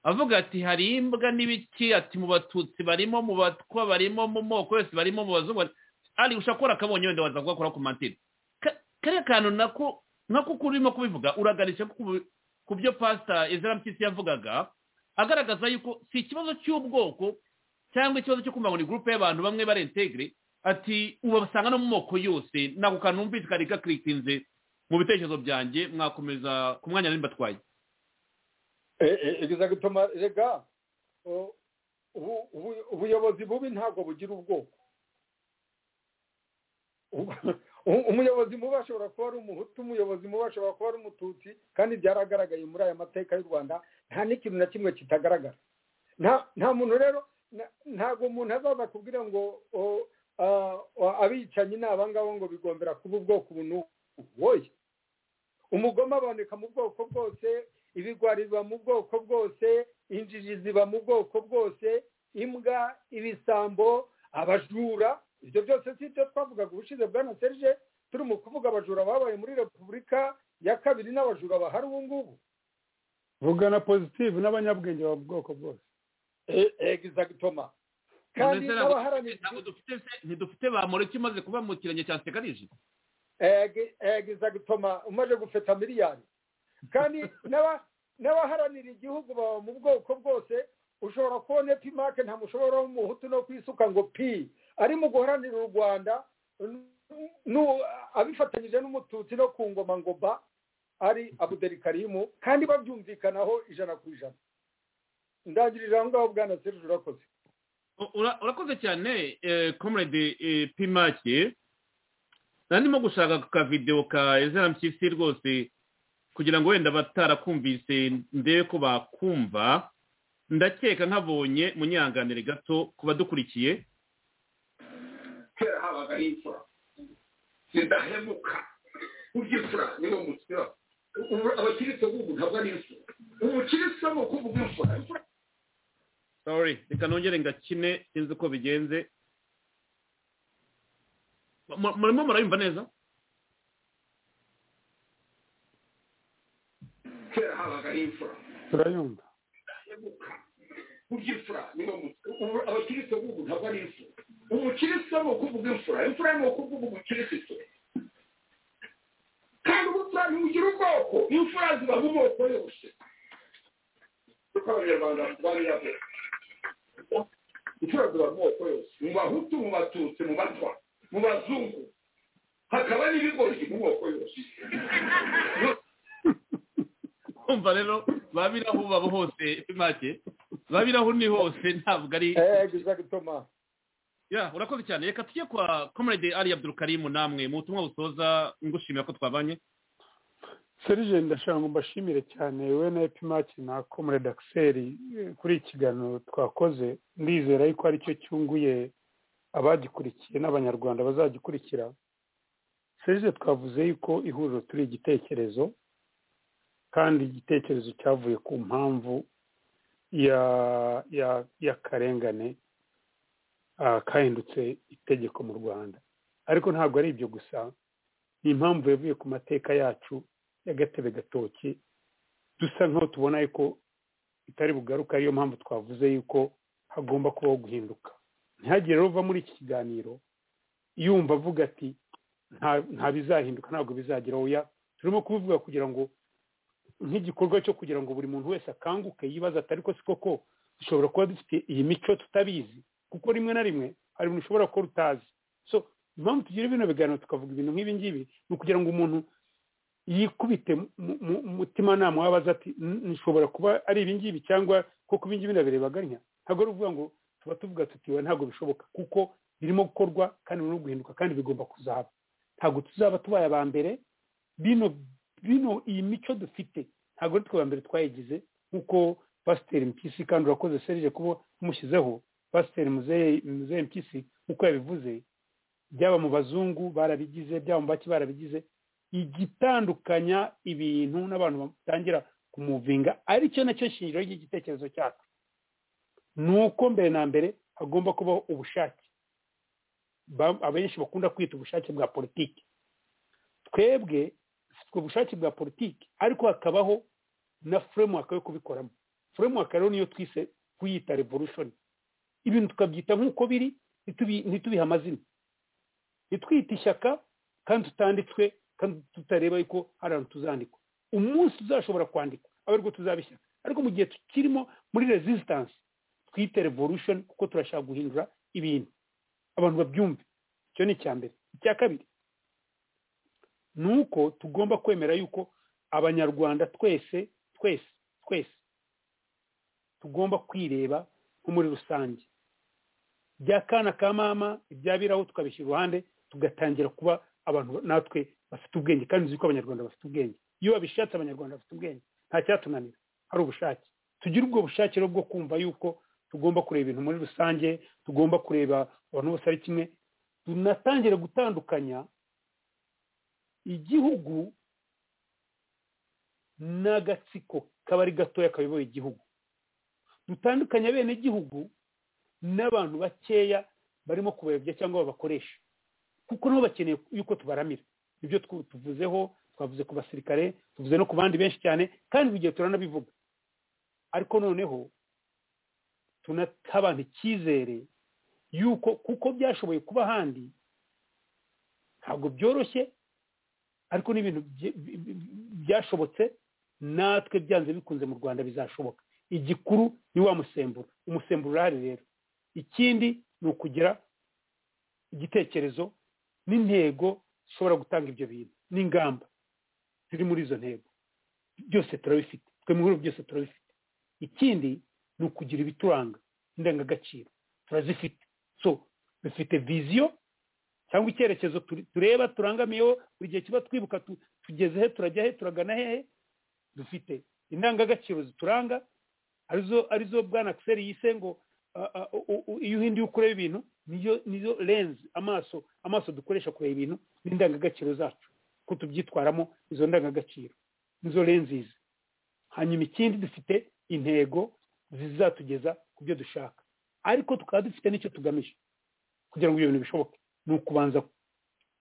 avuga ati hari imbwa n'ibiki ati mu batutsi barimo mu batwa barimo mu moko yose barimo mu bazungu ari ushobora kubona akabonye wenda waza kugakora ku mantine kariya kantu nako nako uko urimo kubivuga uraganisha ku byo pasita ezera mpyisi yavugaga agaragaza yuko si ikibazo cy'ubwoko cyangwa ikibazo cyo kumva ngo ni gurupe y'abantu bamwe barentegere ati ubasanga no mu moko yose nako kantu numvise kari gakirikinze mu bitekerezo byanjye mwakomeza ku mwanya nimba atwaye eee gutuma rega ubuyobozi bubi ntabwo bugira ubwoko umuyobozi mubi ashobora kuba ari umuhutu umuyobozi mubi ashobora kuba ari umututsi kandi byaragaragaye muri aya mateka y'u rwanda nta n'ikintu na kimwe kitagaragara nta muntu rero ntabwo umuntu azaza kubwira ngo abicanyi ni abangabo ngo bigombera kuba ubwoko ubu n'ubu woye umugoma aboneka mu bwoko bwose ibigwari biba mu bwoko bwose injiji ziba mu bwoko bwose imbwa ibisambo abajura ibyo byose si ibyo twavugaga ubushize bwa na serije turi mu kuvuga abajura babaye muri repubulika ya kabiri n'abajura bahari ubu ngubu vugana pozitivu n'abanyabwenge ba bwoko bwose egizagitoma kandi n'abaharanira ntidufite bamureke imaze kuba mu kirenge cya sekarije egizagitoma umaze gufeta miliyari kandi n'abaharanira igihugu baba mu bwoko bwose ushobora kubona epimake nta mushobora w'umuhutu no kwisuka ngo pi arimo guharanira u rwanda abifatanyije n'umututsi no ku ngoma ngo ba ari abuderikarimu kandi babyumvikanaho ijana ku ijana ndangirije aho ngaho bwana serije urakoze urakoze cyane komurede pimake ndimo gushaka ku kavidewo ka ezera mpyisi rwose kugira ngo wenda batarakumvise ndebe ko bakumva ndakeka nkabonye munyanganire gato ku badukurikiye kera habaga n'imfura zidahemuka uby'imfura niwo mukira abakirisitu b'ubu ntabwo ari imfura umukirisitu ni ukuvuga imfura sorry reka nongere ngakine sinzi uko bigenze murimo murayumva neza kera habaga ari imfura turayumva kurya imfura niba abakirisitu b'ubu ntabwo ari imfura umukirisitu ni ukuvuga imfura imfura ni ukuvuga umukirisitu kandi ubupfura ntibugira ubwoko imfura ziba mu moko yose kuko abanyarwanda babirabura imfura ziba mu moko yose mu bahutu mu batutsi mu batwa mu bazungu hakaba n'ibigori mu moko yose umva rero babiraho baba hose make babiraho ni hose ntabwo ari ya urakoze cyane reka tujye kwa komerede ari abdurukarimu namwe mu butumwa busoza ngushimira ko twabanye serije ndashaka ngo mbashimire cyane we na epimaki na komerede akiseri kuri iki kiganiro twakoze ndizera yuko aricyo cyunguye abagikurikiye n'abanyarwanda bazagikurikira serije twavuze yuko ihuriro turi igitekerezo kandi igitekerezo cyavuye ku mpamvu y'akarengane kahindutse itegeko mu rwanda ariko ntabwo ari ibyo gusa ni impamvu yavuye ku mateka yacu y'agatebe gatoki dusa nk'aho tubona yuko itari bugaruka ariyo mpamvu twavuze yuko hagomba kubaho guhinduka ntihagire ruva muri iki kiganiro yumva avuga ati nta bizahinduka ntabwo bizageraho ya turimo kubivuga kugira ngo nk'igikorwa cyo kugira ngo buri muntu wese akanguke yibaza ati ariko si koko dushobora kuba dufite iyi mico tutabizi kuko rimwe na rimwe hari ibintu ushobora kuba utazi so impamvu tugira bino biganiro tukavuga ibintu nk'ibi ngibi ni ukugira ngo umuntu yikubite mutimanama wabaza ati nshobora kuba ari ibi ngibi cyangwa kuko ibi ngibi ndabirebaganya ntabwo ari ukuvuga ngo tuba tuvuga tutiwe ntabwo bishoboka kuko birimo gukorwa kandi birimo guhinduka kandi bigomba kuzaba ntabwo tuzaba tubaye aba mbere bino bino iyi mico dufite ntabwo ari twe mbere twayigize nk'uko pasiteri mpyisi kandi urakoze serije kuba umushyizeho pasiteri muzehe mpyisi nk'uko yabivuze byaba mu bazungu barabigize byaba mu baki barabigize igitandukanya ibintu n'abantu batangira kumuvinga aricyo nacyo shingiro ry'igitekerezo cyacu ni uko mbere na mbere hagomba kubaho ubushake abenshi bakunda kwita ubushake bwa politiki twebwe dufite ubushake bwa politiki ariko hakabaho na furemuwaka yo kubikoramo furemuwaka rero niyo twise kuyita revolushoni ibintu tukabyita nk'uko biri ntitubihe amazina ntitwite ishyaka kandi tutanditswe kandi tutareba yuko hari ahantu tuzandikwa umunsi tuzashobora kwandikwa abe ariko tuzaba ishyaka ariko mu gihe tukirimo muri resisitansi twite revolushoni kuko turashaka guhindura ibintu abantu babyumve icyo ni icya mbere icya kabiri ni uko tugomba kwemera yuko abanyarwanda twese twese twese tugomba kwireba nko muri rusange bya kana ka mama ibyabiraho tukabishyira iruhande tugatangira kuba abantu natwe bafite ubwenge kandi uzi ko abanyarwanda bafite ubwenge iyo babishatse abanyarwanda bafite ubwenge nta cyatunanira hari ubushake tugire ubwo bushake rero bwo kumva yuko tugomba kureba ibintu muri rusange tugomba kureba abantu bose ari kimwe tunatangire gutandukanya igihugu n'agatsiko kaba ari gatoya kayoboye igihugu dutandukanya bene igihugu n'abantu bakeya barimo kubayobya cyangwa babakoresha kuko nabo bakeneye yuko tubaramira ibyo tuvuzeho twavuze ku basirikare tuvuze no ku bandi benshi cyane kandi igihe turanabivuga ariko noneho tunakabana icyizere yuko kuko byashoboye kuba ahandi ntabwo byoroshye ariko n'ibintu byashobotse natwe byanze bikunze mu rwanda bizashoboka igikuru ni wa musemburo umusemburo urahari rero ikindi ni ukugira igitekerezo n'intego zishobora gutanga ibyo bintu n'ingamba ziri muri izo ntego byose turabifite twe mu bihugu byose turabifite ikindi ni ukugira ibituranga indangagaciro turazifite so dufite viziyo cyangwa icyerekezo tureba turangamiyeho buri gihe kiba twibuka tugeze he turajya he turagana hehe dufite indangagaciro zituranga arizo arizo bwana akiseri yise ngo iyo uhinduye ukureba ibintu niyo niyo lenzi amaso amaso dukoresha kureba ibintu n'indangagaciro zacu ko tubyitwaramo izo ndangagaciro nizo lenzi izi hanyuma ikindi dufite intego zizatugeza ku byo dushaka ariko tukaba dufite n'icyo tugamije kugira ngo ibyo bintu bishoboke ni ukubanza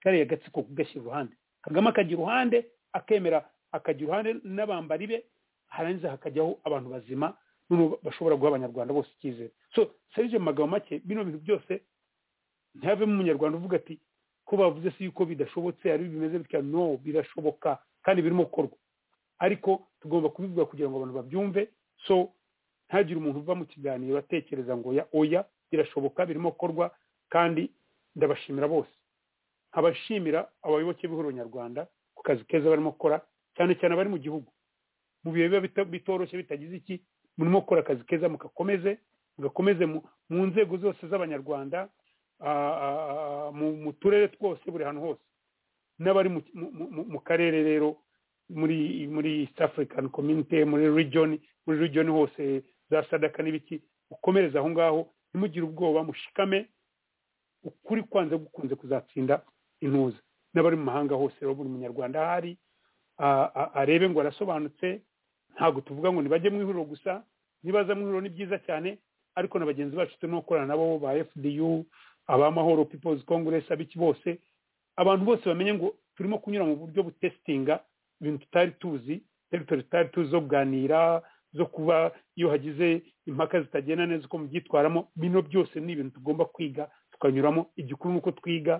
kariya gatsiko kugashyira iruhande kagame akagira uruhande akemera akagira uruhande n'abambari be harangiza hakajyaho abantu bazima bashobora guha abanyarwanda bose icyizere so serije mu magambo make bino bintu byose ntihavemo umunyarwanda uvuga ati ko bavuze si yuko bidashobotse ari bimeze bitya no birashoboka kandi birimo gukorwa ariko tugomba kubivuga kugira ngo abantu babyumve so ntagire umuntu uva mu kiganiro atekereza ngo ya oya birashoboka birimo gukorwa kandi ndabashimira bose abashimira abayoboke b'ihuriro nyarwanda ku kazi keza barimo gukora cyane cyane abari mu gihugu mu bihe biba bitoroshye bitagize iki murimo gukora akazi keza mugakomeze mugakomeze mu nzego zose z'abanyarwanda mu turere twose buri hantu hose n'abari mu karere rero muri muri east african community muri region muri region hose za sadaka n'ibiki ukomereze aho ngaho ntimugire ubwoba mushikame ukuri kwanze gukunze kuzatsinda intuza n'abari mu mahanga hose rero buri munyarwanda ahari arebe ngo arasobanutse ntabwo tuvuga ngo ntibajye mu ihuriro gusa nibaza mu ihuriro ni byiza cyane ariko na bagenzi bacu turimo gukorana nabo ba fdu abamahoro people's congress abiki bose abantu bose bamenye ngo turimo kunyura mu buryo butesitinga ibintu tutari tuzi teritori tutari tuzi zo kuganira zo kuba iyo hagize impaka zitagenda neza uko mubyitwaramo bino byose ni ibintu tugomba kwiga tukanyuramo igikuru ni uko twiga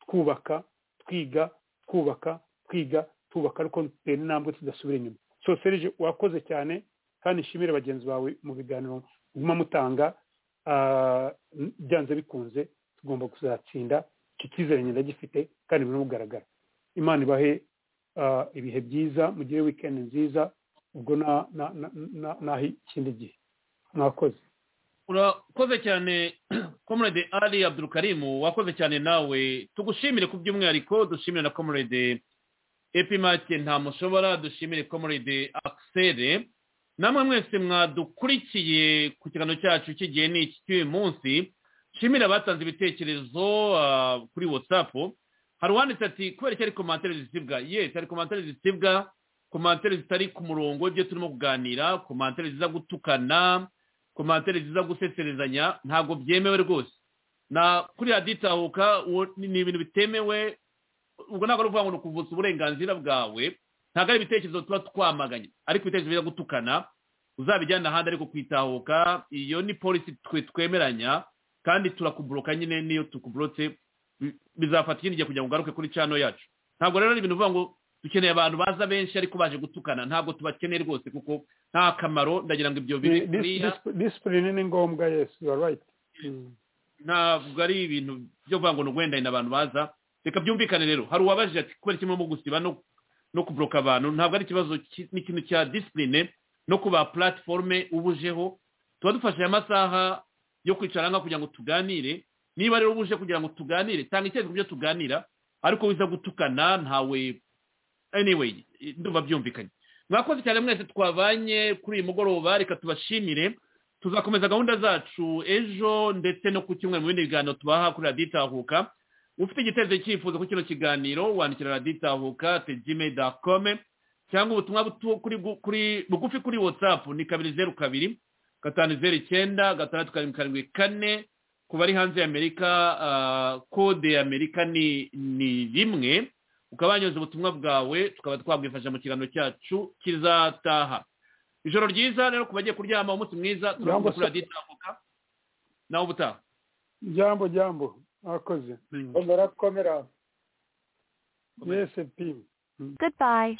twubaka twiga twubaka twiga twubaka ariko dutera intambwe tudasubira inyuma so serije wakoze cyane kandi nshimire bagenzi bawe mu biganiro muguma mutanga byanze bikunze tugomba kuzatsinda iki cyizere ngenda gifite kandi birimo kugaragara imana ibahe ibihe byiza mugire wikendi nziza ubwo naho ikindi gihe mwakoze urakoze cyane comrade ari abdurukarimu wakoze cyane nawe tugushimire ku by'umwihariko dushimire na comrade epimake ntamushobora dushimire komoride akisere namwe mwese mwadukurikiye ku kiganiro cyacu cy'igihe ni iki cy'uyu munsi nshimire abatanze ibitekerezo kuri watsapu hari uwanditse ati kubera ko ari komantere zisibwa yesi hari komantere zisibwa komantere zitari ku murongo ibyo turimo kuganira komantere ziza gutukana komantere ziza guseserezanya ntabwo byemewe rwose na kuri raditahuka ni ibintu bitemewe ubwo ntabwo ari ukuvuga ngo ni ukuvutsa uburenganzira bwawe ntabwo ari ibitekerezo tuba twamaganye ariko ibitekerezo biza gutukana uzabijyana ahandi ariko kwitahuka iyo ni polisi twe twemeranya kandi turakuburoka nyine n'iyo tukuburotse bizafata ikindi gihe kugira ngo ugaruke kuri cano yacu ntabwo rero ari ibintu uvuga ngo dukeneye abantu baza benshi ariko baje gutukana ntabwo tubakeneye rwose kuko nta kamaro ndagira ngo ibyo biri kuriya disipurine ni ngombwa yesi yuwa rayiti ntabwo ari ibintu byo kuvuga ngo ni uguhendahenda abantu baza reka byumvikane rero hari uwabajije ati kubera kimwe mu gusiba no kuburoka abantu ntabwo ari ikibazo n'ikintu cya disipurine no kuba platiforume ubujeho tuba dufashe amasaha yo kwicara nka kugira ngo tuganire niba rero ubuje kugira ngo tuganire tanga icyerekezo byo tuganira ariko wiza gutukana ntawe anyway ndumva byumvikanye mwakoze cyane mwese twabanye kuri uyu mugoroba reka tubashimire tuzakomeza gahunda zacu ejo ndetse no ku cyumweru mu bindi biganiro tubaha kuri raditahuka ufite igitekerezo cyifuzo kuri kino kiganiro wandikira raditahuka tejime dakome cyangwa ubutumwa bugufi kuri watsapu ni kabiri zeru kabiri gatanu zeru icyenda gatandatu karindwi karindwi kane ku bari hanze y'amerika kode y'amerika ni rimwe ukaba wanyoza ubutumwa bwawe tukaba twabwifasha mu kiganiro cyacu kizataha ijoro ryiza rero ku bagiye kuryama umunsi mwiza turavuga kuri raditahuka nawe ubutaha jambo jambo Goodbye.